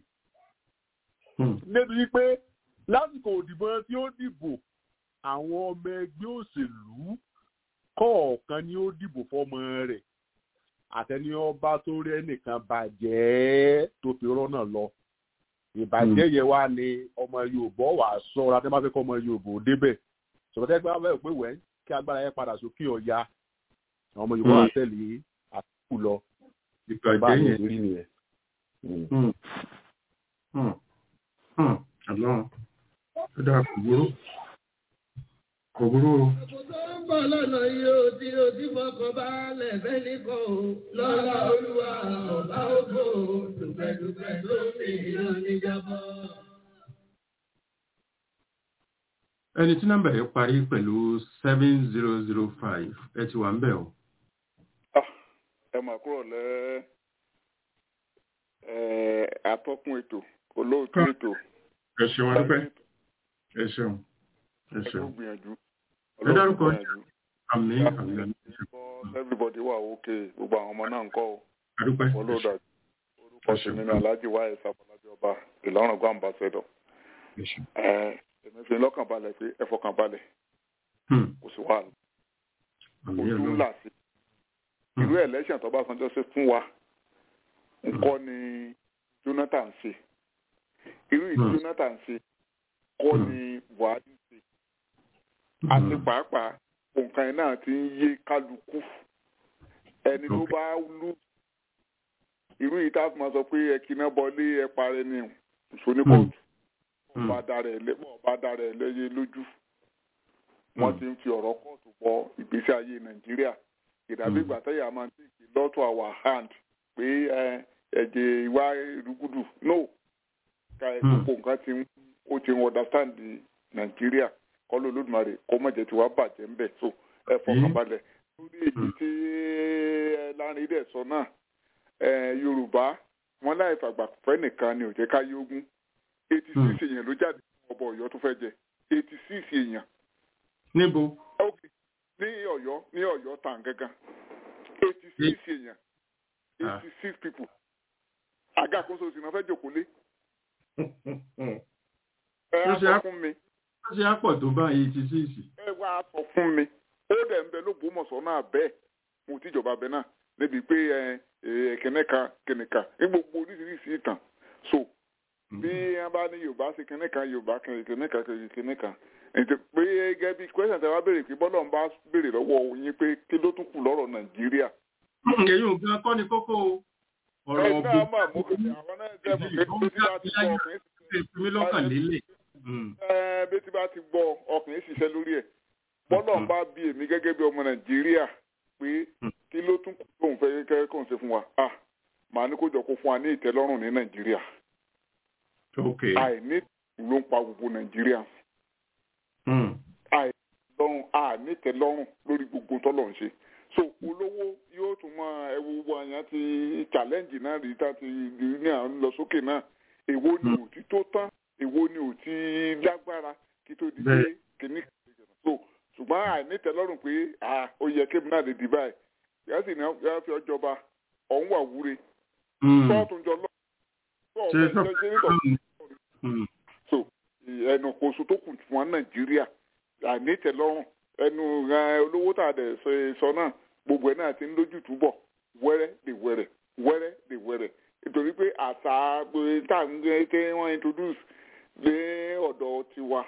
níbi pé lásìkò òdìbò tí ó dìbò àwọn ọmọ ẹgbẹ́ òṣèlú kọ̀ọ̀kan ni ó dìbò fọmọ rẹ̀ àtẹni ọba tó rí ẹnìkan bàjẹ́ tó fi rọ́nà lọ ìbàjẹ́ yẹn wá ní ọmọ yorùbá wà sọ́ra tí wọ́n bá fẹ́ kọ́ ọmọ yorùbá ò débẹ̀ sọ̀rọ̀tẹ́ gbé wọ́n pé wẹ́ kí agbára yẹn padà sókè ọ̀ya àwọn ọmọ yorùbá wà tẹ̀lé àtúkù lọ ìbàjẹ́ yẹn rí nìyẹn. Àlọ́ ó dáa kò gbóró kò gbóró o. bọ̀ lọ́nà yóò tí o ti fọkàn balẹ̀ bẹ́ẹ̀ni kan o lọ́la olúwa ọba ògbó dùpẹ̀dùpẹ̀ tó mi yóò ní jábọ́. ẹni tí nọ́mbà yẹn parí pẹ̀lú seven zero zero five ẹ ti wà ń bẹ̀ o. ẹ mà kúrò lẹ atọ́kùn ètò olóòtú ètò. ẹ ṣeun adúpẹ́ ẹ ṣeun ẹ ṣeun. ẹ gbìyànjú ẹ dárúkọ àmì àmì àmì. everybody wà òkè gbogbo àwọn ọmọ náà ń kọ́ o. adúpẹ́ olóòdà orúkọ sí nínú aláàjì wáyé sábàlájì ọba ìlọrin gbọ́ àmbàṣẹdọ̀. èmi fi lọ́kàn balẹ̀ pé ẹ fọkàn balẹ̀ kò sí wàhálà. ojú ńlá sí irú election tó bá sanjọ́ sí fún wa nǹkan ni Jonathan ṣe irú ìdí Jonathan ṣe kọ́ ni Buhari ṣe àti pàápàá nǹkan yẹn náà ti ń yé kálukú ẹni tó bá lù irú yìí tá a fi máa sọ pé ẹ kíná bọlé ẹ parẹ́ ní ìṣoníkọ̀ọ̀tù ọba dára ẹ lẹ́yẹ lójú wọ́n ti ń fi ọ̀rọ̀ kóòtù bọ ìgbésí ayé nàìjíríà ìdàbí ìgbà tẹ́yà máa ń tèké lọ́tọ̀ our hand pé ẹ̀jẹ̀ ìwà ìrúgùdù no ká ẹ gbogbo nǹkan ti ń ó ti ń understand nàìjíríà kọ́lọ́ olódùmarè kó má jẹ́ tiwa bàjẹ́ ńbẹ̀ so ẹ fọkànbalẹ̀ lórí èyí tí ẹ lárin dẹ̀ sọ náà yorùbá wọn láì fàgbà fẹ́ nìkan ni ò jẹ́ ká yógún eighty six èèyàn ló jáde fún ọbọ ọ̀yọ́ tó fẹ́ jẹ eighty six èèyàn. níbo. ok ní ọ̀yọ́ ní ọ̀yọ́ tàn gángan eighty six èèyàn eighty six people àga àkóso òsì náà fẹ́ jòkó lé. ẹ á sọ fún mi. ó ṣe á pọ̀ tó bá eighty six. ẹ wá sọ fún mi ó dẹ̀ ń bẹ lógbómọ̀ṣọ́ náà bẹ́ẹ̀ mo tíjọba bẹ náà níbi pé kẹ̀nẹ́ka kẹ̀nẹ́ka ní gbogbo oríṣiríṣi ìtàn so bí wọn bá ní yorùbá ṣe kẹ̀nẹ́ka yorùbá kẹ̀nẹ́ka kẹ̀nẹ́ka ètò pé gẹ́gẹ́ bí kwẹ́sàn tí a bá béèrè pé bọ́lá ń bá béèrè lọ́wọ́ yín pé kí ló tún kù lọ́rọ̀ nàìjíríà. èyí ò gan kọ́ ni kókó ọ̀rọ̀ ọ̀gbìn. ẹ náà mà mú kí àwọn náà jẹ́ mọ̀ pé bí tí bá ti gbọ́ ọkùnrin ìsinmi lọ́kàn lélẹ̀. bí tí bá ti gbọ́ ọkùnrin ṣiṣẹ́ lórí ẹ̀ bọ́lá ń bá bí èmi gẹ́gẹ́ bí ọmọ nàìjíríà pé kí ló tún kù tóun fẹ́ kẹ́ kóun ṣe fún wa ah màá ní kó jọ kó fún wa ní ìtẹ́lọ́rùn ní nàìjíríà àìní ló ń pa gbogbo nàìjíríà àìlọ́rùn àìnítẹ́lọ́rùn lórí gbogbo tọ́lọ̀ ń ṣe so olówó yóò tún mọ ẹwọ gbogbo àyàn ti challenge náà rí tá ti ní à ń lọ sókè náà èwo ni ò ti tó tán èwo ni ò ti lágbára kí tó di pé kìnnìkan so ṣùgbọ́n àìnítẹ́lọ́rùn pé ó yẹ kébì náà lè di báyìí yàtì ní yàrá fi ọjọba ọ̀hún wà wúre sọ́ọ̀tún jọ lọ́wọ́ so ẹnu kóso tó kù fún wa nàìjíríà àìnítẹ́lọ́rùn ẹnu olówó tá a dẹ̀ sọ náà gbogbo ẹ̀ náà ti ń lójú túbọ̀ wẹ́rẹ́ lè wẹ́rẹ́ wẹ́rẹ́ lè wẹ́rẹ́ nítorí pé àṣà tá à ń gbé tí wọ́n introduce lé ọ̀dọ̀ tiwa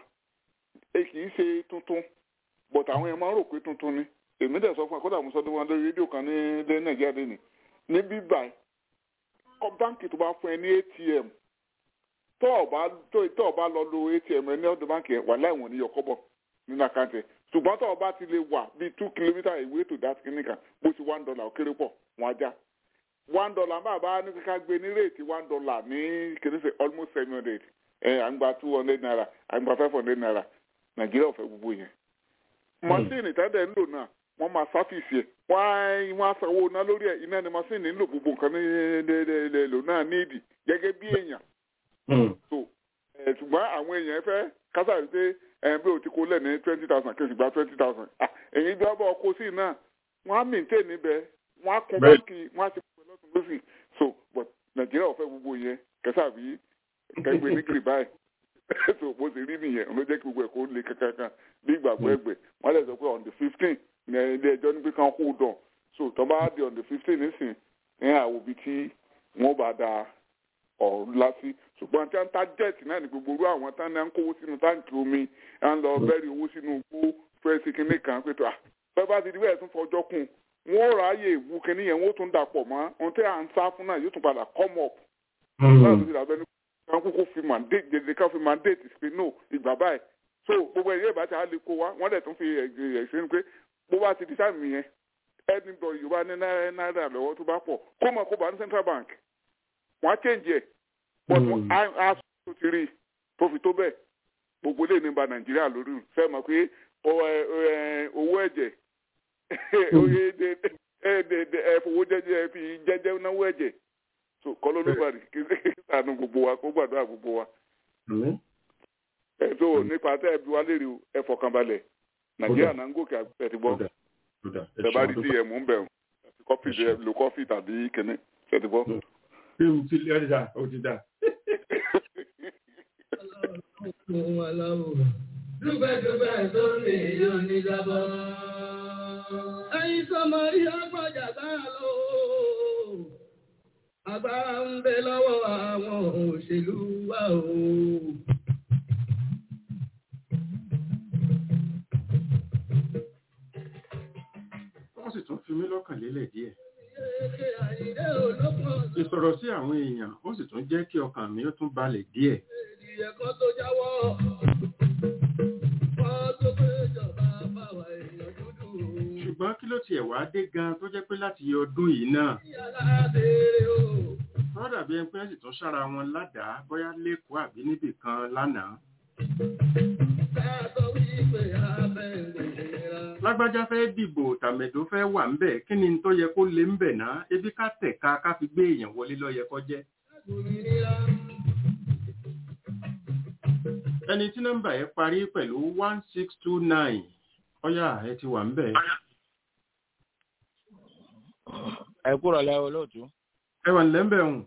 kì í ṣe tuntun but àwọn yẹn máa ń rò pé tuntun ni èmi dẹ̀ sọ fún akọ́dà musa tó wọn lórí rédíò kan ní ilé nàìjíríà lẹ́nu ní bíbá ẹ̀ báńkì tó bá fún ẹ ní atm tó o bá tó o bá lọ lo atm ẹ ní ọdún báńkì ẹ wà láìwọ̀n ní yọkọ́bọ̀ nínú àkáǹtì ẹ ṣùgbọ́n tó o bá ti lè wà bíi two kilometre away to that clinic bó ti one dollar ó kéré pọ̀ wọ́n ajá one dollar máa bá ní kíkà gbé ní réètì one dollar ní kìnìún almost seven hundred ẹ à ń gba two hundred naira à ń gba five hundred naira nàìjíríà ò fẹ́ gbogbo yẹn mọ́sìnì tẹ́lẹ̀ ń lò náà wọ́n máa sáfìsì ẹ̀ wọ́n á sanwó iná lórí ẹ̀ iná ni mọ́sìnì ń lò gbogbo nǹkan ní lò náà níìdì gẹ́gẹ́ bí èèyàn. so ṣùgbọ́n àwọn èèyàn fẹ́ kásáré pé ẹ̀yìn bí o ti kó lẹ̀ ní twenty thousand kí o sì gba twenty thousand èyí bí wọ́n bá ọkọ sí náà wọ́n á mìíntè níbẹ̀ wọ́n á kún báńkì wọ́n á ti pè lọ́sùn lọ́sì so but nàìjíríà ò fẹ́ gbogbo yẹn kẹsàbí kẹgbẹ́ ní kiri báyìí so bó ṣe rí nìyẹn ló jẹ́ kí gbogbo ẹ̀ kó le kankan bí ìgbàgbọ́ ẹgbẹ́ wọ́n lè sọ pé on the fifteen ní ilé ẹjọ́ ní pé kán hold on so tó bá di on the fifteen nísìn ní àwọn òbí tí wọ́n bá da ọ̀rọ̀ lásì ṣùgbọ́n tí wọ́n ta jet náà ní gbogbo orú àwọn tán náà ń kówó sínú táǹkì omi à ń lọ bẹ́ẹ̀rì owó sínú igbó fẹ́ẹ́sì kínní kan pé tó à bẹ́ẹ̀ bá ti di bẹ́ẹ̀ tún fọjọ́ kùn wọ́n ráàyè ìwú kínní yẹn wọ́n tún dàpọ̀ mọ́ ohun tí à ń sá fún náà yóò tún padà come up. láti fi dàbẹ́ ní kan kúkú fi mandate dèdè kan fi mandate pé no ìgbà báyìí so gbogbo ẹ̀yẹ́ ìbátan á lè kó wa wọ́n dẹ̀ tún fi ẹ̀sìn pé bó bá ti di sáàmì yẹn edinburgh yorùbá ní náírà lọ́wọ́ tó bá pọ̀ kó mọ̀ kó bá ní central bank wọ́n á change ẹ̀ but á tó ti rí tó fi tó bẹ́ẹ̀ gbogbo lè ní ba nàìjíríà lórí fẹ́ mọ̀ pé owó ẹ̀jẹ̀ ẹ̀fowó jẹ́jẹ́ fi jẹ́jẹ́ náwó ẹ̀jẹ̀ so kọ́ ló ló bá rí kí sànù gbogbo wa kó gbàdúrà gbogbo wa. ẹ tó nípa tẹ́ ẹ bí wá lérè ẹ fọkànbalẹ̀ nàìjíríà náà ń gòkè àgbẹ̀ ti gbọ́ ẹ bá rí tí ẹ mú bẹ̀ kọ́fì lo kọ́fì tàbí kẹ́nẹ́ ṣe ti gbọ́. bí mo ti lé ọjà ó ti dà. dúpẹ́dúpẹ́ tó lè yóò ní jábọ́. ẹyin sọmọ ìyá gbọ́jà sáà lọ. agbára ń bẹ lọ́wọ́ àwọn òṣèlú wa o. wọ́n sì tún fi mí lọ́kàn lélẹ̀ díẹ̀. ìsọ̀rọ̀ sí àwọn èèyàn ó sì tún jẹ́ kí ọkàn mi ó tún balẹ̀ díẹ̀. Ìyẹ̀kọ́ tó jáwọ́. Wọ́n tó gbé ìjọba báwa èèyàn dúdú. ṣùgbọ́n kí ló tiẹ̀ wá dé gan tó jẹ́ pé láti ọdún yìí náà Alábẹ̀rẹ̀ o. wọ́n dàbí ẹni pé sì tún sára wọn ládàá bóyá lẹ́kọ̀ọ́ àbí níbì kan lánàá. Káàtó wípé abẹ́ǹdẹ̀ra. lágbájá fẹ́ dìbò tàmẹ̀dó fẹ́ wà ńbẹ̀ kí ni tó yẹ kó lé ńbẹ̀ náà ebi ká tẹ̀ka ká fi gbé èèyàn wọlé ló yẹ kó jẹ́. Òmìnira. ẹni tí nọ́mbà yẹn parí pẹ̀lú one six two nine ọ̀yà ẹ ti wà ńbẹ̀. ẹ kúrò lẹ́wọ̀ lóòtú. ẹ wà nílẹ̀ ńbẹ̀ hùn.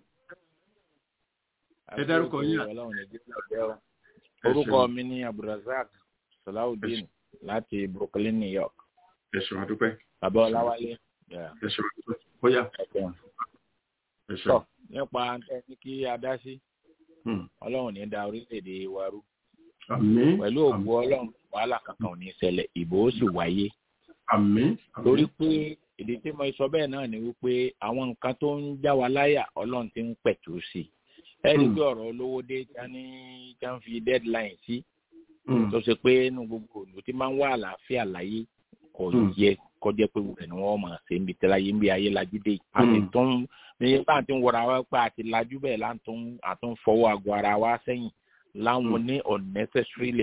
ẹ dárúkọ yín àti. Ọlọ́run Nàìjíríà jẹ́ ọ. orúkọ mi ní abdulrasaq salawudeen láti brooklyn new york. ẹ ṣeun àdúpẹ́. bàbá ọláwálé. ẹ ṣeun àdúpẹ́. bóyá. ẹ tọ́ ṣeun. nípa tẹ́ ní kí a dá sí Hmm. ọlọ́run ní da orílẹ̀-èdè wa rú. àmín. pẹ̀lú ògbó ọlọ́run wàhálà kankan ò ní ṣẹlẹ̀ ìbò ó sì wáyé. àmín. torí pé ìdí tí mo sọ bẹ́ẹ̀ náà ni wípé àwọn nǹkan tó ń já wa láyà ọlọ́run ti ń pẹ̀tù sí i. ẹ rí i pé ọ̀rọ̀ olówó dé já ní já ń fi deadline sí tó ṣe pé inú gbogbo òlù tí máa ń wá àlàáfíà láyé kò yẹ kọjá pé wùrẹ̀ ni wọ́n máa ṣe níbi tí láyé ń bí ayé lajú dé a sì tún ní bá a ti ń wọra wá pé àti lajú bẹ́ẹ̀ là ń tún àtún fọwọ́ àgọ́ ara wa sẹ́yìn láwọn ní unnecessarily.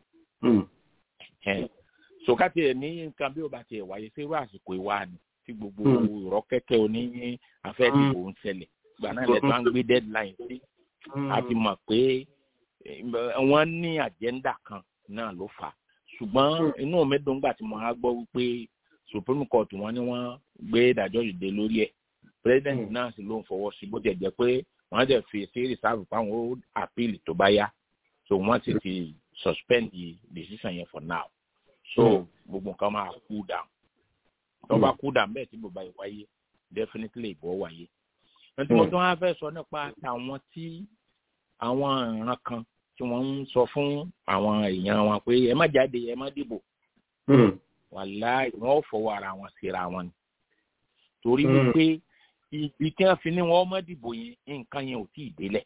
sòkàtì ẹ̀ ní nǹkan bí ó bá tiẹ̀ wáyé sí irú àsìkò ìwà ni tí gbogbo ìrọ́ kẹ́kẹ́ oní afẹ́dìbò ń ṣẹlẹ̀ gbà náà lẹ́tọ́ à ń gbé deadline sí a ti mọ̀ pé wọ́n ní àjẹ́ndà kan náà ló fà á ṣùgbọ́n inú mi dùn gbà tí mo á gbọ́ wípé supreme court wọn ni wọ́n gbé ìdájọ́ ìdè lórí ẹ̀ president náà sì ló ń fọwọ́ sí bó tiẹ̀ jẹ́ pé wọ́n dẹ̀ fi sí reserve fáwọn ó appeal tó bá yá so wọ́n ti ti suspend the decision yẹn for now so gbogbo nǹkan máa cool down tó bá cool down bẹ́ẹ̀ tí bàbá yìí wáyé definitely ìbọ̀ wáyé nítorí mo tún wá fẹ́ sọ nípa àwọn tí àwọn ìran kan tí wọ́n ń sọ fún àwọn èèyàn wọn pé ẹ má jáde ẹ má dìbò wàláì wọn ò fọwọ́ ara wọn síra wọn ni torí wípé ibi tí wọ́n fi ní wọn má dìbò yẹn nǹkan yẹn ò tí ì délẹ̀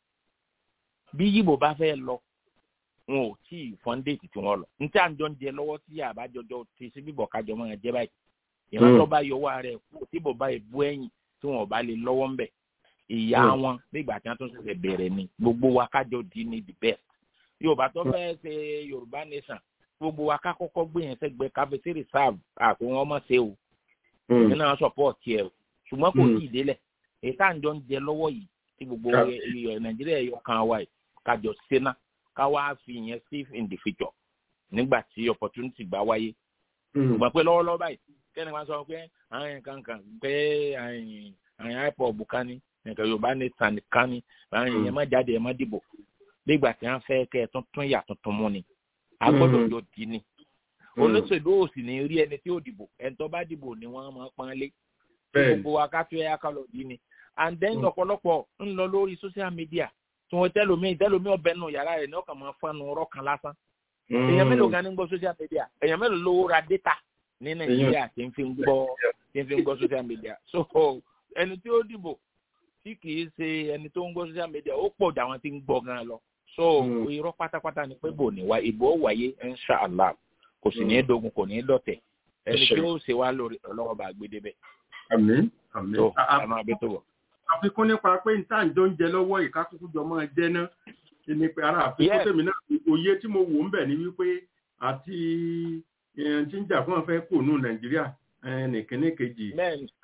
bí yìbò bá fẹ́ lọ wọn ò tí ì fọ́ndéètì tí wọ́n lọ ní tí à ń jọ ń jẹ lọ́wọ́ tí àbájọjọ ti sí bíbọ̀ kájọ máa jẹ báyìí ìrántọ́ bá yọwọ́ rẹ̀ kú tí bò bá ìbú ẹ̀yìn tí wọn ò bá lè lọ́wọ́ ń bẹ̀ ìyá wọn nígbà tí wọn tún ṣẹ̀ṣẹ̀ bẹ̀rẹ̀ ni gbogbo wa kájọ di ni the best yorùbá tó fẹ́ ṣe yorùbá nation gbogbo wa ká kọ́kọ́ gbé yẹn sẹ́gbẹ́ káfíńsì reserve àpò wọn mọ̀ ṣe o èmi náà support yẹ o ṣùgbọ́n kò tí ì délẹ̀ èyí tá à ń jọ ń jẹ lọ́wọ́ yìí tí gbogbo nàìjíríà yọ kan wa yìí kájọ sẹ́nà ká wá fi yẹn save in the future nígbà tí opportunity bá wáyé ṣùgbọ́n pé lọ́wọ́lọ́wọ́ báyìí kẹ́ni wọ́n sọ pé àwọn yẹn kankan pé àwọn ipob kan ní nǹkan yorùbá ní sàn kan ní àwọn èèyàn má jáde ẹ má dìbò nígbà tí wọn fẹ́ kẹ́ ẹ tuntun yà tuntun mú ni a gbọ́dọ̀ yọ di ni olóṣèlú ò sì ní rí ẹni tí ó dìbò ẹni tó bá dìbò ni wọ́n máa pọ́n lé gbogbo wa ká tó ẹ̀yà ká lọ di ni and then ọ̀pọ̀lọpọ̀ ń lọ lórí social media tí wọ́n tẹ́lómi tẹ́lómi ọbẹ̀ nù yàrá rẹ̀ ní ọkàn máa fọ́nù ọ̀rọ̀ kan lásán èèyàn mélòó gan ni ń gbọ́ social media èèyàn mélòó ló ra data ní nàìjíríà tí ń fi ń gbọ́ tí ń fi ń gbọ́ social media so ẹni tí ó dìbò tí kìí ṣe ẹni tó ń gbọ́ social media ó pọ̀ jù àwọn tí ń gbọ́ gan lọ so irọ́ pátápátá ni pé bò ní wá ìbò ó wáyé inshallah kò sì ní í dogun kò ní í dọ̀tẹ̀ ẹni tí ó ṣe wá lórí ọlọ́wọ́ bá gbé débẹ̀. àmín àmín tó ẹ máa bí tó wọ̀. àfikún nípa pé n tá à ń jọ ń jẹ lọ́wọ́ ìkákùkù jọ máa jẹ́ ná ni pé ara àfikún tèmi náà òye tí mo wò ń bẹ̀ ni wípé àti tí ń jà fún ọ̀fẹ́ kò nù nàìjíríà nìkíní kejì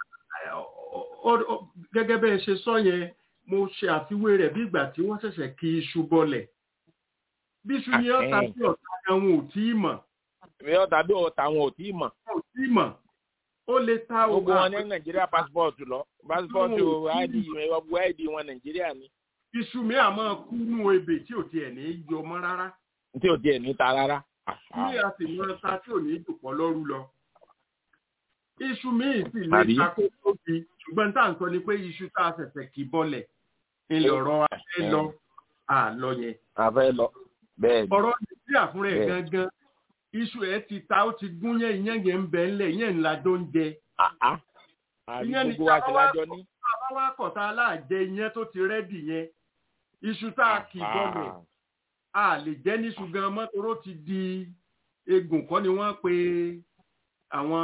gẹ́gẹ́ bẹ́ẹ̀ ṣe sọ yẹn mo ṣe àfiwé rẹ̀ bí ìgbà tí wọ́n ṣẹ̀ṣẹ̀ kí iṣu bọlẹ̀ bí iṣu yẹn ọ̀tá bí ọ̀tá àwọn ò tí ì mọ̀. bí ọ̀tá bí ọ̀tá àwọn ò tí ì mọ̀. ò tí ì mọ̀ ó lè ta ògùn. gbogbo wọn ní nàìjíríà pásítọ̀tù lọ pásítọ̀tù id ìwọ̀gbọ̀ id wọn nàìjíríà ni. iṣu mi àmọ́ kú nù ebè tí ò tiẹ̀ ní yọ mọ́ rárá. tí ò tiẹ̀ ní ta rárá. ilé a sì mọ ta tí ò ní dùpọ̀ lọ́rú lọ iṣu míì sì lè takó tóbi ṣùgbọ́n tá à ń sọ ni pé iṣu tá a ṣẹ̀ṣẹ̀ kì bọ́lẹ̀ ilẹ̀ ọ̀rọ̀ afẹ́ lọ àlọ́ yẹn. afẹ́ lọ bẹ́ẹ̀ ni. ọ̀rọ̀ nàìjíríà fúnra ẹ̀ gangan iṣu ẹ̀ ti ta ó ti gún yẹn ìyẹn yẹn ń bẹ ńlẹ̀ ìyẹn ńlá tó ń jẹ. àbí ìyẹn ní gbogbo wa ṣe lájọ ní. bá wá kọ̀tà aláàjẹ ìyẹn tó ti rẹ́dì yẹn iṣu tá a kì í bọ́lẹ̀ a lè jẹ́ níṣu gan mọ́ toró ti di egbò kọ́ ni wọ́n pe àwọn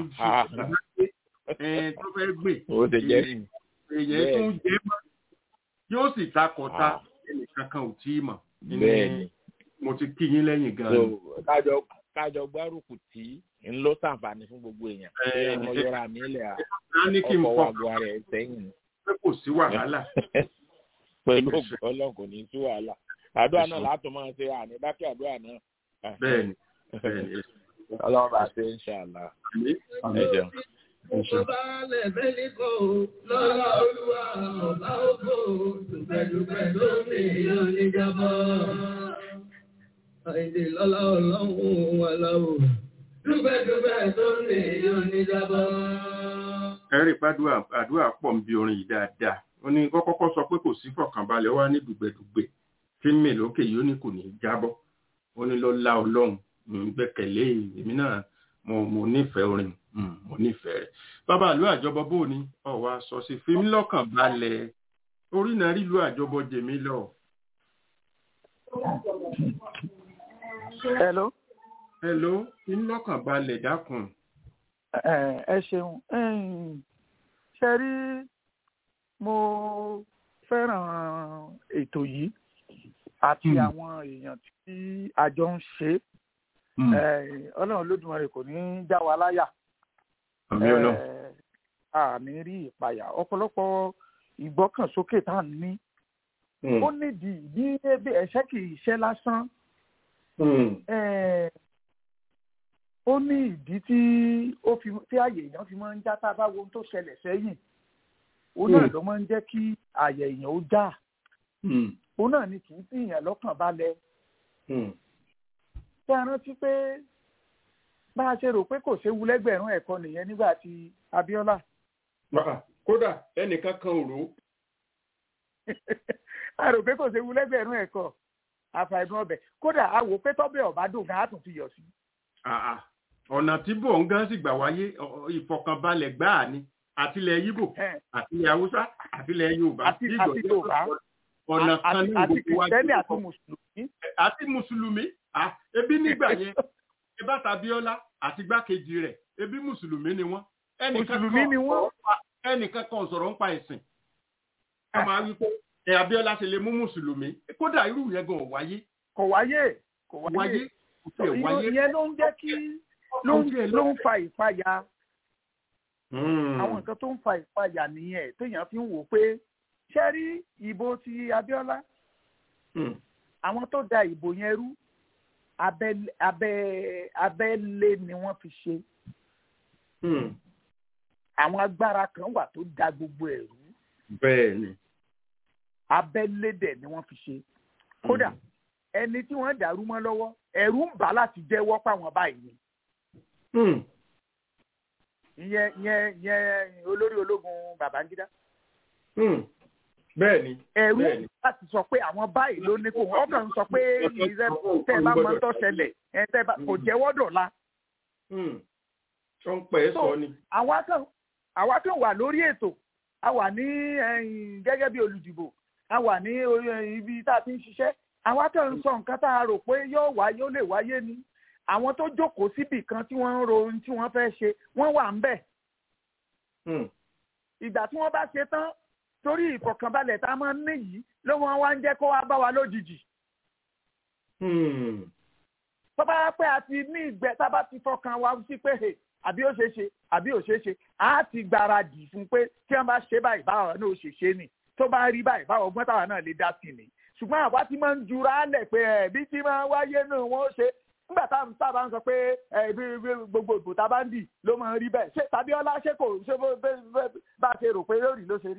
iṣu tó fẹ́ gbè ó ti jẹ́ yìí. èyàn tó ń jẹ́ mọ́ yóò sì ta kọ̀tà ẹnìkan kan ò tí ì mọ̀ bẹ́ẹ̀ni mo ti kí yín lẹ́yìn gan so kájọ kájọ gbárùkù tí ń lọ sàǹfààní fún gbogbo èèyàn ṣé ọmọ yọra mi lẹ à ọkọ wa bu ara ẹ sẹ́yìn. pé kò sí wàhálà. pẹ̀lú ògùn ọlọ́run kò ní sí wàhálà àdúrà náà látọ̀ máa ṣe àní dákẹ́ àdúrà náà. bẹ́ẹ̀ni bẹ́ẹ̀ni. ọlọ́run bá ṣe ń ṣàlà ẹ jẹun. Ọba lẹ̀fẹ́ ní kò lọ́lá olúwa ọba ògbó dùpẹ̀dùpẹ̀ lómi yóò ní jábọ́. Àìdè lọ́lá ọlọ́run wà láwò dùpẹ̀dùpẹ̀ lómi yóò ní jábọ́. Ẹ̀rí pàdúrà àdúrà pọ̀ ń bi orin yìí dáadáa. Ó ní kọ́kọ́kọ́ sọ pé kò sí fọ̀kànbalẹ̀ wá ní dùgbẹ̀dùgbẹ̀ tí ń mè lókè yìí ó ní kò ní í jábọ́. Ó ní lọ́lá ọlọ́run gbẹ́kẹ̀lé èmi náà mo nífẹ̀ẹ́ orin mo nífẹ̀ẹ́ rẹ̀. bàbá ìlú àjọbọ bò ní ọ̀wá sọ sí fi mí lọ́kàn balẹ̀ orí náà rí ìlú àjọbọ jèmí lọ. hello. hello fi mí lọ́kàn balẹ̀ dákun. ẹ ṣeun ṣe rí mo fẹ́ràn ètò yìí àti àwọn èèyàn tí àjọ ń ṣe é ọlọ́run olódùmarè kò ní já wa láyà àmì rí ìpayà ọ̀pọ̀lọpọ̀ ìgbọ́kànsókè tá à ń ní ó nídìí bí ebi ẹ̀ṣẹ́ kì í ṣe lásán ó ní ìdí tí ó fi tí àyè èèyàn fi máa ń já tá a bá wo ohun tó ṣẹlẹ̀ sẹ́yìn ó náà ló máa ń jẹ́ kí àyè èèyàn ó já ó náà ni kì í fi èèyàn lọ́kàn balẹ̀ ṣé a rántí pé bá a ṣe rò pé kò séwu lẹ́gbẹ̀rún ẹ̀kọ́ nìyẹn nígbà tí Abíọ́lá. kódà ẹnìkan kan ò rò. a rò pé kò séwu lẹ́gbẹ̀rún ẹ̀kọ́ àfàìdùn ọbẹ̀ kódà a wò pé tọ́bẹ̀ ọ̀bá dùn gan á tún fi yọ̀ sí. ọ̀nà tí bò ń gán sì gbà wáyé ìfọkànbalẹ̀ gbáà ni àtìlẹ̀ Yíbò àtìlẹ̀ Haúsá àtìlẹ̀ Yorùbá àti Yorùbá ọ̀nà kan ní gbogbo wájú àti mùsùlùmí. àti mùsùlùmí ebi nígbà yẹn ebá Abíọ́lá àti gbákejì rẹ̀ ebi mùsùlùmí ni wọ́n mùsùlùmí ni wọ́n ẹnìkan kan sọ̀rọ̀ ń pa ẹ̀sìn a máa wí pé ẹ Abíọ́lá ṣe lè mú mùsùlùmí kódà irú yẹn gan wáyé. kò wáyé kò wáyé ìyẹn ló ń jẹ́ kí ló ń fa ìpayà àwọn nǹkan tó ń fa ìpayà nìyẹn téèyàn fi ń wò pé ṣé rí ìbò ti Abíọ́lá àwọn tó da ìbò yẹn rú abẹ́lé ni wọ́n fi ṣe. àwọn agbára kan wà tó da gbogbo ẹ̀ rú. bẹ́ẹ̀ni. abẹ́lé dẹ̀ ni wọ́n fi ṣe. kódà ẹni tí wọ́n dàrú mọ́ lọ́wọ́ ẹ̀rù ń bà láti jẹ́wọ́ páwọn báyìí ni. ìyẹn ìyẹn ìyẹn olórí ológun Babangida. bẹ́ẹ̀ni. ẹ̀rù láti sọ pé àwọn báyìí ló ní kó wọ́n kàn ń sọ pé ìrẹ́ tẹ́ ẹ bá mọ tó ṣẹlẹ̀ ẹ tẹ́ ẹ bá kò jẹ́wọ́ dọ̀la. tó ń pẹ́ sọ ni. àwa kan àwa kan wà lórí ètò a wà ní gẹ́gẹ́ bí olùdìbò a wà ní ibi tá a ti ń ṣiṣẹ́ àwa kan ń sọ nǹkan tá a rò pé yóò wáyé ó lè wáyé ni àwọn tó jókòó síbì kan tí wọ́n ń ro ohun tí wọ́n fẹ́ ṣe wọ́n wà ń bẹ̀. ìgbà tí wọ́n bá ṣe tán torí ìfọ̀kànbalẹ̀ tá a máa ń ní yìí ló wọ́n wá ń jẹ́ kó wá bá wa lójijì. tó bá pẹ́ àti ní ìgbẹ́ tá a bá ti fọkàn wa sí pé àbí ó ṣeé ṣe àbí ó ṣeé ṣe á ti gbáradì fún pé tí wọ́n bá ṣe báyìí báwa náà ó ṣe ṣe nì tó bá rí báyìí báwa ọgbọ́n táwa náà lè dá sí ni ṣùgbọ́n àwa ti máa ń jura lẹ̀ pé ẹ̀bí tí máa wáyé náà wọ́n ṣe nígbà táwọn sábà ń sọ pé gbogbo ìbò tá a bá ń dì ló máa ń rí bẹ́ẹ̀ ṣé tàbí ọlá ṣé kò ṣe bá a ṣe rò pé lórí ló ṣe rí.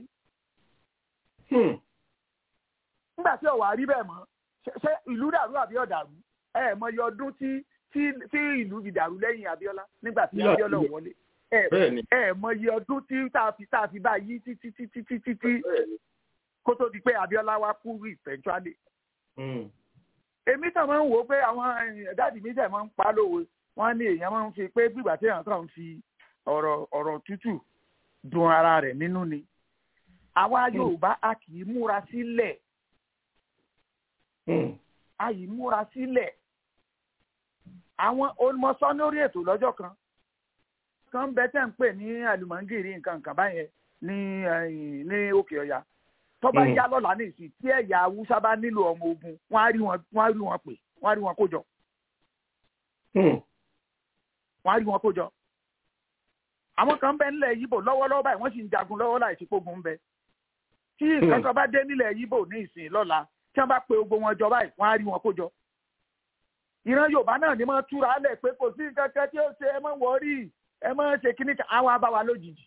nígbà tí ọ̀wà rí bẹ́ẹ̀ mọ́ ṣé ìlú dàrú àbí ọ̀dàrú ẹ mọ iye ọdún tí tí ìlú fi dàrú lẹ́yìn Abíọ́lá nígbà tí Abíọ́lá ò wọlé ẹ mọ iye ọdún tí tá a fi tá a fi bá yí títí títí títí tí kó tó di pé Abíọ́lá wá kú eventually. èmi tàn máa ń wò ó pé àwọn dáàdì mi tẹ̀ máa ń pa lówe wọ́n ní èèyàn máa ń fi pé gbígbà tí èèyàn kàn ń fi ọ̀rọ̀ ọ̀rọ̀ tútù dùn ara rẹ̀ nínú ni àwa yorùbá a kì í múra sílẹ̀ a yìí múra sílẹ̀ àwọn olùmọ̀sán lórí ètò lọ́jọ́ kan kan bẹ tẹ́ ń pè ní àlùmọ́ngìrì nǹkan nǹkan báyẹn ní ní òkè ọ̀yà tó bá yá lọ́la ní ìsìn tí ẹ̀yà haúsá bá nílò ọmọ ogun wọ́n á rí wọn wọ́n á rí wọn pè wọ́n á rí wọn kó jọ. wọ́n á rí wọn kó jọ. àwọn kan bẹ nílẹ̀ yíbò lọ́wọ́lọ́wọ́ báyìí wọ́n sì ń jagun lọ́wọ́ láì sí pógun ń bẹ. tí nǹkan kan bá dé nílẹ̀ yíbò ní ìsìn lọ́la tí wọ́n bá pe ogun wọn jọ báyìí wọ́n á rí wọn kó jọ. ìran yorùbá náà ni wọ́n túra lẹ̀ pé kò sí nǹkan kan tí ó ṣe ẹ mọ́ wọ́ọ́rì ẹ mọ́ ṣe kíní àwọn abáwa lójijì.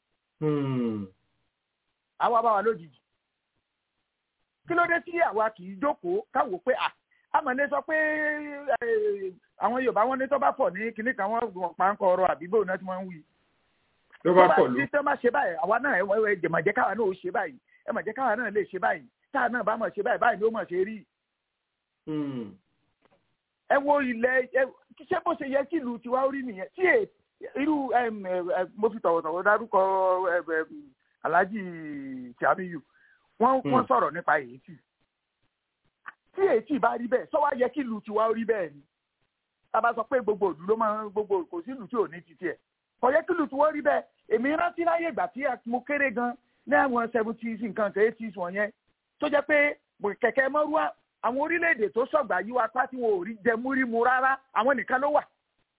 àwọn abáwa lójijì kí ló dé tí àwa kì í jókòó káwò pé à amọ̀lé sọ pé àwọn yorùbá wọn ní tó bá pọ̀ ní kinní kan wọ́n pa ń kọ ọ̀rọ̀ àbíbò náà tí wọ́n ń wí. tó bá pọ̀ ló. tí tó bá ṣe báyìí àwa náà ẹ ẹ mà jẹ́ káwa náà ó ṣe báyìí ẹ mà jẹ́ káwa náà lè ṣe báyìí táà náà bá mọ̀ ṣe báyìí báyìí ló mọ̀ ṣe rí. ẹ wo ilẹ̀ ẹ ṣé bó ṣe yẹ kí ìlú tiwa ó rí nìyẹn tí irú mo fi tọ̀wọ̀tọ̀wọ̀ dárúkọ alhaji tiamiyu wọ́n wọ́n sọ̀rọ̀ nípa èyítì tí èyítì bá rí bẹ́ẹ̀ sọ́wọ́ yẹ kí ìlú tiwa rí bẹ́ẹ̀ ni tába sọ pé gbogbo ìlú ló máa gbogbo kò sí ìlú tí ò ní titi ẹ̀ kò yẹ kí ìlú tiwa rí bẹ́ẹ̀ èmi rántí láyé ìgbà tí mo kéré gan ní àwọn seventies nǹkan kan eighties wọ̀nyẹn tó jẹ́ pé kẹ̀kẹ́ mọ́rúwá àwọn orílẹ̀-èdè tó sọ̀gbà yí wa pátí wọn ò rí jẹ múrí mu rárá àwọn nìkan ló wà.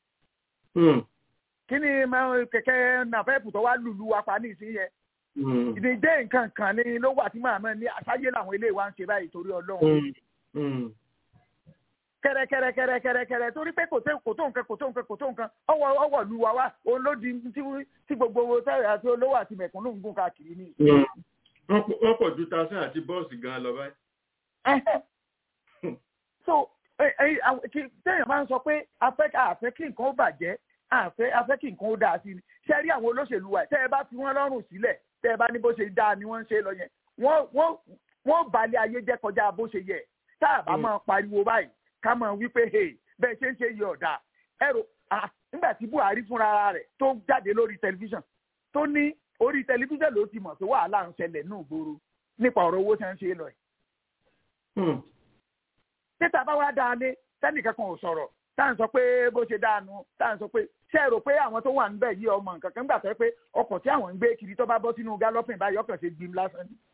kí ni kẹ̀kẹ́ nàfẹ́ẹ̀pù tó wá lùlù wa pa ní ìsinyìí ìdíje nǹkan kan ní ló wà tí màmá ní àṣàyè làwọn ilé wa ń ṣe báyìí torí ọlọ́run. kẹrẹkẹrẹkẹrẹkẹrẹ torí pé kò tó nǹkan kò tó nǹkan kò tó nǹkan ọwọ́ ọwọ́ lu wa wá òun ló di tí gbogbo owó tẹ́lẹ̀ àti olówó àti mẹ̀kúnnù ń gùn káàkiri ní. wọ́n pọ̀ ju tasán àti bọ́ọ̀sì gan-an lọ báyìí. so téèyàn máa ń sọ pé afẹ́ àfẹ́ kí nǹkan ó bàjẹ́ àfẹ́ afẹ́ kí nǹkan ó dáa sí ni ṣe rí àwọn olóṣèlú wa tẹ́ ẹ bá fi wọ́n lọ́rùn sílẹ̀ tẹ́ ẹ bá ní bó ṣe dáa ni wọ́n ń ṣe lọ yẹn wọ́n wọ́n balẹ̀ ayé jẹ́ kọjá bó ṣe yẹ tá a bá máa pariwo báyìí ká máa wí pé hey bẹ́ẹ̀ ṣe ń ṣe yẹ ọ̀dà ẹ̀rọ nígbà tí Buhari fúnra rẹ̀ tó jáde lórí tẹlifíṣàn tó ní orí tẹlifíṣàn ló ti mọ̀ pé wàhálà ń ṣẹlẹ̀ ní ìgboro nípa ọ̀rọ̀ owó tí wọ́n ń ṣe lọ yìí. títa bá wá dáa lé sẹ́nìkan kan ò sọ̀rọ̀ tá à ń sọ pé bó ṣe dáanu tá à ń sọ pé ṣé ẹ rò pé àwọn tó wà níbẹ̀ yí ọmọ nǹkan kan gbà sọ pé ọkọ̀ tí àwọn ń gbé kiri tó bá bọ́ sínú gálọ́pìn báyìí ọkàn ṣe gbìm lásán ni.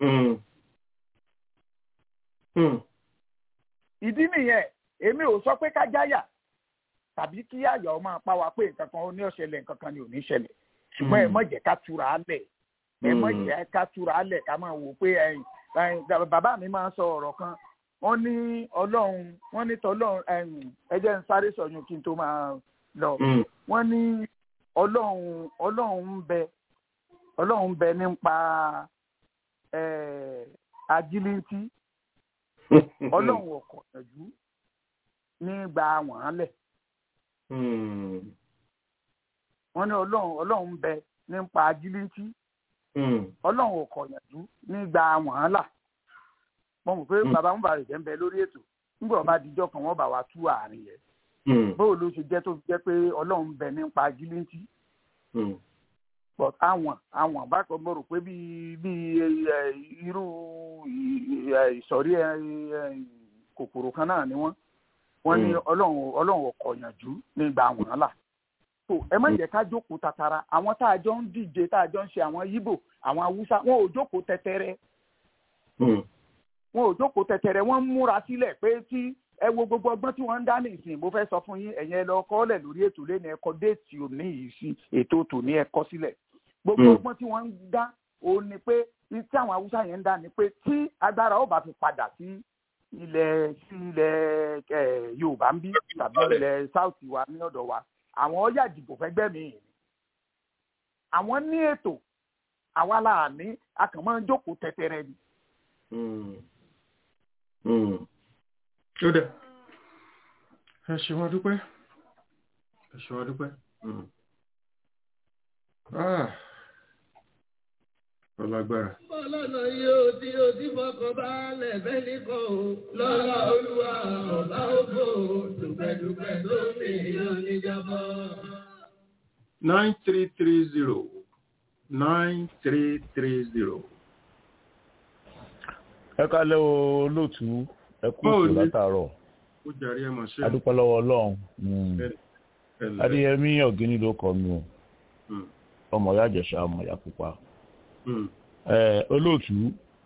ìdí nìyẹn èmi ò sọ pé ká jáyà tàbí kí àyà ọmọ apá wa pé nǹkan kan ní ọ̀ṣẹ̀lẹ̀ nǹkan kan ní ò ní ṣẹlẹ̀ ṣùgbọ́n ẹ mọ̀ jẹ́ ká túra á lẹ̀ ẹ mọ̀ jẹ́ ká túra á lẹ̀ ká máa wò pé bàbá mi máa ń sọ ọ̀rọ̀ kan wọ́n ní ọlọ́run wọ́n ní tọ́lọ́run ẹ jẹ́ ń sáré sọ̀yún kí n tó máa lọ wọ́n ní ọlọ́run ọlọ́run ń bẹ ọlọ́run ń bẹ nípa ajílíntí ọlọ́run ọkọ̀ ẹ̀jú nígbà wọ́n lẹ̀ wọ́n ní ọlọ́run ọlọ́run ń bẹ nípa ajílíntí ọlọ́run ọkọ̀ ẹ̀jú nígbà wọ́n là mo mọ̀ pé bàbá ń bá rẹ̀ jẹ́ ń bẹ lórí ètò nígbà wọn bá dijọ́ kan wọ́n bá wa tú àárín yẹn bóò ló ṣe jẹ́ tó fi jẹ́ pé ọlọ́run ń bẹ nípa gíléǹtì but àwọn àwọn bákan mo rò pé bíi bíi irú ìsọ̀rí kòkòrò kan náà ni wọ́n wọ́n ní ọlọ́run ọlọ́run ọkọ̀ yànjú nígbà wọ́n là so ẹ má jẹ́ ká jókòó tatara àwọn tá a jọ ń díje tá a jọ ń ṣe àwọn yíbò àwọn haúsá wọn ò jókòó tẹtẹrẹ wọn ò jókòó tẹtẹrẹ wọn ń múra sílẹ̀ pé tí ẹ wo gbogbo ọgbọ́n tí wọ́n ń dá ní ìsìn mo fẹ́ sọ fún yín ẹ̀yin ẹ lọ kọ́lẹ̀ lórí ètò lẹ́nu ẹ̀kọ́ déètì òní yìí sí ètò tòní ẹ̀kọ́ sílẹ̀ gbogbo ọgbọ́n tí wọ́n ń dá òun ni pé tí àwọn haúsá yẹn ń dá ni pé tí agbára ó bá fi padà sí ilẹ̀ sí ilẹ̀ yorùbá ń bí tàbí ilẹ̀ south wa ní ọ̀dọ̀ wa àwọn ọ̀yà ìdìbò fẹ́ gbẹ́mí àwọn ní ètò àwa là ní a kàn máa ń jókòó tẹtẹrẹ ni. ó dẹ ẹ ṣe wọn dúpẹ́ ẹ ṣe wọn dúpẹ́ ọlágbára. ọlọ́nà yóò tí o ti fọkàn balẹ̀ bẹ́ẹ̀ nìkan o lọ́la olúwa ọba ògbó dùpẹ́dùpẹ́ tó mi yóò níjàbọ̀. nine three three zero nine three three zero. ẹ kálẹ́ o lóòtú ẹ kú ìṣòro látàárọ̀ ó jàre ẹ mọ̀ ṣe. adúpẹ́ lọ́wọ́ ọlọ́run adéyẹmí ọ̀gíní ló kọ mi o ọmọ ìyá àjẹsà ọmọ ìyá pupa olóòtú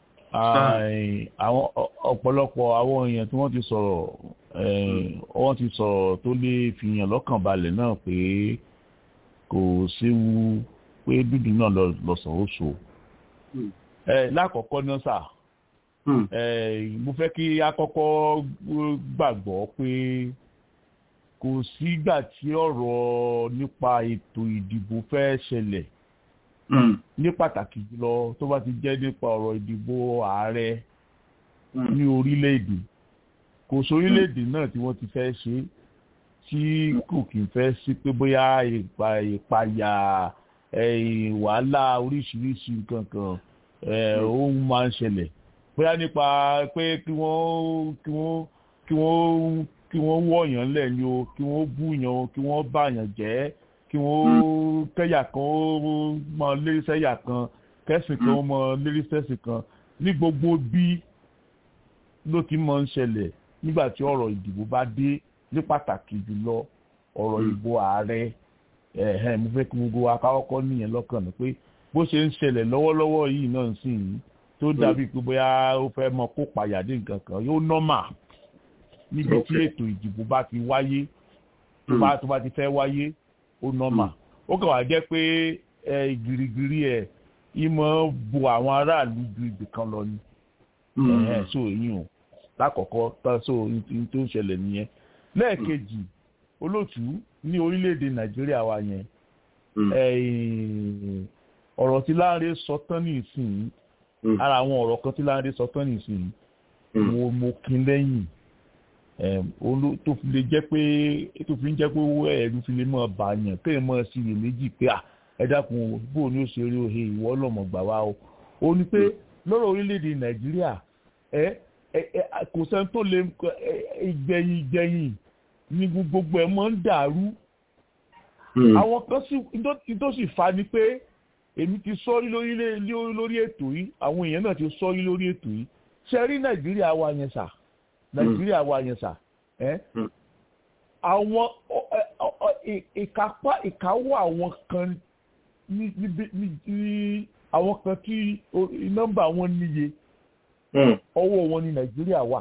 àwọn ọ̀pọ̀lọpọ̀ àwọn èèyàn tí wọ́n ti sọ̀rọ̀ wọ́n ti sọ̀rọ̀ tó lè fìyàn lọ́kàn balẹ̀ náà pé kò séwu pé dúdú náà lọ́sàn ó so lákọ̀ọ́kọ́ náà sà mo fẹ́ kí a kọ́kọ́ gbàgbọ́ pé kò sígbà tí ọ̀rọ̀ nípa ètò ìdìbò fẹ́ ṣẹlẹ̀ ní pàtàkì jùlọ tó bá ti jẹ́ nípa ọ̀rọ̀ ìdìbò ààrẹ ní orílẹ̀-èdè kò sórílẹ̀-èdè náà tí wọ́n ti fẹ́ ṣe tí kò kì í fẹ́ sí pé bóyá ìpayà wàhálà oríṣiríṣi nǹkan kan ó máa ń ṣẹlẹ̀ bóyá nípa pé kí wọ́n kí wọ́n kí wọ́n kí wọ́n wọ̀yàn lẹ̀ ni o kí wọ́n búyàn o kí wọ́n bàyàn jẹ́ kí wọ́n kẹ́yà kan ó mọ lérí sẹ́yà kan kẹ́sìn kan ó mọ lérí sẹ́sìn kan ní gbogbo bí ló ti mọ ń ṣẹlẹ̀ nígbà tí ọ̀rọ̀ ìdìbò bá dé ní pàtàkì jùlọ ọ̀rọ̀ ìbò ààrẹ ẹ̀hẹ́n mo fẹ́ kí gbogbo akáwọ́kọ́ nìyẹn lọ́kàn ní pé bó ṣe ń ṣẹlẹ̀ lọ́wọ́lọ́wọ́ yìí náà sì ń tó dàbí pé bóyá ó fẹ́ mọ kó pàyàdé nǹkan kan yóò nọ́mà níbi tí ètò ìdìbò bá ti wáyé tó bá tó bá ti fẹ́ wáyé ó nọ́mà ó kàn wá jẹ́ pé gírígírí ẹ̀ ìmọ̀ bo àwọn aráàlú ju ibì kan lọ ni so èyí o lákọ̀ọ́kọ́ tó so tó ń ṣẹlẹ̀ nìyẹn lẹ́ẹ̀kejì olóòtú ní orílẹ̀-èdè nàìjíríà wa yẹn ọ̀rọ̀ tí láńrẹ́ sọ tán ní ìsìn ara àwọn ọ̀rọ̀ kan tí láńrẹ́ sọ tán ní ìsìn mo mo kín lẹ́yìn tó fi lè jẹ́ pé tó fi ń jẹ́ pé owó ẹ̀rú fi lè mọ̀ bàyàn kéèyàn mọ̀ sí iye méjì pé ẹ dákun bó ni ó ṣe rí ohe ìwọ lọ́mọ gbà wá o ó ní pé lọ́rọ̀ orílẹ̀-èdè nàìjíríà ẹ kò sẹ́ni tó lè ìgbẹ̀yìn ìgbẹ̀yìn ní gbogbo ẹ̀ mọ́ ń dàrú àwọn kan sì tó sì fa ni pé èmi ti sọ́rí lórí ètò yìí àwọn èèyàn náà ti sọ́rí lórí ètò yìí ṣe rí nàìjíríà wa yẹn sà nàìjíríà wa yẹn sà àwọn ìkápá ìkáwọ́ àwọn kan ní àwọn kan tí nọ́mbà wọn níye ọwọ́ wọn ní nàìjíríà wà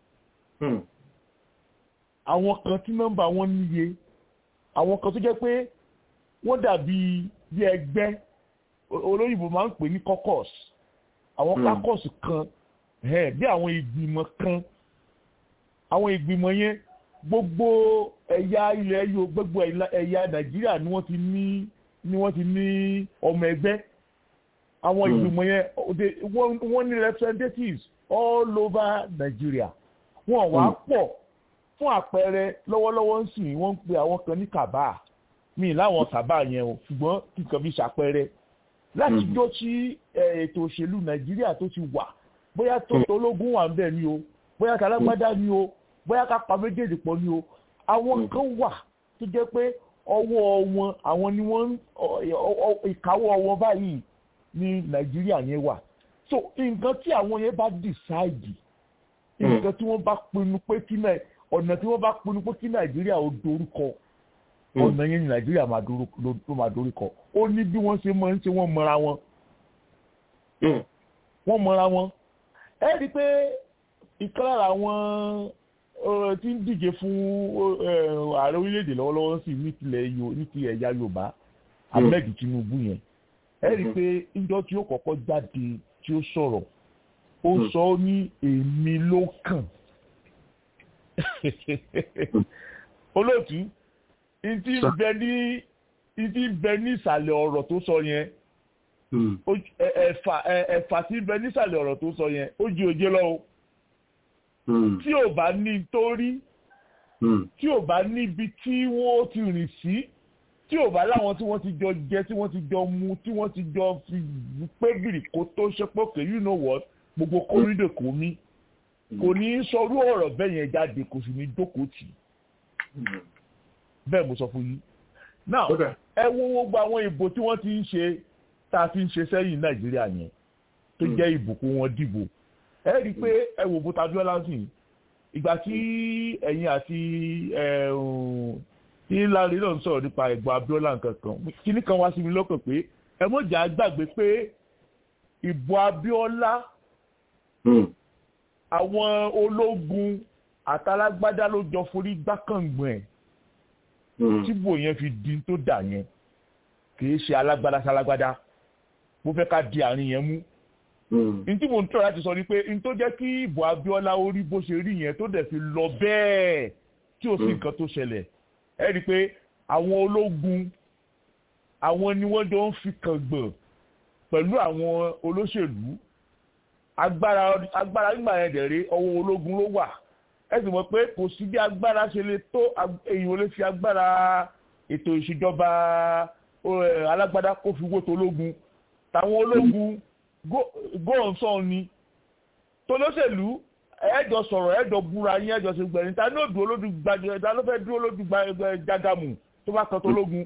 àwọn kan tí nọ́mbà wọn níye àwọn kan tó jẹ́ pé wọ́n dàbí bí ẹgbẹ́ olóyìnbó máa ń pè ní caucus àwọn caucus kan bí àwọn ìgbìmọ̀ kan àwọn ìgbìmọ̀ yẹn gbogbo ẹ̀yà ilẹ̀ yóò gbogbo ẹ̀yà nàìjíríà ni wọ́n ti ní ni wọ́n ti ní ọmọ ẹgbẹ́ àwọn ìgbìmọ̀ yẹn wọ́n ní representatives all over Nigeria wọ́n wá pọ̀ fún àpẹẹrẹ lọ́wọ́lọ́wọ́ ń sìn wọ́n ń pe àwọn kan ní kàbá mi láwọn kàbá yẹn o ṣùgbọ́n kíkan fi ṣàpẹẹrẹ láti jọ tí ètò òṣèlú Nàìjíríà tó ti wà bóyá tó tológun wà ń bẹ̀ ni o bóyá kálágbádá ni o bóyá ká pa méjèèjì pọ̀ ni o àwọn kan wà tó jẹ́ pé ọwọ́ wọn àwọn ni wọ́n ìkáwọ́ wọn báyìí ní nàìjíríà yẹn wà so nǹkan tí àwọn yẹn bá decide nǹkan tí wọ́n bá pinnu pé kí náà ọ̀nà tí wọ́n bá pinnu pé kí nàìjíríà ó dorúkọ ọ̀nà yẹn ní nàìjíríà ló máa dorúkọ ó ní bí wọ́n ṣe máa ń ṣe wọ́n mọra wọn wọ́n mọra wọn ẹ rí i pé ìkan lára àwọn tí ń díje fún ààrẹ orílẹ̀-èdè lọ́wọ́lọ́wọ́ sí ní ti ẹ̀yà yorùbá ahmed tinubu yẹn ẹ rí i pé ìjọ tí ó kọ́kọ́ jáde tí ó sọ̀rọ̀ ó sọ ó ní èmi ló kàn olóòtú ìtì bẹ ní ìtì bẹ ní ìsàlẹ̀ ọ̀rọ̀ tó sọ yẹn ẹ̀fà ẹ̀fà tí bẹ ní ìsàlẹ̀ ọ̀rọ̀ tó sọ yẹn ó jí òjé lọ́wọ́ tí ò bá ní torí tí ò bá níbi tí wọ́n ti rìn sí tí ò bá láwọn tí wọ́n ti jọ jẹ tí wọ́n ti jọ mu tí wọ́n ti jọ fi pé gìrì kó tó ṣe pé okay you know what gbogbo kórìdè kò mí kò ní í sọrú ọ̀rọ̀ bẹ́ẹ̀ yẹn jáde kò sì ní jókòó tì bẹ́ẹ̀ mo sọ fún yín now ẹ wo gbogbo àwọn ìbò tí wọ́n ti ń ṣe tá a fi ń ṣe sẹ́yìn nàìjíríà yẹn tó jẹ́ ìbùkún wọn dìbò ẹ rí i pé ẹ wò bó tajú ọlá sí ìgbà tí ẹ̀yin àti tí láre náà ń sọ̀rọ̀ nípa ẹ̀gbọ́n abiola nǹkan kan kíní kan wá sí mi lọ́kàn pé ẹ mọ̀jà gbàgbé pé ìbò abiola àwọn ológun àtàlágbádá ló jọ forí gbákàngbọ̀n ẹ̀ tíbò yẹn fi di tó dà yẹn kì í ṣe alágbádá sálágbádá mo fẹ́ ká di àárín yẹn mú n tí mo ń tọ́ láti sọ ni pé n tó jẹ́ kí ìbò abiola orí bó ṣe rí yẹn tó dẹ̀ fi lọ bẹ́ẹ̀ tí ò sí nǹkan tó ṣẹlẹ̀ ẹ rí i pé àwọn ológun àwọn ni wọ́n jọ ń fi kàngbọ̀n pẹ̀lú àwọn olóṣèlú agbára agbára nígbà yẹn dẹ̀ rí ọwọ́ ológun ló wà ẹ sì mọ̀ pé kò sí bí agbára ṣe lè tó èyàn ò lè fi agbára ètò ìṣèjọba alágbádá kó fi wó tológun táwọn ológun góòsàn ni tolóṣèlú ẹjọ sọ̀rọ̀ ẹjọ búra yín ẹjọ ṣe gbẹ̀rin ta ní òdù olódù gbàgbé ta ló fẹ́ dúró lódù jágàmù tó bá kan tológun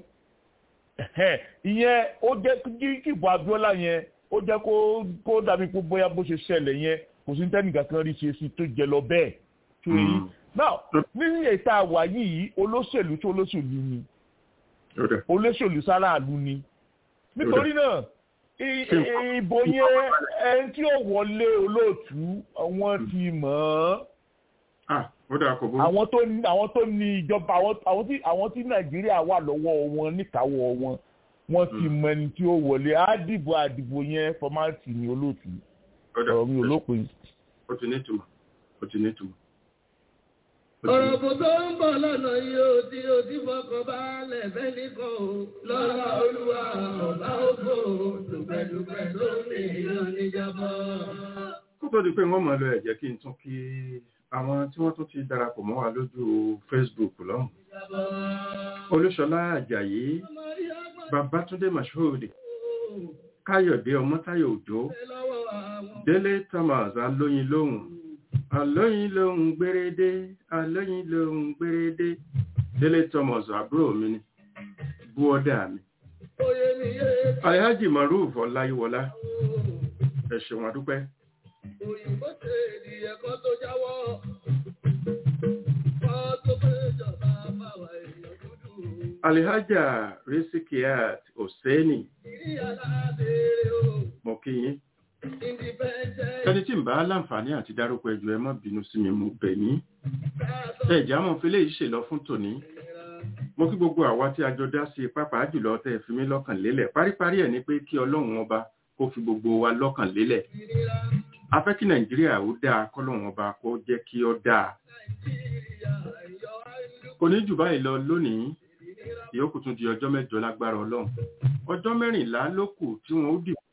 ìyẹn ó jẹ́ kí ìbò abiola yẹn ó jẹ́ kó dàbí pé bóyá bó ṣe ṣẹlẹ̀ yẹn kò sí tẹ́nìkan kan rí ṣe sí tó jẹ lọ bẹ́ẹ̀ tó yí now nínú ètò àwà yìí olóṣèlú tó olóṣèlú ni olóṣèlú sáráàlú ni nítorí náà ìbò yẹn ẹni tí ó wọlé olóòtú àwọn ti mọ̀ ọ́ àwọn tó ní àwọn tó ní ìjọba àwọn tí àwọn tí nàìjíríà wà lọ́wọ́ wọn níkàáwọ́ wọn wọ́n ti mọ ẹni tí ó wọlé àdìbò àdìbò yẹn fọmáàtì ní olóòtú ọ̀rọ̀ mi ò lópin. ó ti ní ìtumọ̀ ó ti ní ìtumọ̀. ọ̀rọ̀ kò tó ń bọ̀ lọ́nà yìí ó ti ó ti fọkàn balẹ̀ fẹ́ni kan o lọ́la olúwa ọ̀bá ògbó dùpẹ̀dùpẹ̀ tó ní ìlú níjàmbá. kó tó di pé wọ́n mọ̀ lọ ẹ̀ jẹ́ kí n tún kí àwọn tí wọ́n tún ti darapọ̀ mọ́ wa lójú Facebook lọ́hùn. olúṣọlá àjàyí babatunde mashood káyọ̀dé ọmọ́táyọ̀ òjó délé thomas alóyin lóhùn alóyin lóhùn gbérédé alóyin lóhùn gbérédé délé thomas àbúrò mi ni búọ́dà mi alhaji maruf ọláyíwọlá ẹ ṣeun àdúpẹ́. òyìnbó ṣe ènìyàn kan tó jáwọ́ kọ́ tó fẹ́ jọba báwa èèyàn dúdú. alihaja risikiat oseni mo kí yín ẹni tí ń bá láǹfààní àti dárúkọ ẹjọ ẹ má bínú sí mi mo bẹ̀ yín ẹjẹ àmọ́ fi léyìí ṣèlọ fún tòní mo kí gbogbo àwa tí a jọ dá sí pápá jùlọ tẹ fi mí lọ́kàn lélẹ̀ paríparí ẹ̀ ni pé kí Ọlọ́run ọba kó fi gbogbo wa lọ́kàn lélẹ̀ a fẹ́ kí Nàìjíríà ó dáa kọ́lọ́run ọba kó jẹ́ kí ó dáa kò ní jù báyìí lọ lónìí ìyókù tún di ọjọ́ mẹ́jọ lágbára Ọlọ́run ọjọ́ mẹ́rìnlá ló kù tí wọ́n ó dìbò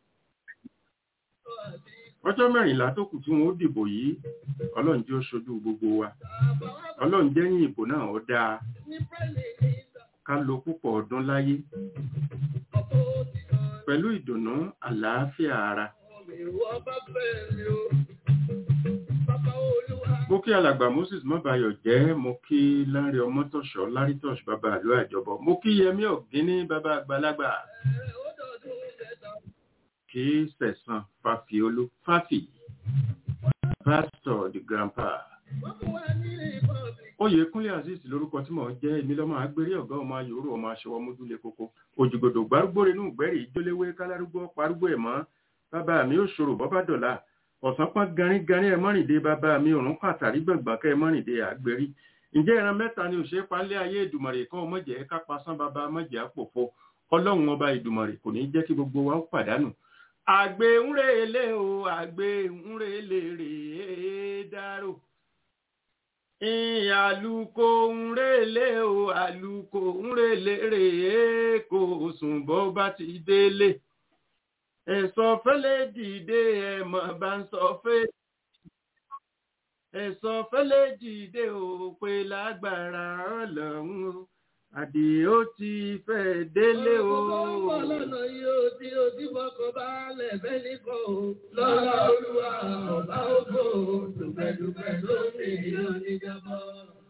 ọjọ́ mẹ́rìnlá tó kù tí wọ́n ó dìbò yìí Ọlọ́run jẹ́ ó ṣojú gbogbo wa Ọlọ́run jẹ́yìn ìbò náà ó dáa ká lo púpọ̀ ọdún láyé pẹ̀lú ìdùnnú àlàáfíà ara mo kí alàgbà moses mọ́bàyọ̀ jẹ́ mo kí lárí ọmọtọ̀ṣọ́ lárítọ̀ṣ bàbá àlọ́ àjọbọ mo kí yẹmí ọ̀gíní bàbá àgbàlagbà kí sẹ̀sán fàfiolú fàfì pastor the grandpa oyèkúnlé azeez lórúkọ tí mò ń jẹ́ èmi lọ́mọ agbérí ọ̀gá ọmọ ayòrò ọmọ aṣọwọ́ mójúlé kókó òjìgbòdò gbárùgbò rínú gbẹ́rì ìjóléwé kálárúgbó parúgbó ẹ̀mọ́ bàbá mi ò ṣòro bọ́bá dọ̀la ọ̀sán pọ́n garígarí ẹ mọ́rìndé bàbá mi òrùn pàtàrí gbọ̀ngbọ̀n kẹ́ ẹ mọ́rìndé àgbérí ǹjẹ́ ìran mẹ́ta ni òṣèré palẹ́ ayé ìdùmọ̀rè kan ọmọjẹ́ ká pasán bàbá mọ́jẹ́ àpòfo ọlọ́run ọba ìdùmọ̀rè kò ní jẹ́ kí gbogbo wa ó pàdánù. àgbẹ̀ ń relé o àgbẹ̀ ń relé rèé dárò àlùkò ń relé o àlùkò ń relé rèé kò sùn bọ́ bá ti délé ẹ̀sọ́ fẹ́lẹ́ dìde ẹ̀mọ̀ bá ń sọ fẹ́ ẹ̀sọ́ fẹ́lẹ́ dìde ò pé lágbára ọlọ́run o àdìó ti fẹ́ délé o. ọ̀pọ̀ lọ́nà yóò tí o ti fọkàn balẹ̀ bẹ́ẹ̀ nìkan o lọ́la olúwa ọba ògbó dùpẹ̀dùpẹ̀ lónìí yóò níjàmbá.